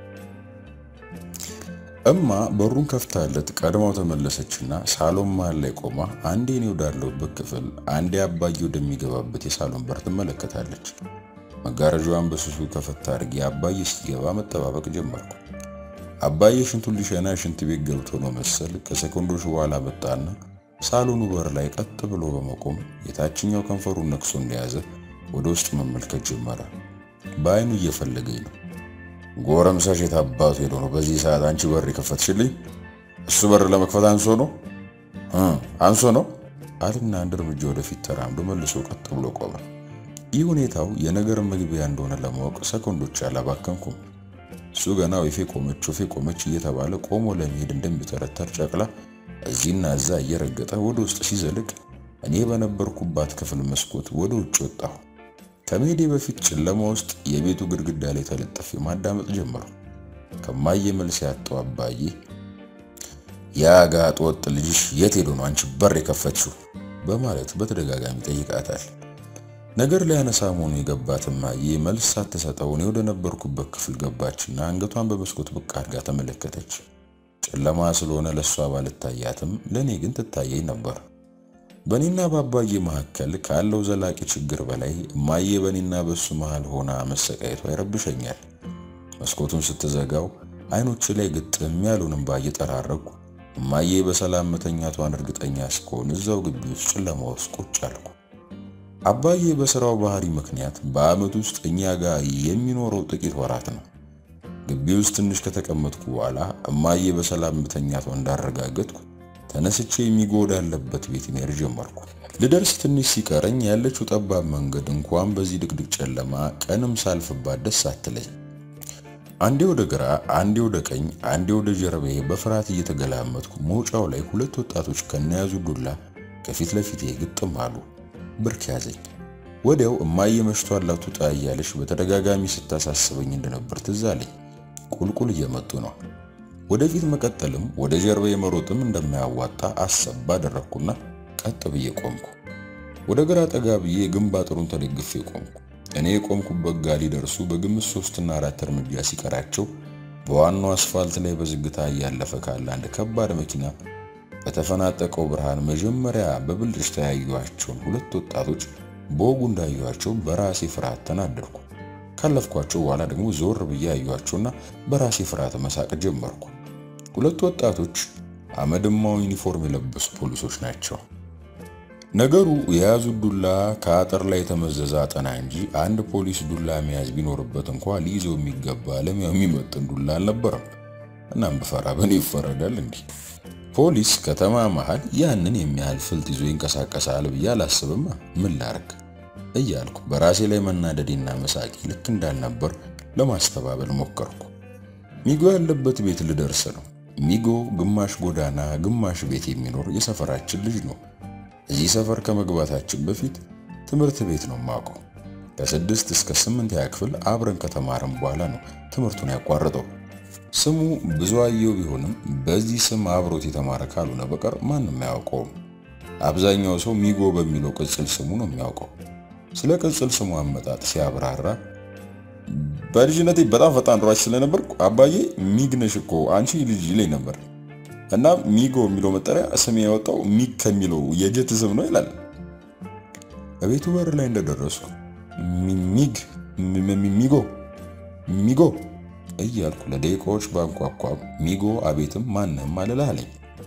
እማ በሩን ከፍታለት ቀድማው ተመለሰችና ሳሎን መሃል ላይ ቆማ አንዴ እኔ ወዳለሁበት ክፍል አንዴ አባዬ ወደሚገባበት የሳሎን በር ትመለከታለች። መጋረጃዋን በስሱ ከፈታ አድርጌ አባዬ እስኪገባ መጠባበቅ ጀመርኩ። አባዬ ሽንቱን ሊሸና ሽንት ቤት ገብቶ ነው መሰል ከሴኮንዶች በኋላ መጣና ሳሎኑ በር ላይ ቀጥ ብሎ በመቆም የታችኛው ከንፈሩን ነክሶ እንደያዘ ወደ ውስጥ መመልከት ጀመረ። በአይኑ እየፈለገኝ ነው። ጎረምሳሽ የት አባቱ ሄዶ ነው በዚህ ሰዓት አንቺ በር የከፈትሽልኝ? እሱ በር ለመክፈት አንሶ ነው አንሶ ነው አልና አንድ እርምጃ ወደፊት ተራምዶ መልሶ ቀጥ ብሎ ቆመ። ይህ ሁኔታው የነገር መግቢያ እንደሆነ ለማወቅ ሰኮንዶች አላባከንኩም። እሱ ገና ወፌ ቆመች ወፌ ቆመች እየተባለ ቆሞ ለመሄድ እንደሚተረተር ጨቅላ እዚህና እዛ እየረገጠ ወደ ውስጥ ሲዘልቅ እኔ በነበርኩባት ክፍል መስኮት ወደ ውጭ ወጣሁ። ከመሄዴ በፊት ጨለማ ውስጥ የቤቱ ግድግዳ ላይ ተለጥፌ ማዳመጥ ጀመሩ። ከማየ መልስ ያጣው አባዬ ያ ጋጥ ወጥ ልጅሽ የት ሄዶ ነው አንቺ በር የከፈትሽው? በማለት በተደጋጋሚ ጠይቃታል። ነገር ሊያነሳ መሆኑ የገባት እማዬ መልስ ሳትሰጠው እኔ ወደ ነበርኩበት ክፍል ገባችና አንገቷን በመስኮት ብቅ አድርጋ ተመለከተች። ጨለማ ስለሆነ ለእሷ ባልታያትም ለእኔ ግን ትታየኝ ነበር። በእኔና በአባዬ መካከል ካለው ዘላቂ ችግር በላይ እማዬ በእኔና በእሱ መሃል ሆና መሰቃየቷ ይረብሸኛል። መስኮቱን ስትዘጋው አይኖች ላይ ግጥም ያሉን እምባ እየጠራረኩ እማዬ በሰላም መተኛቷን እርግጠኛ እስከሆን እዛው ግቢ ውስጥ ጨለማ ውስጥ ቁጭ አልኩ። አባዬ በስራው ባህሪ ምክንያት በዓመት ውስጥ እኛ ጋር የሚኖረው ጥቂት ወራት ነው። ግቢ ውስጥ ትንሽ ከተቀመጥኩ በኋላ እማዬ በሰላም መተኛቷን እንዳረጋገጥኩ ተነስቼ የሚጎዳ ያለበት ቤት መሄድ ጀመርኩ። ልደርስ ትንሽ ሲቀረኝ ያለችው ጠባብ መንገድ እንኳን በዚህ ድቅድቅ ጨለማ ቀንም ሳልፍባት ደስ አትለኝ። አንዴ ወደ ግራ፣ አንዴ ወደ ቀኝ፣ አንዴ ወደ ጀርባዬ በፍርሃት እየተገላመጥኩ መውጫው ላይ ሁለት ወጣቶች ከነያዙ ዱላ ከፊት ለፊቴ ግጥም አሉ። ብርክ ያዘኝ። ወዲያው እማዬ መሽቷል አትውጣ እያለች በተደጋጋሚ ስታሳስበኝ እንደነበር ትዝ አለኝ። ቁልቁል እየመጡ ነው። ወደፊት መቀጠልም ወደ ጀርባ የመሮጥም እንደማያዋጣ አሰብ አደረግኩና ቀጥ ብዬ ቆምኩ። ወደ ግራ ጠጋ ብዬ ግንብ አጥሩን ተደግፌ ቆምኩ። እኔ የቆምኩበት ጋ ሊደርሱ በግምት ሶስትና አራት እርምጃ ሲቀራቸው በዋናው አስፋልት ላይ በዝግታ እያለፈ ካለ አንድ ከባድ መኪና በተፈናጠቀው ብርሃን መጀመሪያ በብልጭታ ያዩዋቸውን ሁለት ወጣቶች በወጉ እንዳዩዋቸው በራሴ ፍርሃት ተናደድኩ። ካለፍኳቸው በኋላ ደግሞ ዞር ብዬ አዩአቸውና በራሴ ፍርሃት መሳቅ ጀመርኩ። ሁለቱ ወጣቶች አመድማው ዩኒፎርም የለበሱ ፖሊሶች ናቸው። ነገሩ የያዙት ዱላ ከአጥር ላይ የተመዘዘ አጠና እንጂ አንድ ፖሊስ ዱላ መያዝ ቢኖርበት እንኳ ሊይዘው የሚገባ ለሚያው የሚመጥን ዱላ አልነበረም። እናም ብፈራ በእኔ ይፈረዳል እንዲህ ፖሊስ ከተማ መሃል ያንን የሚያህል ፍልጥ ይዞ ይንቀሳቀሳል ብዬ አላስብማ። ምን ላርግ እያልኩ በራሴ ላይ መናደዴና መሳቂ ልክ እንዳልነበር ለማስተባበል ሞከርኩ። ሚጎ ያለበት ቤት ልደርስ ነው። ሚጎ ግማሽ ጎዳና ግማሽ ቤት የሚኖር የሰፈራችን ልጅ ነው። እዚህ ሰፈር ከመግባታችን በፊት ትምህርት ቤት ነው ማውቀው። ከስድስት እስከ ስምንት ያ ክፍል አብረን ከተማረን በኋላ ነው ትምህርቱን ያቋረጠው። ስሙ ብዙአየሁ ቢሆንም በዚህ ስም አብሮት የተማረ ካልሆነ በቀር ማንም አያውቀውም። አብዛኛው ሰው ሚጎ በሚለው ቅጽል ስሙ ነው የሚያውቀው። ስለ ቅጽል ስሙ አመጣጥ ሲያብራራ በልጅነቴ በጣም ፈጣን ሯጭ ስለነበርኩ አባዬ ሚግነሽ እኮ አንቺ ልጅ ይለኝ ነበር እና ሚጎ የሚለው መጠሪያ ስም ያወጣው ሚግ ከሚለው የጀት ስም ነው ይላል። በቤቱ በር ላይ እንደደረስኩ ሚግ ሚጎ ሚጎ እያልኩ ለደቂቃዎች ባንኳኳም ሚጎ አቤትም ማንም አልልህ አለኝ።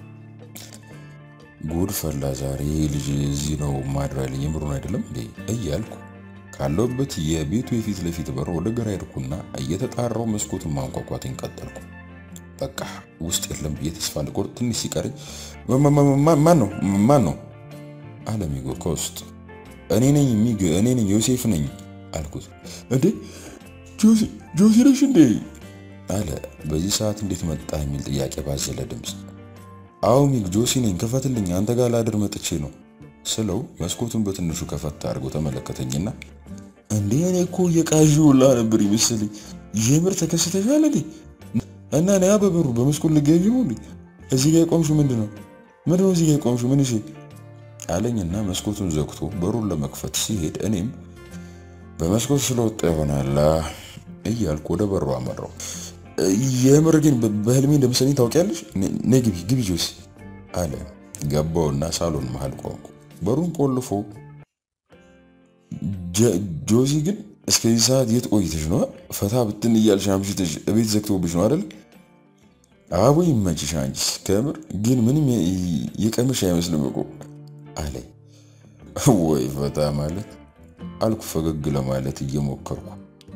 ጉድ ፈላ ዛሬ ልጅ እዚህ ነው ማድራልኝ የምሩን አይደለም እንዴ እያልኩ ካለውበት የቤቱ የፊት ለፊት በር ወደ ግራ ሄድኩና እየተጣራው መስኮቱን ማንኳኳቴን ቀጠልኩ። በቃ ውስጥ የለም ብዬ ተስፋ ልቆርጥ ትንሽ ሲቀረኝ ማን ነው ማን ነው አለ ሚጎ ከውስጥ። እኔ ነኝ ሚግ፣ እኔ ነኝ ዮሴፍ ነኝ አልኩት። እንዴ ጆሲ ነሽ እንዴ አለ በዚህ ሰዓት እንዴት መጣ የሚል ጥያቄ ባዘለ ድምፅ። አዎ ሚግ ጆሲ ነኝ፣ ክፈትልኝ፣ አንተ ጋር ላድር መጥቼ ነው ስለው መስኮቱን በትንሹ ከፈታ አድርጎ ተመለከተኝና እንዴ እኔ እኮ የቃዥው ሁላ ነበር ይመስልኝ። የምር ተከስተሻል እንዴ? እና ነያ በበሩ በመስኮት ልገቢ ነው እንዴ? እዚህ ጋር የቆምሽው ምንድን ነው? ምንድን ነው እዚህ ጋር የቆምሽው? ምን እሺ አለኝና መስኮቱን ዘግቶ በሩን ለመክፈት ሲሄድ እኔም በመስኮት ስለወጣ ይሆናል እያልኩ ወደ በሩ አመራው። የምር ግን በህልሜ እንደመሰለኝ ታውቂያለሽ? ነይ ግቢ ግቢ ጆሲ አለ። ገባውና ሳሎን መሃል ቆምኩ። በሩን ቆልፎ ጆሲ ግን እስከዚህ ሰዓት የት ቆይተሽ ነው? ፈታ ብትን እያልሽ አምሽተሽ እቤት ዘግቶብሽ ነው አይደል? አቦ ይመችሽ። አንቺስ ከምር ግን ምንም የቀምሽ አይመስልም እኮ አለኝ። ወይ ፈታ ማለት አልኩ ፈገግ ለማለት እየሞከርኩ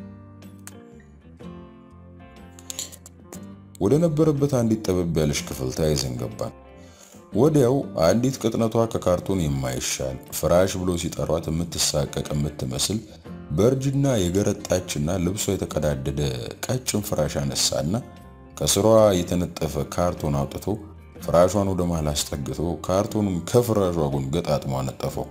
ወደ ነበረበት አንዲት ጠበብ ያለች ክፍል ተያይዘን ገባን። ወዲያው አንዲት ቅጥነቷ ከካርቶን የማይሻል ፍራሽ ብሎ ሲጠሯት የምትሳቀቅ የምትመስል በእርጅና የገረጣችና ልብሷ የተቀዳደደ ቀጭን ፍራሽ አነሳና ከስሯ የተነጠፈ ካርቶን አውጥቶ ፍራሿን ወደ መሃል አስጠግቶ ካርቶኑን ከፍራሿ ጎን ገጣጥሞ አነጠፈው።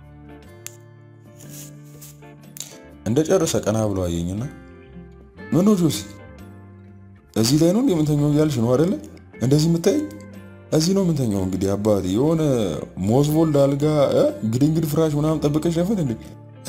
እንደ ጨረሰ ቀና ብሎ አየኝና ምን ጆሲ እዚህ ላይ ነው የምንተኛው እያልሽ ነው አይደለ? እንደዚህ የምታይ እዚህ ነው የምንተኛው። እንግዲህ አባቴ የሆነ ሞዝቮልድ አልጋ ግድንግድ ፍራሽ ምናምን ጠብቀሽ ነፈት እንዴ?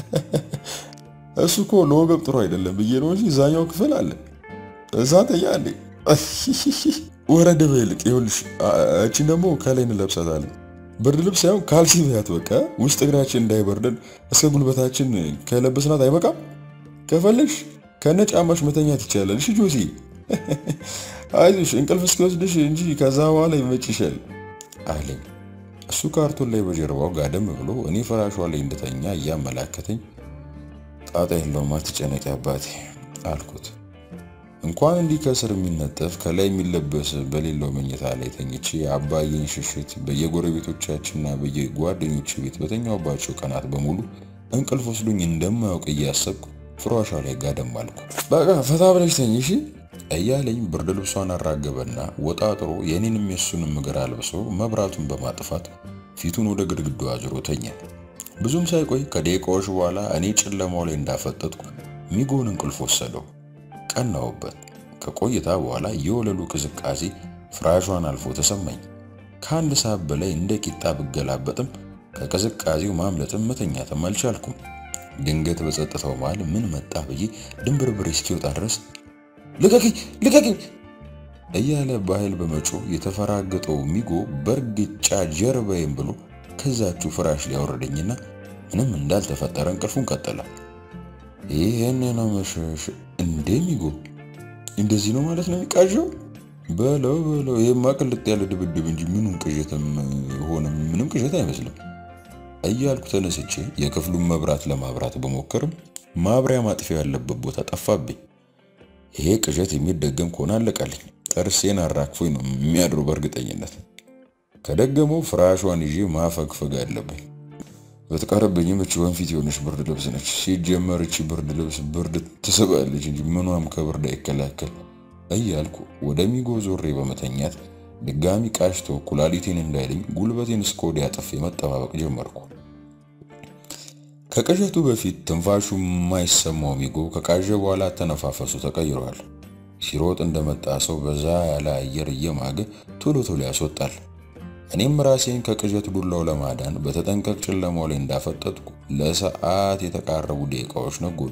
እሱ እኮ ለወገብ ጥሩ አይደለም ብዬ ነው እንጂ እዛኛው ክፍል አለ። እዛ ተኛ እንዴ? ወረደ በይልቅ ይኸውልሽ፣ እቺን ደግሞ ከላይ እንለብሳታለን። ብርድ ልብስ ሳይሆን ካልሲ በያት በቃ ውስጥ እግራችን እንዳይበርደን እስከ ጉልበታችን ከለበስናት አይበቃም? ከፈለግሽ ከነ ጫማሽ መተኛት ይቻላል። እሺ ጆሲ አይዞሽ እንቅልፍ እስኪወስድሽ እንጂ ከዛ በኋላ ይመችሻል አለኝ። እሱ ካርቶን ላይ በጀርባው ጋደም ብሎ እኔ ፍራሿ ላይ እንደተኛ እያመላከተኝ ጣጣ የለውም አትጨነቂ አባቴ አልኩት። እንኳን እንዲህ ከስር የሚነጠፍ ከላይ የሚለበስ በሌለው መኝታ ላይ ተኝቼ አባዬን ሽሽት በየጎረቤቶቻችንና በየጓደኞች ቤት በተኛውባቸው ቀናት በሙሉ እንቅልፍ ወስዶኝ እንደማያውቅ እያሰብኩ ፍራሿ ላይ ጋደም አልኩ። በቃ ፈታ ብለሽ ተኝ እሺ እያለኝ ብርድ ልብሷን አራገበና ወጣጥሮ የኔንም የሱንም እግር አልብሶ መብራቱን በማጥፋት ፊቱን ወደ ግድግዳው አዙሮ ተኛ። ብዙም ሳይቆይ ከደቂቃዎች በኋላ እኔ ጨለማው ላይ እንዳፈጠጥኩ ሚጎን እንቅልፍ ወሰደው። ቀናውበት። ከቆይታ በኋላ የወለሉ ቅዝቃዜ ፍራሿን አልፎ ተሰማኝ። ከአንድ ሰዓት በላይ እንደ ቂጣ ብገላበጥም ከቅዝቃዜው ማምለጥም መተኛትም አልቻልኩም። ድንገት በጸጥታው መሃል ምን መጣ ብዬ ድንብርብሬ እስኪወጣ ድረስ ልቀቅኝ ልቀቅኝ እያለ በኃይል በመጮህ የተፈራገጠው ሚጎ በእርግጫ ጀርባዬን ብሎ ከዛችሁ ፍራሽ ሊያወረደኝና ምንም እንዳልተፈጠረ እንቅልፉን ቀጠለ። ይህን ነው መሸሽ እንደሚጎ እንደዚህ ነው ማለት ነው የሚቃዠው በለው በለው ይሄማ ቅልጥ ያለ ድብድብ እንጂ ምኑን ቅዠትም ሆነ ምንም ቅዠት አይመስልም እያልኩ ተነስቼ የክፍሉን መብራት ለማብራት በሞከርም ማብሪያ ማጥፊያ ያለበት ቦታ ጠፋብኝ። ይሄ ቅዠት የሚደገም ከሆነ አለቃልኝ። ጥርሴን አራግፎኝ ነው የሚያድሩ በእርግጠኝነት። ከደገመው ፍራሿን ይዤ ማፈግፈግ አለብኝ። በተቃረበኝም እቺ ወንፊት የሆነች ብርድ ልብስ ነች። ሲጀመር እቺ ብርድ ልብስ ብርድ ትስባለች እንጂ ምኗም ከብርድ አይከላከል እያልኩ ወደ ሚጎ ዞሬ በመተኛት ድጋሚ ቃሽቶ ኩላሊቴን እንዳይለኝ ጉልበቴን እስከ ወዲያ አጥፌ መጠባበቅ ጀመርኩ። ከቅዠቱ በፊት ትንፋሹ የማይሰማው ሚጎ ከቃዠ በኋላ ተነፋፈሱ ተቀይሯል። ሲሮጥ እንደመጣ ሰው በዛ ያለ አየር እየማገ ቶሎ ቶሎ ያስወጣል። እኔም ራሴን ከቅዠት ዱላው ለማዳን በተጠንቀቅ ጨለማው ላይ እንዳፈጠጥኩ ለሰዓት የተቃረቡ ደቂቃዎች ነጎዱ።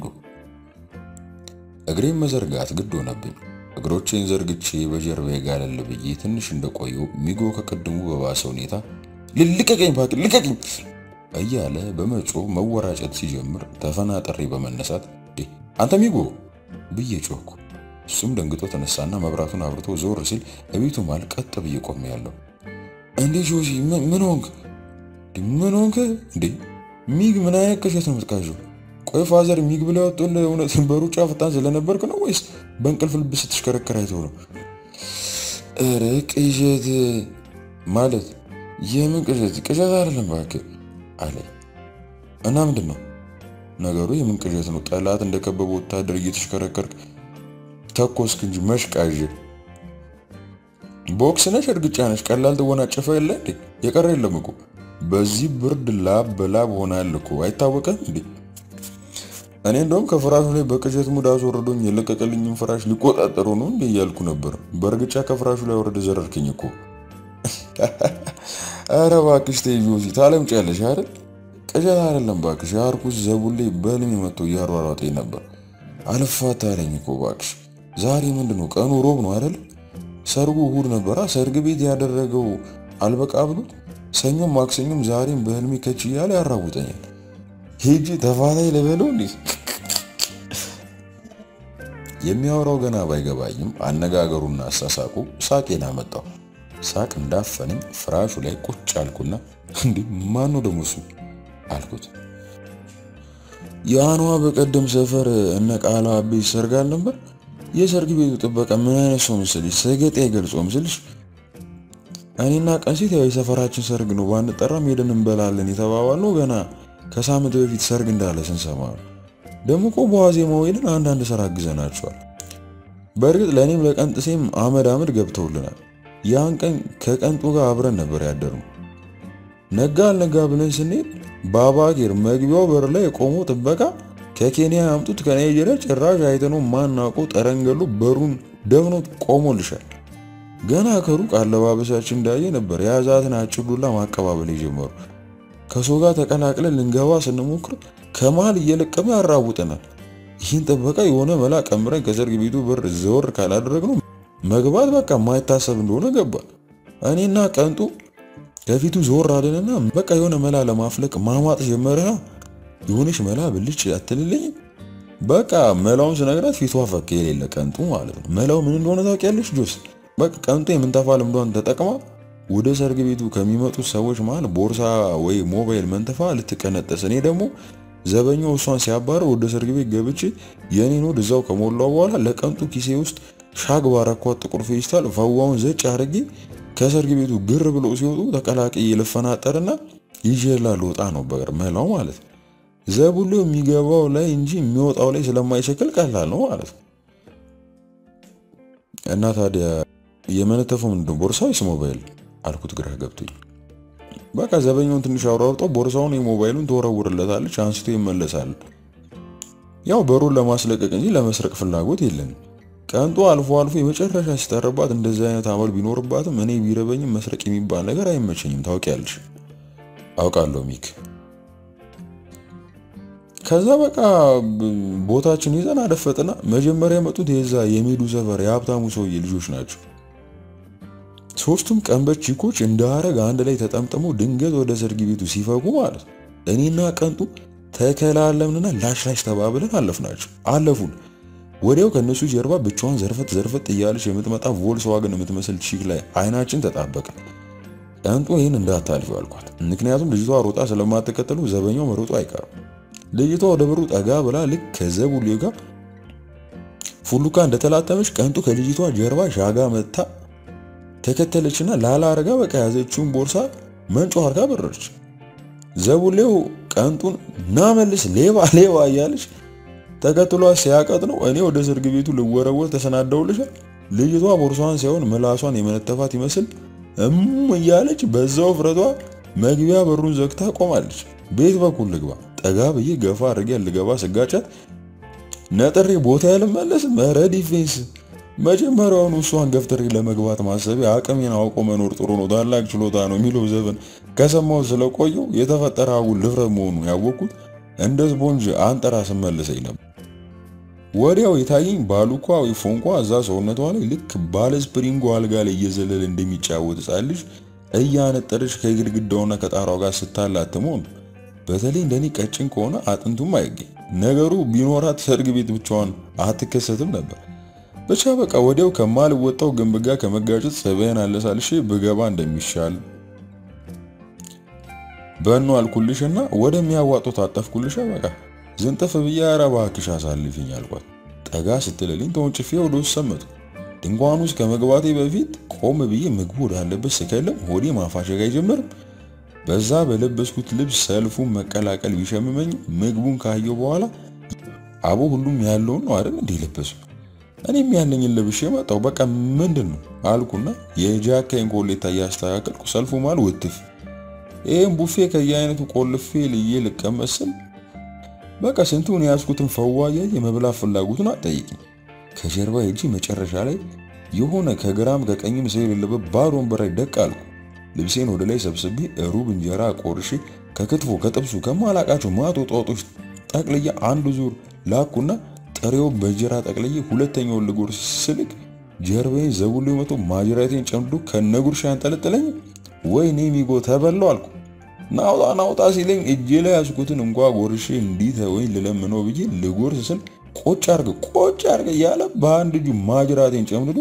እግሬን መዘርጋት ግድ ሆነብኝ። እግሮቼን ዘርግቼ በጀርባዬ ጋለል ብዬ ትንሽ እንደቆየው ሚጎ ከቅድሙ በባሰ ሁኔታ ልቀቀኝ እባክህ ልቀቀኝ እያለ በመጮ መወራጨት ሲጀምር ተፈናጠሬ በመነሳት አንተ ሚጎ ብዬ ጮኩ። እሱም ደንግጦ ተነሳና መብራቱን አብርቶ ዞር ሲል እቤቱ ማል ቀጥ ብዬ ቆሜያለሁ። እንዴ ጆሲ ምን ሆንክ? ምን ሆንክ እንዴ? ሚግ ምን አይነት ቅዠት ነው የምትቃዠው? ቆይ ፋዘር ሚግ ብለው ያወጡልህ እውነት በሩጫ ፈጣን ስለነበርክ ነው ወይስ በእንቅልፍ ልብ ስትሽከረከር አይተው ነው? ኧረ ቅዠት ማለት የምን ቅዠት? ቅዠት አይደለም እባክህ አለ እና ምንድን ነው ነገሩ? የምን ቅዠት ነው? ጠላት እንደከበበ ወታደር እየተሽከረከርክ ተኮስክ እንጂ መሽቃዥ ቦክስ ነሽ እርግጫ ነሽ ቀላል ትወናጨፈ የለ እንዴ? የቀረ የለም እኮ በዚህ ብርድ ላብ በላብ ሆናል እኮ አይታወቀም እንዴ? እኔ እንደውም ከፍራሹ ላይ በቅዠት ሙድ አስወርዶኝ የለቀቀልኝም ፍራሽ ሊቆጣጠሩ ነው እንዴ እያልኩ ነበር። በእርግጫ ከፍራሹ ላይ ወረደ ዘረርክኝ እኮ። ኧረ እባክሽ ተይ ጆሲ ታለምጫለሽ አይደል? ቅዠት አይደለም እባክሽ። አርኩስ ዘቡሌ በህልሜ መጥቶ እያሯሯጠኝ ነበር። አልፋታ አለኝ እኮ እባክሽ። ዛሬ ምንድን ነው ቀኑ? ሮብ ነው አይደል? ሰርጉ እሁድ ነበራ። ሰርግ ቤት ያደረገው አልበቃ ብሎት ሰኞም ማክሰኞም ዛሬም በህልሜ ከች እያለ ያራውጠኛል። ሄጂ ተፋታይ ልበለው እንዴ? የሚያወራው ገና ባይገባኝም አነጋገሩና አሳሳቁ ሳቄን አመጣው። ሳቅ እንዳፈነኝ ፍራሹ ላይ ቁጭ አልኩና እንዴ ማን ነው ደግሞ እሱ አልኩት። የአኗ በቀደም ሰፈር እነ ቃላ ቤት ሰርግ አልነበር? የሰርግ ቤቱ ጥበቃ ምን አይነት ሰው ምስልሽ? ሰገጤ አይገልጾም ስልሽ እኔና ቀንሴት ያው የሰፈራችን ሰርግ ነው ባንጠራም ሄደን እንበላለን የተባባልነው ገና ከሳምንት በፊት ሰርግ እንዳለ ስንሰማ ነው። ደግሞ እኮ በዋዜማው ሄደን አንዳንድ ስራ አግዘናቸዋል። በእርግጥ ለእኔም ለቀንጥሴም አመድ አመድ ገብተውልናል። ያን ቀን ከቀንጡ ጋር አብረን ነበር ያደርነው። ነጋ አልነጋ ብለን ስንሄድ በአባጌር መግቢያው በር ላይ የቆመው ጥበቃ ከኬንያ ያምጡት ከናይጄሪያ ጭራሽ አይተነው ማናውቀው ጠረንገሉ በሩን ደፍኖት ቆሞልሻል። ገና ከሩቅ አለባበሳችን እንዳየ ነበር የያዛትን አጭር ዱላ ማቀባበል የጀመሩ። ከሰው ጋር ተቀላቅለን ልንገባ ስንሞክር ከመሃል እየለቀመ ያራውጠናል። ይህን ጥበቃ የሆነ መላ ቀምረን ከሰርግ ቤቱ በር ዘወር ካላደረግነው መግባት በቃ የማይታሰብ እንደሆነ ገባ። እኔና ቀንጡ ከፊቱ ዞር አለንና በቃ የሆነ መላ ለማፍለቅ ማማጥ ጀመረ። የሆነች መላ ብልጭ አትልልኝ። በቃ መላውን ስነግራት ፊቷ ፈካ የሌለ ቀንጡ ማለት ነው። መላው ምን እንደሆነ ታውቂያለሽ ጆስ? በቃ ቀንጡ የምንተፋ ልምዷን ተጠቅማ ወደ ሰርግ ቤቱ ከሚመጡት ሰዎች መሃል ቦርሳ ወይ ሞባይል መንተፋ ልትቀነጠስ፣ እኔ ደግሞ ዘበኛው እሷን ሲያባረው ወደ ሰርግ ቤት ገብቼ የኔን ወድ እዛው ከሞላው በኋላ ለቀንጡ ኪሴ ውስጥ ሻግ ባረኳት ጥቁር ፌስታል ፈዋውን ዘጭ አድርጌ ከሰርግ ቤቱ ግር ብሎ ሲወጡ ተቀላቅዬ ልፈናጠርና ይዤላ ልወጣ ነው በቅር መላው ማለት ነው። ዘቡሎ የሚገባው ላይ እንጂ የሚወጣው ላይ ስለማይሸክል ቀላል ነው ማለት ነው። እና ታዲያ የመነተፈው ምንድን ቦርሳ ወይስ ሞባይል አልኩት ግራ ገብቶኝ። በቃ ዘበኛውን ትንሽ አውራርጠው ቦርሳውን የሞባይሉን ትወረውርለታለች፣ አንስቶ ይመለሳል። ያው በሩን ለማስለቀቅ እንጂ ለመስረቅ ፍላጎት የለንም። ቀንጦ አልፎ አልፎ የመጨረሻ ሲጠርባት እንደዚህ አይነት አመል ቢኖርባትም እኔ ቢረበኝም መስረቅ የሚባል ነገር አይመቸኝም። ታውቂያለሽ። አውቃለሁ ሚክ። ከዛ በቃ ቦታችን ይዘን አደፈጥና መጀመሪያ የመጡት የዛ የሜዱ ሰፈር የሀብታሙ ሰውዬ ልጆች ናቸው። ሶስቱም ቀንበች ቺኮች እንደ አረግ አንድ ላይ ተጠምጥመው ድንገት ወደ ሰርግ ቤቱ ሲፈጉ ማለት ነው። እኔና ቀንጡ ተከላለምንና ላሽ ላሽ ተባብለን አለፍናቸው። አለፉን። ወዲያው ከነሱ ጀርባ ብቻዋን ዘርፈት ዘርፈት እያለች የምትመጣ ቮልስዋገን የምትመስል ቺክ ላይ አይናችን ተጣበቀ። ቀንጦ ይህን እንዳታልፊ አልኳት። ምክንያቱም ልጅቷ ሮጣ ስለማትከተሉ ዘበኛው መሮጡ አይቀርም። ልጅቷ ወደ በሩ ጠጋ ብላ ልክ ከዘቡሌው ጋር ፉሉካ እንደተላተመች ቀንጡ ከልጅቷ ጀርባ ሻጋ መታ ተከተለችና ላላ አርጋ በቃ ያዘችውን ቦርሳ መንጮ አርጋ በረረች። ዘቡሌው ቀንጡን ናመልስ ሌባ ሌባ እያለች ተከትሏ ሲያቀጥ ነው። እኔ ወደ ሰርግ ቤቱ ልወረወር ተሰናደውልሻል። ልጅቷ ቦርሷን ሳይሆን ምላሷን የመነተፋት ይመስል እም እያለች በዛው ፍረቷ መግቢያ በሩን ዘግታ ቆማለች። ቤት በኩል ልግባ ጠጋ ብዬ ገፋ አድርጌ ልገባ ስጋጫት ነጥሬ ቦታ ያልመለስ መረ ዲፌንስ መጀመሪያውኑ እሷን ገፍትሬ ለመግባት ማሰቤ አቅሜን አውቆ መኖር ጥሩ ነው፣ ታላቅ ችሎታ ነው የሚለው ዘፈን ከሰማው ስለቆየው የተፈጠረ አጉል ድፍረት መሆኑ ያወቅኩት እንደ ስፖንጅ አንጠራ ስመልሰኝ ነበር። ወዲያው የታየኝ ባሉኳዊ ፎንቋ እዛ ሰውነቷ ላይ ልክ ባለ ስፕሪንጎ አልጋ ላይ እየዘለለ እንደሚጫወት ሕፃን ልጅ እያነጠረች ከግድግዳውና ከጣራው ጋር ስታላትመው ነው። በተለይ እንደኔ ቀጭን ከሆነ አጥንቱም አይገኝ ነገሩ ቢኖራት ሰርግ ቤት ብቻዋን አትከሰትም ነበር። ብቻ በቃ ወዲያው ከማልወጣው ግንብ ጋር ከመጋጨት ሰበያን አለሳልሼ ብገባ እንደሚሻል በኑ አልኩልሽና ወደሚያዋጡ ታጠፍኩልሽ። በቃ ዝንጥፍ ብዬ ኧረ እባክሽ አሳልፊኝ አልኳት። ጠጋ ስትልልኝ ተወንጭፌ ወደ ውስጥ ሰመጥኩ። ድንኳን ውስጥ ከመግባቴ በፊት ቆም ብዬ ምግቡ ወዳለበት ስከለም ሆዴ ማፋሸግ አይጀምርም። በዛ በለበስኩት ልብስ ሰልፉን መቀላቀል ቢሸምመኝ ምግቡን ካየው በኋላ አቦ ሁሉም ያለውን ነው አይደል እንዴ ለበሱ። እኔም ያለኝን ለብሼ መጣሁ። በቃ ምንድን ነው አልኩና የጃካይን ኮሌታ እያስተካከልኩ ሰልፉ ማል ውትፍ ይህም ቡፌ ከየአይነቱ ቆልፌ ልዬ ልቀመጥ ስል በቃ ስንቱን የያዝኩትን ፈዋያ የመብላት ፍላጎቱን አጠይቅኝ። ከጀርባ እጂ መጨረሻ ላይ የሆነ ከግራም ከቀኝም ሰው የሌለበት ባዶ ወንበር ላይ ደቅ አልኩ። ልብሴን ወደ ላይ ሰብስቤ ሩብ እንጀራ ቆርሼ ከክትፎ ከጥብሱ ከማላቃቸው ማቶ ጧጦች ጠቅልዬ አንድ ዙር ላኩና ጥሬው በእንጀራ ጠቅልዬ ሁለተኛውን ልጎርስ ስልክ ጀርባዬን ዘቡሎ መቶ ማጅራቴን ጨምዶ ከነጉርሻ ያንጠለጥለኝ። ወይኔ ሚጎ ተበላው አልኩ። ናውጣ ናውጣ ሲለኝ እጄ ላይ ያዝኩትን እንኳ ጎርሼ እንዲህ ወይን ልለምነው ብዬ ልጎርስ ስል ቆጭ አርግ ቆጭ አርግ እያለ በአንድ እጁ ማጅራቴን ጨምድዶ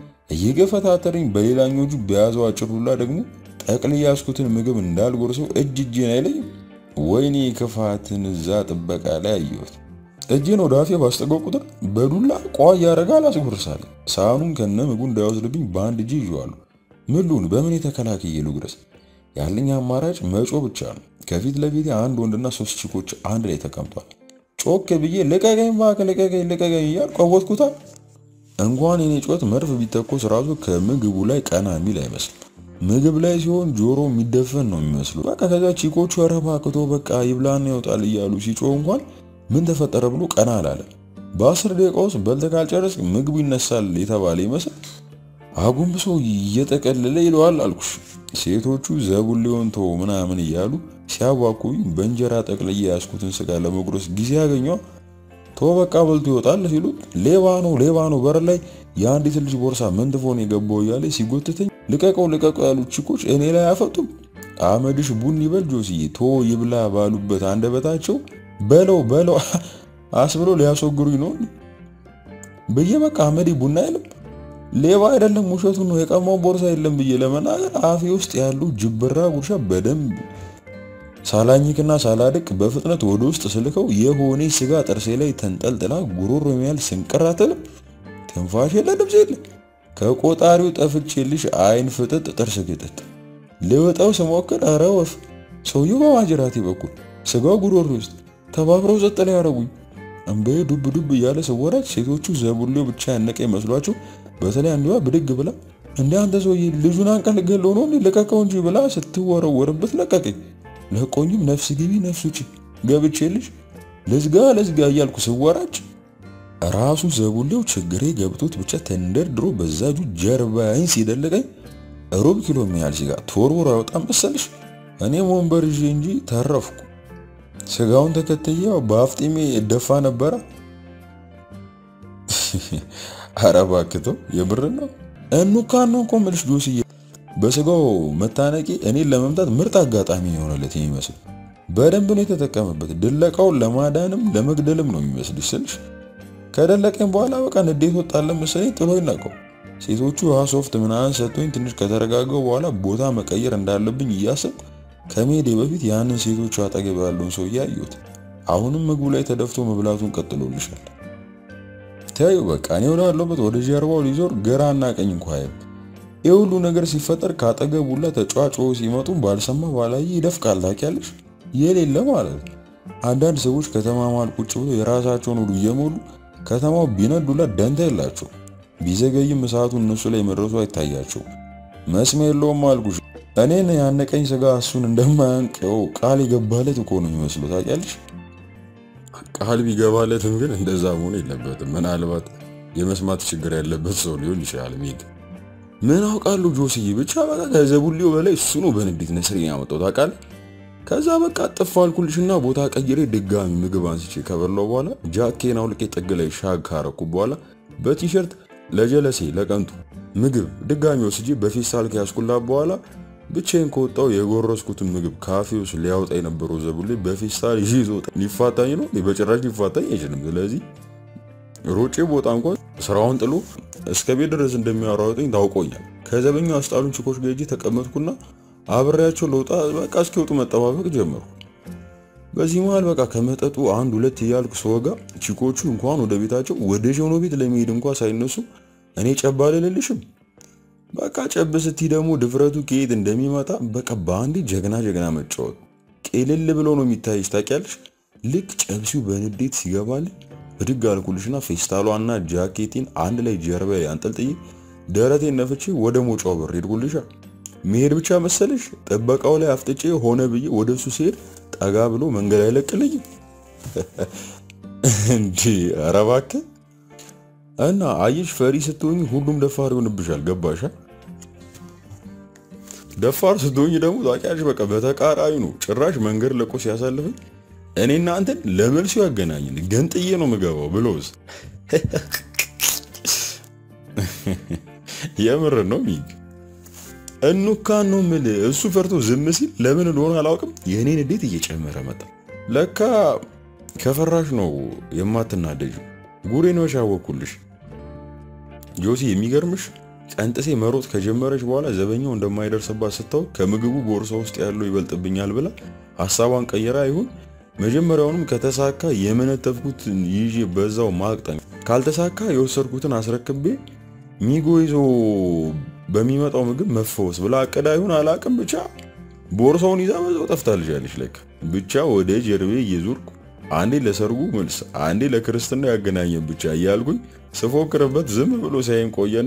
እየገፈታተረኝ በሌላኞቹ በያዘው አጭር ዱላ ደግሞ ጠቅልዬ ያዝኩትን ምግብ እንዳልጎርሰው እጅ እጄን አይለኝም። ወይኔ ክፋትን እዛ ጥበቃ ላይ አየሁት። እጄን ወደ አፌ ባስጠጋው ቁጥር በዱላ ቋ እያደረገ አላስጎርሳለ። ሳህኑን ከነ ምግቡ እንዳይወስድብኝ በአንድ እጄ ይዤዋለሁ። ምሉን በምን የተከላከየ ልጉረስ? ያለኝ አማራጭ መጮ ብቻ ነው። ከፊት ለፊት አንድ ወንድና ሶስት ቺኮች አንድ ላይ ተቀምጧል። ጮክ ብዬ ልቀቀኝ እባክህ ልቀቀኝ ልቀቀኝ እያልኩ ቀወጥኩታል። እንኳን የኔ ጮት መርፍ ቢተኮስ ራሱ ከምግቡ ላይ ቀና የሚል አይመስልም። ምግብ ላይ ሲሆን ጆሮ የሚደፈን ነው የሚመስሉ። በቃ ከዛ ቺኮቹ ኧረ እባክህ ተው በቃ ይብላና ይወጣል እያሉ ሲጮህ እንኳን ምን ተፈጠረ ብሎ ቀና አላለ። በአስር ደቂቃ ውስጥ በልተህ ካልጨረስክ ምግቡ ይነሳል የተባለ ይመስል አጉንብሶ እየጠቀለለ ይለዋል አልኩሽ። ሴቶቹ ዘቡሌውን ተው ምናምን እያሉ ሲያዋኩኝ በእንጀራ ጠቅልዬ ያዝኩትን ስጋ ለመጉረስ ጊዜ ያገኘው ተው በቃ በልቶ ይወጣል ሲሉት ሌባ ነው ሌባ ነው በር ላይ የአንዲት ልጅ ቦርሳ መንትፎን የገባው እያለ ሲጎትተኝ ልቀቀው ልቀቀው ያሉት ቺኮች እኔ ላይ አያፈጡም። አመድሽ ቡን ይበል ጆስዬ ቶ ይብላ ባሉበት አንደበታቸው በለው በለው አስብሎ ሊያስወግሩኝ ነው ብዬ በቃ አመዴ ቡና አይልም ሌባ አይደለም ውሸቱን ነው የቀማው ቦርሳ የለም ብዬ ለመናገር አፌ ውስጥ ያሉ ጅብራ ጉርሻ በደንብ ሳላኝክና ሳላድቅ በፍጥነት ወደ ውስጥ ስልከው የሆነ ስጋ ጥርሴ ላይ ተንጠልጥላ ጉሮሮ የሚያል ስንቀራተልም ትንፋሽ የለ ድምፅ የለ ከቆጣሪው ጠፍቼልሽ አይን ፍጥጥ ጥርስ ግጥጥ ልወጣው ስሞክር ኧረ ወፍ ሰውየው በማጅራቴ በኩል ስጋው ጉሮሮ ውስጥ ተባብረው ጸጥ ላይ ያደረጉኝ እምቤ ዱብ ዱብ እያለ ስወራጭ ሴቶቹ ዘቡሌው ብቻ ያነቀ ይመስሏቸው በተለይ አንዷ ብድግ ብላ እንደ አንተ ሰውዬ ልጁን አንቀል ገለው ነው ልቀቀው እንጂ ብላ ስትወረወርበት ለቀቀኝ። ለቆኝም ነፍስ ግቢ ነፍስ ውጪ ገብቼልሽ ለዝጋ ለዝጋ እያልኩ ስወራጭ ራሱ ዘቡሌው ችግሬ ገብቶት ብቻ ተንደርድሮ በዛ እጁ ጀርባዬን ሲደልቀኝ ሩብ ኪሎ የሚያህል ሲጋ ተወርውሮ አይወጣም መሰልሽ። እኔም ወንበር ይዤ እንጂ ተረፍኩ። ስጋውን ተከትዬው በአፍጢሜ ደፋ ነበረ። ኧረ እባክህ ተው፣ የብር ነው እንኳን ነው እኮ የምልሽ ጆስዬ። በስጋው መታነቂ እኔን ለመምታት ምርጥ አጋጣሚ የሆነለት የሚመስል በደንብ ነው የተጠቀመበት። ድለቃውን ለማዳንም ለመግደልም ነው የሚመስልሽ ስልሽ ከደለቀኝ በኋላ በቃ ንዴት ወጣለን መሰለኝ ጥሎኝ ናቀው። ሴቶቹ ውሃ ሶፍት ምናምን ሰጥቶኝ ትንሽ ከተረጋገው በኋላ ቦታ መቀየር እንዳለብኝ እያሰብኩ ከመሄዴ በፊት ያንን ሴቶቹ አጠገብ ያለውን ሰው እያየሁት አሁንም ምግቡ ላይ ተደፍቶ መብላቱን ቀጥሎልሻል። ተዩ በቃ እኔ ወዳለሁበት ወደ ጀርባው ሊዞር ግራና ቀኝ እንኳ አይም። ይህ ሁሉ ነገር ሲፈጠር ካጠገቡ ሁላ ተጫዋጮ ሲመጡ ባልሰማ ባላየ ይደፍቃል። ታውቂያለሽ የሌለ ማለት ነው። አንዳንድ ሰዎች ከተማ መሃል ቁጭ ብሎ የራሳቸውን ሁሉ እየሞሉ ከተማው ቢነዱላ ደንታ የላቸው። ቢዘገይም እሳቱ እነሱ ላይ መድረሱ አይታያቸው። መስሚያ የለውም አልኩሽ። እኔን ያነቀኝ ስጋ እሱን እንደማያንቀው ቃል የገባለት እኮ ነው የሚመስለው። ታውቂያለሽ ቃል ቢገባለትም ግን እንደዛ መሆን የለበትም። ምናልባት የመስማት ችግር ያለበት ሰው ሊሆን ይችላል። ሚግ ምን አውቃለሁ ጆስዬ፣ ብቻ በቃ ከዘቡሊው በላይ እሱ ነው በንዴት ነስሬን ያመጣው ታውቃለህ። ከዛ በቃ ጥፍ አልኩልሽና ቦታ ቀይሬ ድጋሚ ምግብ አንስቼ ከበላው በኋላ ጃኬን አውልቄ ጥግ ላይ ሻግ ካረኩ በኋላ በቲሸርት ለጀለሴ ለቀንቱ ምግብ ድጋሚ ወስጄ በፌስታል ከያዝኩላ በኋላ ብቻዬን ከወጣው የጎረስኩትን ምግብ ካፌ ውስጥ ሊያወጣ የነበረው ዘቡሌ በፌስታል ይዞ ይዞ ሊፋታኝ ነው። በጭራሽ ሊፋታኝ አይችልም። ስለዚህ ሮጬ ቦታ እንኳን ስራውን ጥሎ እስከ ቤት ድረስ እንደሚያሯሩጠኝ ታውቆኛል። ከዘበኛው አስጣሉን ችኮች ጋር ሄጄ ተቀመጥኩና አብሬያቸው ለውጣ በቃ እስኪወጡ መጠባበቅ ጀመርኩ። በዚህ መሃል በቃ ከመጠጡ አንድ ሁለት እያልኩ ስወጋ ቺኮቹ እንኳን ወደ ቤታቸው ወደ ሸኖ ቤት ለመሄድ እንኳን ሳይነሱ እኔ ጨባ ልልልሽም በቃ ጨብ ስቲ ደግሞ ድፍረቱ ከየት እንደሚመጣ በቃ በአንዴ ጀግና ጀግና መጫወት ቅልል ብሎ ነው የሚታይሽ። ታውቂያለሽ ልክ ጨብሲው በንዴት ሲገባልኝ ብድግ አልኩልሽና ፌስታሏና ጃኬቴን አንድ ላይ ጀርባ ላይ አንጠልጥዬ ደረቴን ነፍቼ ወደ ሞጫው በር ሄድኩልሻ። መሄድ ብቻ መሰለሽ ጥበቃው ላይ አፍጥጬ ሆነ ብዬ ወደ እሱ ሲሄድ ጠጋ ብሎ መንገድ አይለቅልኝም እንዲ ኧረ እባክህ እና አየሽ ፈሪ ስትሆኝ ሁሉም ደፋር ይሆንብሻል። ገባሻ? ደፋር ስትሆኝ ደግሞ ታውቂያለሽ በቃ በተቃራኒ ነው። ጭራሽ መንገድ ለቆ ሲያሳልፈኝ እኔና አንተን ለመልሱ ያገናኝን ገንጥዬ ነው ምገባው ብሎስ የምር ነው ሚግ እንኳን ነው ምል እሱ ፈርቶ ዝም ሲል ለምን እንደሆነ አላውቅም። የእኔን እንዴት እየጨመረ መጣ። ለካ ከፈራሽ ነው የማትናደጁ። ጉሬ ነው ያወኩልሽ ጆሲ። የሚገርምሽ ቀንጥሴ መሮጥ ከጀመረች በኋላ ዘበኛው እንደማይደርስባት ስታውቅ ከምግቡ ቦርሳ ውስጥ ያለው ይበልጥብኛል ብላ ሀሳቧን ቀየራ ይሁን መጀመሪያውንም ከተሳካ የመነተፍኩት ይዤ በዛው ማቅጠም፣ ካልተሳካ የወሰድኩትን አስረክቤ ሚጎ ይዞ በሚመጣው ምግብ መፈወስ ብላ አቅዳ ይሁን አላቅም። ብቻ ቦርሳውን ይዛ በዛው ጠፍታልሻለች። ለካ ብቻ ወደ ጀርቤ እየዞርኩ አንዴ ለሰርጉ መልስ አንዴ ለክርስትና ያገናኘን ብቻ እያልኩኝ ስፎክርበት ዝም ብሎ ሳይን ቆየና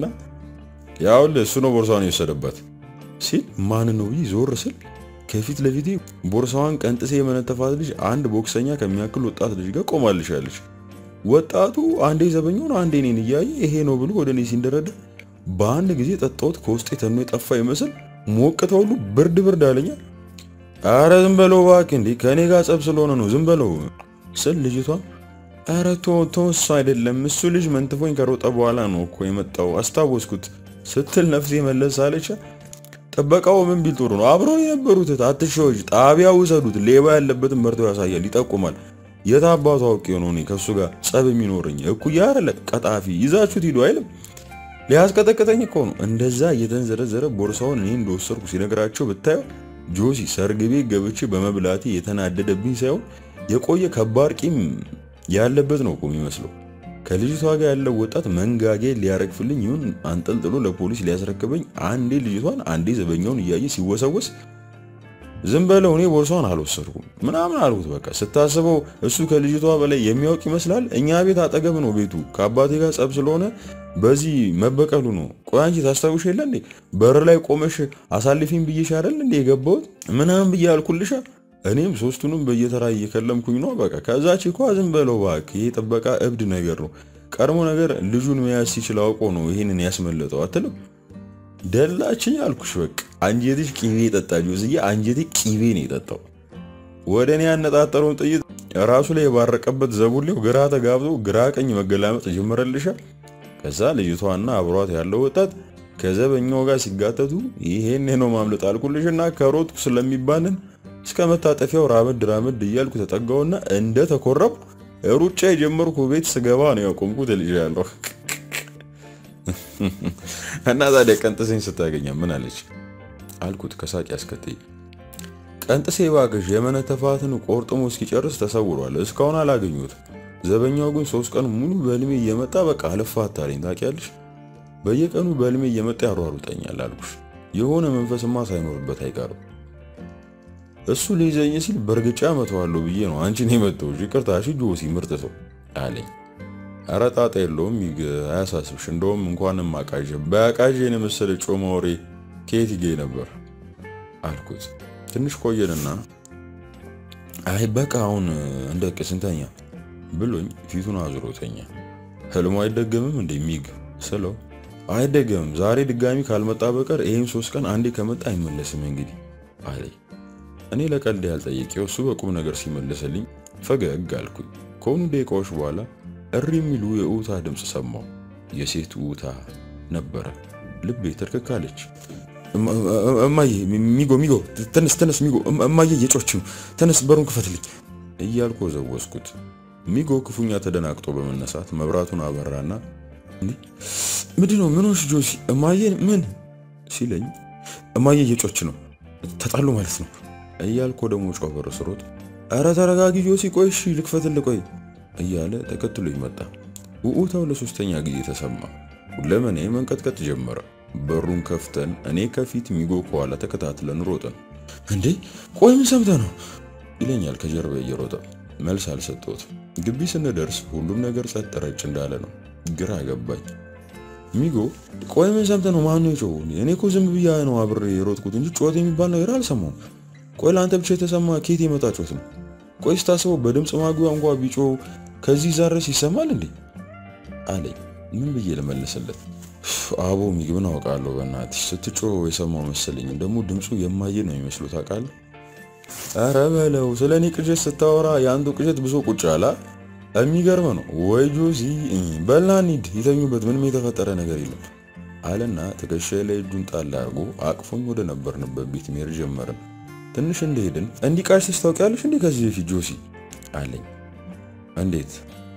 ያውልህ እሱ ነው ቦርሳውን የወሰደበት ሲል ማን ነው ብዬ ዞር ስል ከፊት ለፊቴ ቦርሳዋን ቀንጥሴ የመነተፋት ልጅ አንድ ቦክሰኛ ከሚያክል ወጣት ልጅ ጋር ቆማልሻለች። ወጣቱ አንዴ ዘበኛውን አንዴ እኔን እያየ ይሄ ነው ብሎ ወደ እኔ ሲንደረደር በአንድ ጊዜ ጠጣሁት። ከውስጤ ተኖ የጠፋ ይመስል ሞቅታ ሁሉ ብርድ ብርድ አለኛል። አረ ዝም በለው እባክህ፣ እንዴ ከእኔ ጋር ጸብ ስለሆነ ነው ዝም በለው ስል ልጅቷ አረ ቶ ቶ እሱ አይደለም እሱ ልጅ መንትፎኝ ከሮጠ በኋላ ነው እኮ የመጣው አስታወስኩት ስትል ነፍሴ መለስ አለች። ጥበቃው ምን ቢል ጥሩ ነው? አብረው የነበሩት አትሻዎች ጣቢያ ውሰዱት። ሌባ ያለበትን መርቶ ያሳያል፣ ይጠቁማል። የት አባቱ አውቄ ነው እኔ ከሱ ጋር ጸብ የሚኖረኝ? እኩያ አይደለ ቀጣፊ፣ ይዛችሁት ሂዱ አይልም። ሊያስቀጠቅጠኝ እኮ ነው። እንደዛ እየተንዘረዘረ ቦርሳውን እኔ እንደወሰድኩ ሲነግራቸው ብታየው ጆሲ ሰርግ ቤት ገብቼ በመብላቴ የተናደደብኝ ሳይሆን የቆየ ከባድ ቂም ያለበት ነው እኮ የሚመስለው። ከልጅቷ ጋር ያለው ወጣት መንጋጌ ሊያረግፍልኝ ይሁን አንጠልጥሎ ለፖሊስ ሊያስረክበኝ አንዴ ልጅቷን አንዴ ዘበኛውን እያየ ሲወሰወስ ዝም በለው እኔ ቦርሷን አልወሰድኩም ምናምን አልኩት። በቃ ስታስበው እሱ ከልጅቷ በላይ የሚያውቅ ይመስላል። እኛ ቤት አጠገብ ነው ቤቱ። ከአባቴ ጋር ጸብ ስለሆነ በዚህ መበቀሉ ነው። ቆይ አንቺ ታስታውሽ የለ እንዴ በር ላይ ቆመሽ አሳልፊኝ ብዬሽ አይደል እንዴ የገባሁት ምናምን ብዬ አልኩልሻ። እኔም ሶስቱንም በየተራ እየከለምኩኝ ነው። በቃ ከዛ ቺኳ ዝም በለው እባክህ፣ ይሄ ጥበቃ እብድ ነገር ነው። ቀድሞ ነገር ልጁን መያዝ ሲችል አውቆ ነው ይሄንን ያስመለጠው አትልም። ደላችኝ አልኩሽ። በቃ አንጀትሽ ቂቤ ጠጣ ጆስዬ፣ አንጀቴ ቂቤ ነው የጠጣው። ወደ እኔ ያነጣጠረውን ጥይት ራሱ ላይ የባረቀበት ዘቡሌው ግራ ተጋብቶ ግራ ቀኝ መገላመጥ ጀመረልሻል። ከዛ ልጅቷና አብሯት ያለው ወጣት ከዘበኛው ጋር ሲጋተቱ ይሄን ነው ማምለጥ አልኩልሽና ከሮጥኩ ስለሚባንን እስከ መታጠፊያው ራመድ ራመድ እያልኩ ተጠጋውና እንደ ተኮረብ ሩጫ የጀመርኩ ቤት ስገባ ነው ያቆምኩት እልሻለሁ። እና ታዲያ ቀንጥሴን ስታገኛ ምን አለች አልኩት ከሳቅ ያስከትይ። ቀንጥሴ እባክሽ የመነተፋትን ቆርጥሞ እስኪጨርስ ተሰውሯል። እስካሁን አላገኙትም። ዘበኛው ግን ሶስት ቀን ሙሉ በህልሜ እየመጣ በቃ አልፋታለኝ ታውቂያለሽ። በየቀኑ በህልሜ እየመጣ ያሯሩጠኛል አልኩሽ። የሆነ መንፈስማ ሳይኖርበት አይቀርም። እሱ ሊይዘኝ ሲል በእርግጫ መተዋለሁ ብዬ ነው አንቺን የመጣሁሽ። ይቅርታ እሺ ጆሲ ምርጥ ሰው አለኝ። ኧረ ጣጣ የለውም ይግ አያሳስብሽ። እንደውም እንኳንም አቃዥ በአቃዥን የመሰለ ጮማ ወሬ ከየት ይገኝ ነበር አልኩት። ትንሽ ቆየንና አይ በቃ አሁን እንደ ቅስንተኛ ብሎኝ ፊቱን አዙሮተኛ። ህልሙ አይደገምም እንደ ሚግ ስለው አይደገምም፣ ዛሬ ድጋሚ ካልመጣ በቀር ይህም ሶስት ቀን አንዴ ከመጣ አይመለስም እንግዲህ አለኝ። እኔ ለቀልድ ያልጠየቀው እሱ በቁም ነገር ሲመልስልኝ ፈገግ አልኩኝ። ከሆኑ ደቂቃዎች በኋላ እሪ የሚሉ የእውታ ድምፅ ሰማሁ። የሴት እውታ ነበረ። ልቤ ተርክካለች። እማዬ ሚጎ ሚጎ ተነስ ተነስ ሚጎ እማዬ እየጮች ነው ተነስ በሩን ክፈትልኝ እያልኩ ወዘወዝኩት። ሚጎ ክፉኛ ተደናግጦ በመነሳት መብራቱን አበራና ምንድን ነው ምን ሆንሽ ጆሲ እማዬ ምን ሲለኝ እማዬ እየጮች ነው ተጣሉ ማለት ነው እያልኩ ደግሞ ጮህ በር ስሮጥ ኧረ ተረጋጊ ጆሲ ቆይ እሺ ልክፈትልህ ቆይ እያለ ተከትሎ ይመጣ። ውዑታው ለሶስተኛ ጊዜ ተሰማ። ሁለመኔ መንቀጥቀጥ ጀመረ። በሩን ከፍተን እኔ ከፊት ሚጎ ከኋላ ተከታትለን ሮጥን። እንዴ ቆይ ምን ሰምተህ ነው ይለኛል ከጀርባ እየሮጠ። መልስ አልሰጠሁትም። ግቢ ስንደርስ ሁሉም ነገር ጸጥ ረጭ እንዳለ ነው። ግራ ገባኝ። ሚጎ ቆይ ምን ሰምተህ ነው? ማን ነው የጮኸው? እኔ እኮ ዝም ብያ ነው አብሬ የሮጥኩት እንጂ ጮት የሚባል ነገር አልሰማሁም። ቆይ ለአንተ ብቻ የተሰማ ኬት የመጣ ጮት ነው? ቆይ ስታስበው በድምፅ ማጉያ እንኳ ቢጮ ከዚህ ዛረስ ይሰማል እንዴ አለኝ። ምን ብዬ ልመልስለት? አቦ ሚግብን አውቃለሁ። በእናትሽ ስትጮ የሰማው መሰለኝ። ደግሞ ድምፁ የማየ ነው የሚመስሉት አውቃለሁ። ኧረ በለው ስለ እኔ ቅዠት ስታወራ የአንዱ ቅዠት ብሶ ቁጭ አላ። የሚገርም ነው ወይ ጆሲ። በልና እንሂድ፣ ይተኙበት፣ ምንም የተፈጠረ ነገር የለም አለና ትከሻዬ ላይ እጁን ጣል አድርጎ አቅፎኝ ወደ ነበርንበት ቤት መሄድ ጀመርን። ትንሽ እንደሄድን እንዲህ ቃሽተሽ ታውቂያለሽ እንዴ ከዚህ በፊት ጆሲ አለኝ። እንዴት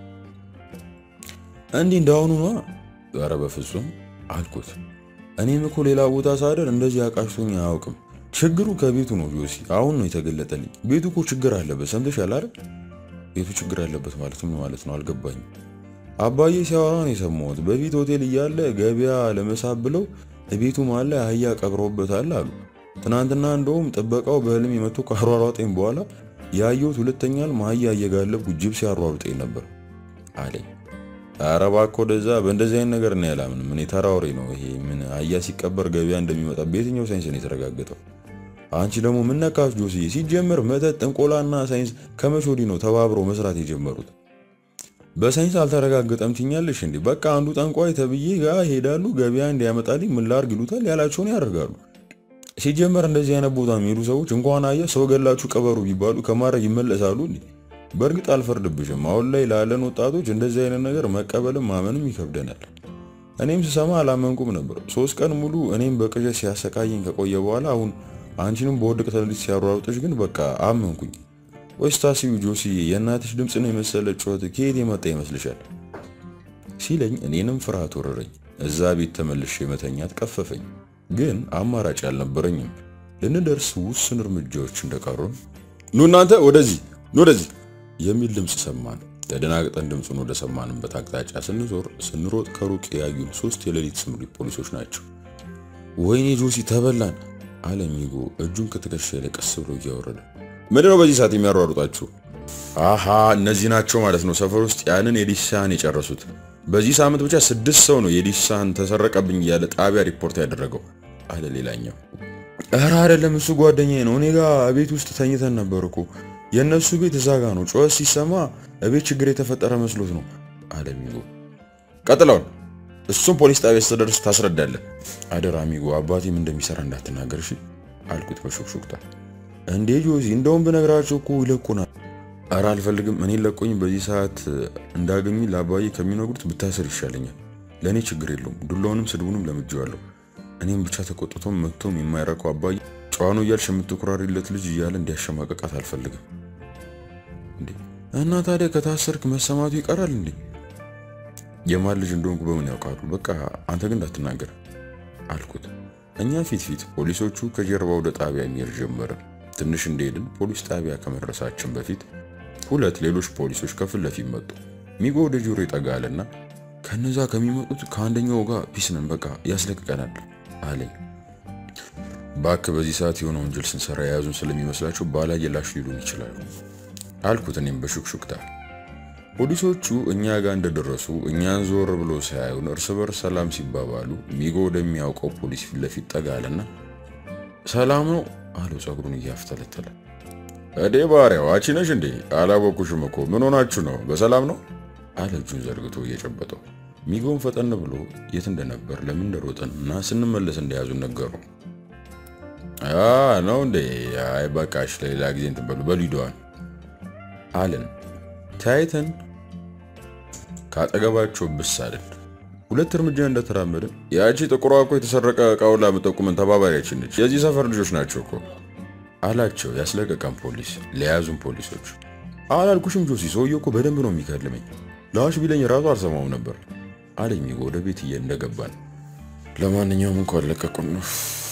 እንዲህ እንዳሁኑ ነዋ። ኧረ በፍጹም አልኩት። እኔም እኮ ሌላ ቦታ ሳደር እንደዚህ አቃሽቶኝ አያውቅም። ችግሩ ከቤቱ ነው ጆሲ። አሁን ነው የተገለጠልኝ። ቤቱ እኮ ችግር አለበት። ሰምተሻል አይደል? ቤቱ ችግር አለበት ማለት ምን ማለት ነው አልገባኝም። አባዬ ሲያወራ ነው የሰማሁት። በፊት ሆቴል እያለ ገበያ ለመሳብ ብለው ቤቱ መሀል ላይ አህያ ቀብረውበታል አሉ። ትናንትና እንደውም ጥበቃው በህልም የመቶ ካሯሯጠኝ በኋላ ያየሁት ሁለተኛል አህያ እየጋለብኩ ጅብ ሲያሯሩጠኝ ነበር አለኝ። ኧረ እባክህ ወደዛ በእንደዚህ አይነት ነገር ነው ያላምንም። እኔ ተራ ወሬ ነው ይሄ። ምን አህያ ሲቀበር ገበያ እንደሚመጣ በየትኛው ሳይንስ ነው የተረጋገጠው? አንቺ ደግሞ ምን ነካሽ ጆስዬ? ሲጀምር መተት፣ ጥንቆላና ሳይንስ ከመቼ ወዲህ ነው ተባብረው መስራት የጀመሩት? በሳይንስ አልተረጋገጠም ትኛለሽ እንዴ? በቃ አንዱ ጠንቋይ ተብዬ ጋር ሄዳሉ። ገበያ እንዲያመጣልኝ ምን ላድርግ ይሉታል። ያላቸውን ያደርጋሉ። ሲጀመር እንደዚህ አይነት ቦታ የሚሄዱ ሰዎች እንኳን አህያ ሰው ገላችሁ ቀበሩ ቢባሉ ከማድረግ ይመለሳሉ እንዴ? በእርግጥ አልፈርድብሽም። አሁን ላይ ላለን ወጣቶች እንደዚህ አይነት ነገር መቀበልም ማመንም ይከብደናል። እኔም ስሰማ አላመንኩም ነበር። ሶስት ቀን ሙሉ እኔም በቅዠት ሲያሰቃየኝ ከቆየ በኋላ አሁን አንቺንም በወድቅ ተሌሊት ሲያሯሩጥሽ ግን በቃ አመንኩኝ። ወይስ ታስቢው ጆሲ የእናትሽ ድምፅ ነው የመሰለ ጩኸት ከየት የመጣ ይመስልሻል? ሲለኝ እኔንም ፍርሃት ወረረኝ። እዛ ቤት ተመልሼ መተኛት ቀፈፈኝ። ግን አማራጭ አልነበረኝም። ልንደርስ ውስን እርምጃዎች እንደቀሩን ኑ እናንተ ወደዚህ ኑ ወደዚህ የሚል ድምፅ ሰማን። ተደናግጠን ድምፁን ወደ ሰማንበት አቅጣጫ ስንዞር ስንሮጥ ከሩቅ ያዩን ሶስት የሌሊት ስምሪት ፖሊሶች ናቸው። ወይኔ ጆሲ ተበላን አለ ሚጎ እጁን ከትከሻዬ ላይ ቀስ ብሎ እያወረደ። ምንድነው በዚህ ሰዓት የሚያሯሩጣችሁ? አሃ እነዚህ ናቸው ማለት ነው ሰፈር ውስጥ ያንን የዲሳን የጨረሱት። በዚህ ሳምንት ብቻ ስድስት ሰው ነው የዲሳን ተሰረቀብኝ እያለ ጣቢያ ሪፖርት ያደረገው አለ ሌላኛው። ኧረ አይደለም እሱ ጓደኛዬ ነው። እኔ ጋር ቤት ውስጥ ተኝተን ነበር እኮ የእነሱ ቤት እዛ ጋ ነው። ጩኸት ሲሰማ እቤት ችግር የተፈጠረ መስሎት ነው አለ ሚጎ። ቀጥለውን እሱም ፖሊስ ጣቢያ ስትደርስ ታስረዳለህ። አደራ ሚጎ፣ አባቴም እንደሚሰራ እንዳትናገር እሺ አልኩት በሹክሹክታ። እንዴ ጆዚ፣ እንደውም ብነግራቸው እኮ ይለቁናል። ኧረ አልፈልግም። እኔን ለቆኝ በዚህ ሰዓት እንዳገኙኝ ለአባዬ ከሚነግሩት ብታስር ይሻለኛል። ለእኔ ችግር የለውም። ዱላውንም ስድቡንም ለምጄዋለሁ። እኔም ብቻ ተቆጥቶም መጥቶም የማይረከው አባዬ ጨዋኑ እያልሽ የምትኩራሪለት ልጅ እያለ እንዲያሸማቀቃት አልፈልግም። እንዴ እና ታዲያ ከታሰርክ መሰማቱ ይቀራል እንዴ? የማን ልጅ እንደሆንኩ በምን ያውቃሉ? በቃ አንተ ግን እንዳትናገር አልኩት። እኛ ፊት ፊት ፖሊሶቹ ከጀርባ ወደ ጣቢያ የሚሄድ ጀመርን። ትንሽ እንደሄድን ፖሊስ ጣቢያ ከመድረሳችን በፊት ሁለት ሌሎች ፖሊሶች ከፊት ለፊት መጡ። ሚጎ ወደ ጆሮ ይጠጋልና ከነዛ ከሚመጡት ከአንደኛው ጋር ፒስ ነን፣ በቃ ያስለቅቀናል አለኝ። ባክ በዚህ ሰዓት የሆነ ወንጀል ስንሰራ የያዙን ስለሚመስላቸው ባላየላሽ ሊሉን ይችላሉ አልኩት እኔም በሹክሹክታ። ፖሊሶቹ እኛ ጋር እንደደረሱ እኛን ዞር ብሎ ሳያዩን እርስ በርስ ሰላም ሲባባሉ ሚጎ ወደሚያውቀው ፖሊስ ፊት ለፊት ጠጋለና ሰላም ነው አለው ጸጉሩን እያፍተለተለ። እዴ ባሪያው አንቺ ነሽ እንዴ? አላወኩሽም እኮ ምን ሆናችሁ ነው? በሰላም ነው አለ እጁን ዘርግቶ እየጨበጠው። ሚጎን ፈጠን ብሎ የት እንደነበር ለምን እንደሮጠን እና ስንመለስ እንደያዙን ነገሩ። ነው እንዴ? አይ በቃሽ፣ ለሌላ ጊዜ እንትን በሉ በሉ ሂደዋል አለን። ተያይተን ካጠገባቸው ብስ አለን። ሁለት እርምጃ እንደተራመድን ያቺ ጥቁሯ እኮ የተሰረቀ እቃውን ላመጠቁመን ተባባሪያችን ነች፣ የዚህ ሰፈር ልጆች ናቸው እኮ አላቸው ያስለቀቀን ፖሊስ ለያዙን ፖሊሶች። አላልኩሽም ጆሲ፣ ሰውዬው እኮ በደንብ ነው የሚከልመኝ። ላሽ ቢለኝ ራሱ አልሰማውም ነበር አለኝ ሚጎ ወደ ቤት እየ እንደገባን። ለማንኛውም እንኳን ለቀቁን ነው።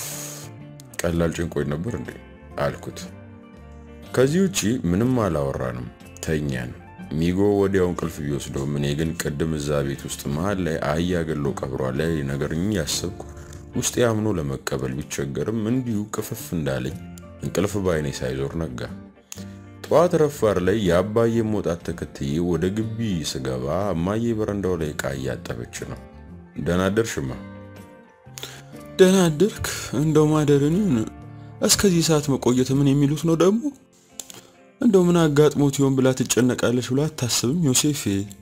ቀላል ጭንቆኝ ነበር እንዴ አልኩት። ከዚህ ውጪ ምንም አላወራንም፣ ተኛን። ሚጎ ወዲያው እንቅልፍ ቢወስደውም እኔ ግን ቅድም እዛ ቤት ውስጥ መሀል ላይ አህያ ገሎ ቀብሯል ላይ ነገር እያሰብኩ ውስጤ አምኖ ለመቀበል ቢቸገርም እንዲሁ ቅፍፍ እንዳለኝ እንቅልፍ ባይኔ ሳይዞር ነጋ። ጠዋት ረፋር ላይ የአባዬ መውጣት ተከትዬ ወደ ግቢ ስገባ እማዬ በረንዳው ላይ ዕቃ እያጠበች ነው። ደህና አደርሽማ? ደህና አደርክ? እንደው ማደርን እስከዚህ ሰዓት መቆየት ምን የሚሉት ነው ደግሞ? እንደው ምን አጋጥሞት ይሆን ብላ ትጨነቃለች ብላ አታስብም ዮሴፌ?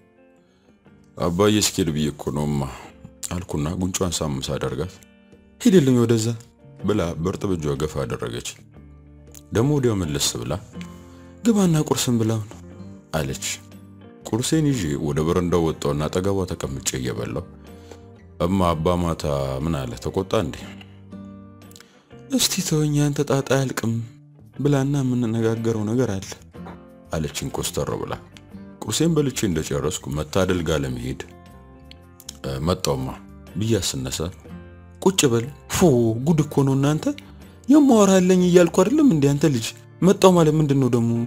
አባዬ እስኪሄድ ብዬ እኮ ነውማ አልኩና ጉንጯን ሳምስ አደርጋት ሂድልኝ ወደዛ ብላ በእርጥብ እጇ ገፋ አደረገች። ደግሞ ወዲያው መለስ ብላ ግባና ቁርስን ብላው ነው አለች። ቁርሴን ይዤ ወደ በረንዳው ወጣውና አጠገቧ ተቀምጬ እየበላው እማ አባ ማታ ምን አለ ተቆጣ እንዴ? እስቲ ተወኝ አንተ ጣጣ አያልቅም ብላና የምንነጋገረው ነገር አለ አለችኝ ኮስተር ብላ። ቁርሴን በልቼ እንደጨረስኩ መታደል ጋር ለመሄድ መጣውማ ብያ ስነሳ ቁጭ በል ፎ ጉድ እኮ ነው እናንተ የማወራለኝ እያልኩ አይደለም እንዴ አንተ ልጅ መጣው ማለት ምንድን ነው ደግሞ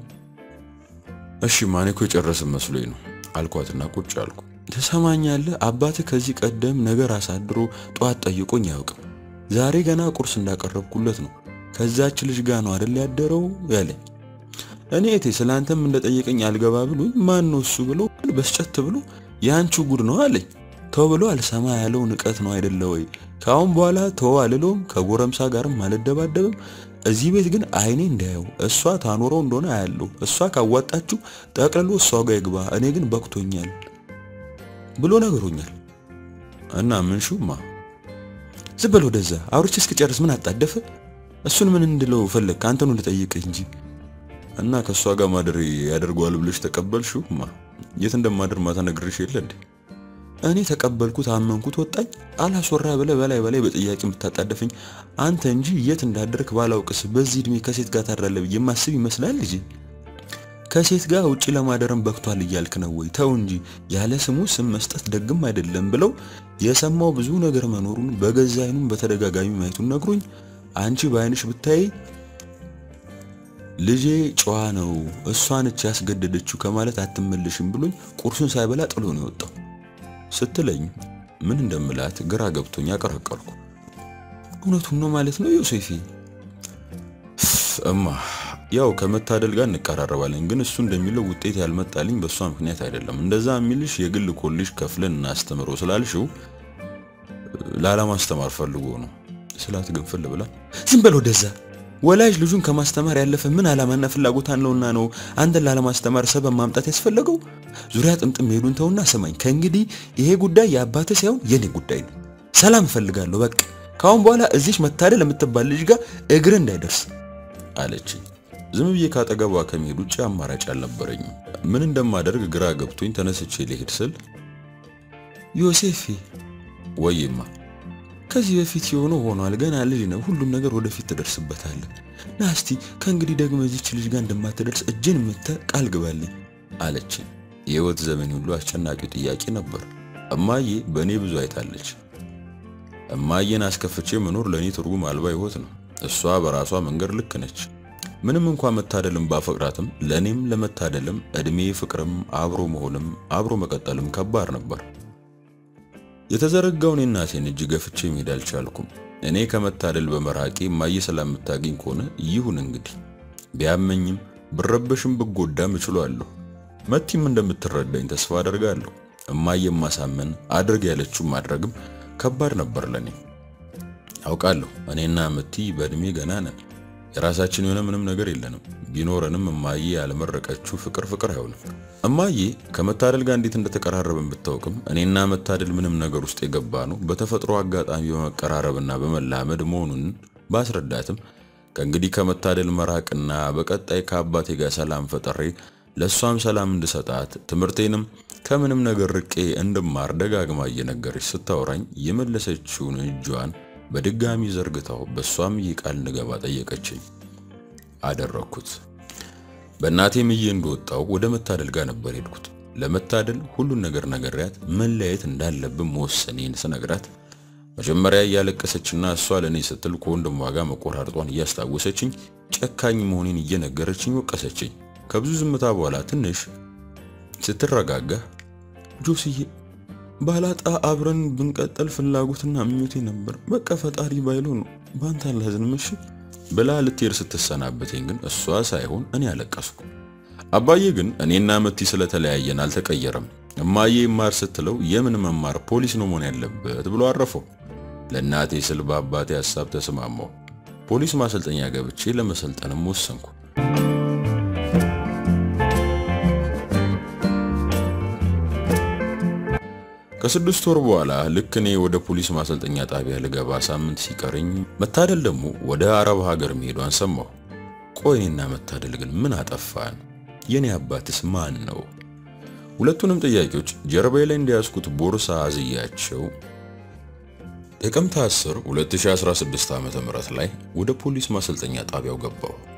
እሺ ማኔ እኮ የጨረስን መስሎኝ ነው አልኳትና ቁጭ አልኩ ትሰማኛለህ አባትህ ከዚህ ቀደም ነገር አሳድሮ ጠዋት ጠይቆኝ አያውቅም ዛሬ ገና ቁርስ እንዳቀረብኩለት ነው ከዛች ልጅ ጋር ነው አይደል ያደረው ያለኝ እኔ እቴ ስላንተም እንደጠየቀኝ አልገባ ብሎኝ ማን ነው እሱ ብሎ በስጨት ብሎ የአንቺ ጉድ ነው አለኝ ተው ብሎ አልሰማ ያለው ንቀት ነው አይደለ ወይ ከአሁን በኋላ ተው አልለውም ከጎረምሳ ጋርም አልደባደብም እዚህ ቤት ግን አይኔ እንዳየው እሷ ታኖረው እንደሆነ አያለሁ እሷ ካዋጣችሁ ጠቅልሎ እሷ ጋር ይግባ እኔ ግን በቅቶኛል ብሎ ነገሮኛል እና ምን ሹማ ዝም በል ወደዛ አውርቼ እስክጨርስ ምን አጣደፈ እሱን ምን እንድለው ፈለግ አንተኑ ልጠይቅህ እንጂ እና ከእሷ ጋር ማደር ያደርገዋል ብለሽ ተቀበልሽማ የት እንደማደር ማታ ነግሬሽ የለ እንዴ እኔ ተቀበልኩት አመንኩት ወጣኝ አላስወራ ብለ በላይ በላይ በጥያቄ የምታጣደፈኝ አንተ እንጂ የት እንዳደርክ ባላውቅስ በዚህ እድሜ ከሴት ጋር ታድራለህ ብዬ የማስብ ይመስላል ልጅ ከሴት ጋር ውጪ ለማደርም በክቷል እያልክ ነው ወይ ተው እንጂ ያለ ስሙ ስም መስጠት ደግም አይደለም ብለው የሰማው ብዙ ነገር መኖሩን በገዛ አይኑም በተደጋጋሚ ማየቱን ነግሮኝ አንቺ በአይንሽ ብታይ ልጄ ጨዋ ነው እሷ ነች ያስገደደችው ከማለት አትመልሽም ብሎኝ ቁርሱን ሳይበላ ጥሎ ነው የወጣው ስትለኝ ምን እንደምላት ግራ ገብቶኝ አቀረቀርኩ። እውነቱን ነው ማለት ነው ዮሴፌ? እማ ያው ከመታደል ጋር እንቀራረባለን፣ ግን እሱ እንደሚለው ውጤት ያልመጣልኝ በእሷ ምክንያት አይደለም። እንደዛ የሚልሽ የግል ኮሌጅ ከፍለን እናስተምረው ስላልሽው ላለማስተማር ፈልጎ ነው ስላት ግንፍል ብላ ዝም በል ወደዛ። ወላጅ ልጁን ከማስተማር ያለፈ ምን ዓላማና ፍላጎት አለውና ነው አንተን ላለማስተማር ሰበብ ማምጣት ያስፈለገው? ዙሪያ ጥምጥም መሄዱን ተውና ስማኝ፣ ከእንግዲህ ይሄ ጉዳይ የአባትህ ሳይሆን የኔ ጉዳይ ነው። ሰላም እፈልጋለሁ። በቃ ካሁን በኋላ እዚች መታደል የምትባል ልጅ ጋር እግር እንዳይደርስ አለችኝ። ዝም ብዬ ካጠገቧ ከመሄድ ውጭ አማራጭ አልነበረኝም። ምን እንደማደርግ ግራ ገብቶኝ ተነስቼ ልሄድ ስል ዮሴፌ ወይማ ከዚህ በፊት የሆነው ሆኗል። ገና ልጅ ነው። ሁሉም ነገር ወደፊት ትደርስበታለህ። ና እስቲ ከእንግዲህ ደግሞ እዚች ልጅ ጋር እንደማትደርስ እጅን ምተ ቃል ግባልኝ አለችኝ። የህይወት ዘመን ሁሉ አስጨናቂው ጥያቄ ነበር። እማዬ በእኔ ብዙ አይታለች። እማዬን አስከፍቼ መኖር ለእኔ ትርጉም አልባ ህይወት ነው። እሷ በራሷ መንገድ ልክ ነች። ምንም እንኳ መታደልም ባፈቅራትም ለእኔም ለመታደልም እድሜ ፍቅርም አብሮ መሆንም አብሮ መቀጠልም ከባድ ነበር። የተዘረጋውን የእናቴን እጅ ገፍቼ መሄድ አልቻልኩም። እኔ ከመታደል በመራቄ እማዬ ስለምታገኝ ከሆነ ይሁን እንግዲህ። ቢያመኝም ብረበሽም ብጎዳም እችላለሁ። መቲም እንደምትረዳኝ ተስፋ አደርጋለሁ። እማዬ ማሳመን አድርግ ያለችው ማድረግም ከባድ ነበር ለኔ። አውቃለሁ እኔና መቲ በእድሜ ገና ነን። የራሳችን የሆነ ምንም ነገር የለንም። ቢኖረንም እማዬ ያልመረቀችው ፍቅር ፍቅር አይሆንም። እማዬ ከመታደል ጋር እንዴት እንደተቀራረብን ብታውቅም እኔና መታደል ምንም ነገር ውስጥ የገባ ነው በተፈጥሮ አጋጣሚ በመቀራረብና በመላመድ መሆኑን ባስረዳትም ከእንግዲህ ከመታደል መራቅና በቀጣይ ከአባቴ ጋር ሰላም ፈጠሬ ለእሷም ሰላም እንድሰጣት ትምህርቴንም ከምንም ነገር ርቄ እንድማር ደጋግማ እየነገረች ስታወራኝ የመለሰችውን እጇን በድጋሚ ዘርግታው በእሷም ይህ ቃል እንድገባ ጠየቀችኝ። አደረግኩት። በእናቴ ምዬ እንደወጣው ወደ መታደል ጋር ነበር ሄድኩት። ለመታደል ሁሉን ነገር ነገርያት መለያየት እንዳለብን መወሰኔን ስነግራት መጀመሪያ እያለቀሰችና እሷ ለእኔ ስትል ከወንድሟ ጋር መቆራርጧን እያስታወሰችኝ ጨካኝ መሆኔን እየነገረችኝ ወቀሰችኝ። ከብዙ ዝምታ በኋላ ትንሽ ስትረጋጋ ጆስዬ ባላጣ አብረን ብንቀጠል ፍላጎትና ምኞቴ ነበር። በቃ ፈጣሪ ባይለው ነው በአንተ አላዝንም እሺ ብላ ልትሄድ ስትሰናበተኝ ግን እሷ ሳይሆን እኔ አለቀስኩ። አባዬ ግን እኔና መቲ ስለተለያየን አልተቀየረም። እማዬ ማር ስትለው የምን መማር ፖሊስ ነው መሆን ያለበት ብሎ አረፈው። ለእናቴ ስል በአባቴ ሀሳብ ተስማማው። ፖሊስ ማሰልጠኛ ገብቼ ለመሰልጠንም ወሰንኩ። ከስድስት ወር በኋላ ልክ እኔ ወደ ፖሊስ ማሰልጠኛ ጣቢያ ልገባ ሳምንት ሲቀረኝ መታደል ደግሞ ወደ አረብ ሀገር መሄዷን ሰማሁ። ቆይ እኔና መታደል ግን ምን አጠፋን? የኔ አባትስ ማን ነው? ሁለቱንም ጥያቄዎች ጀርባዬ ላይ እንደያዝኩት ቦርሳ አዝያቸው ጥቅምት 10 2016 ዓ.ም ላይ ወደ ፖሊስ ማሰልጠኛ ጣቢያው ገባሁ።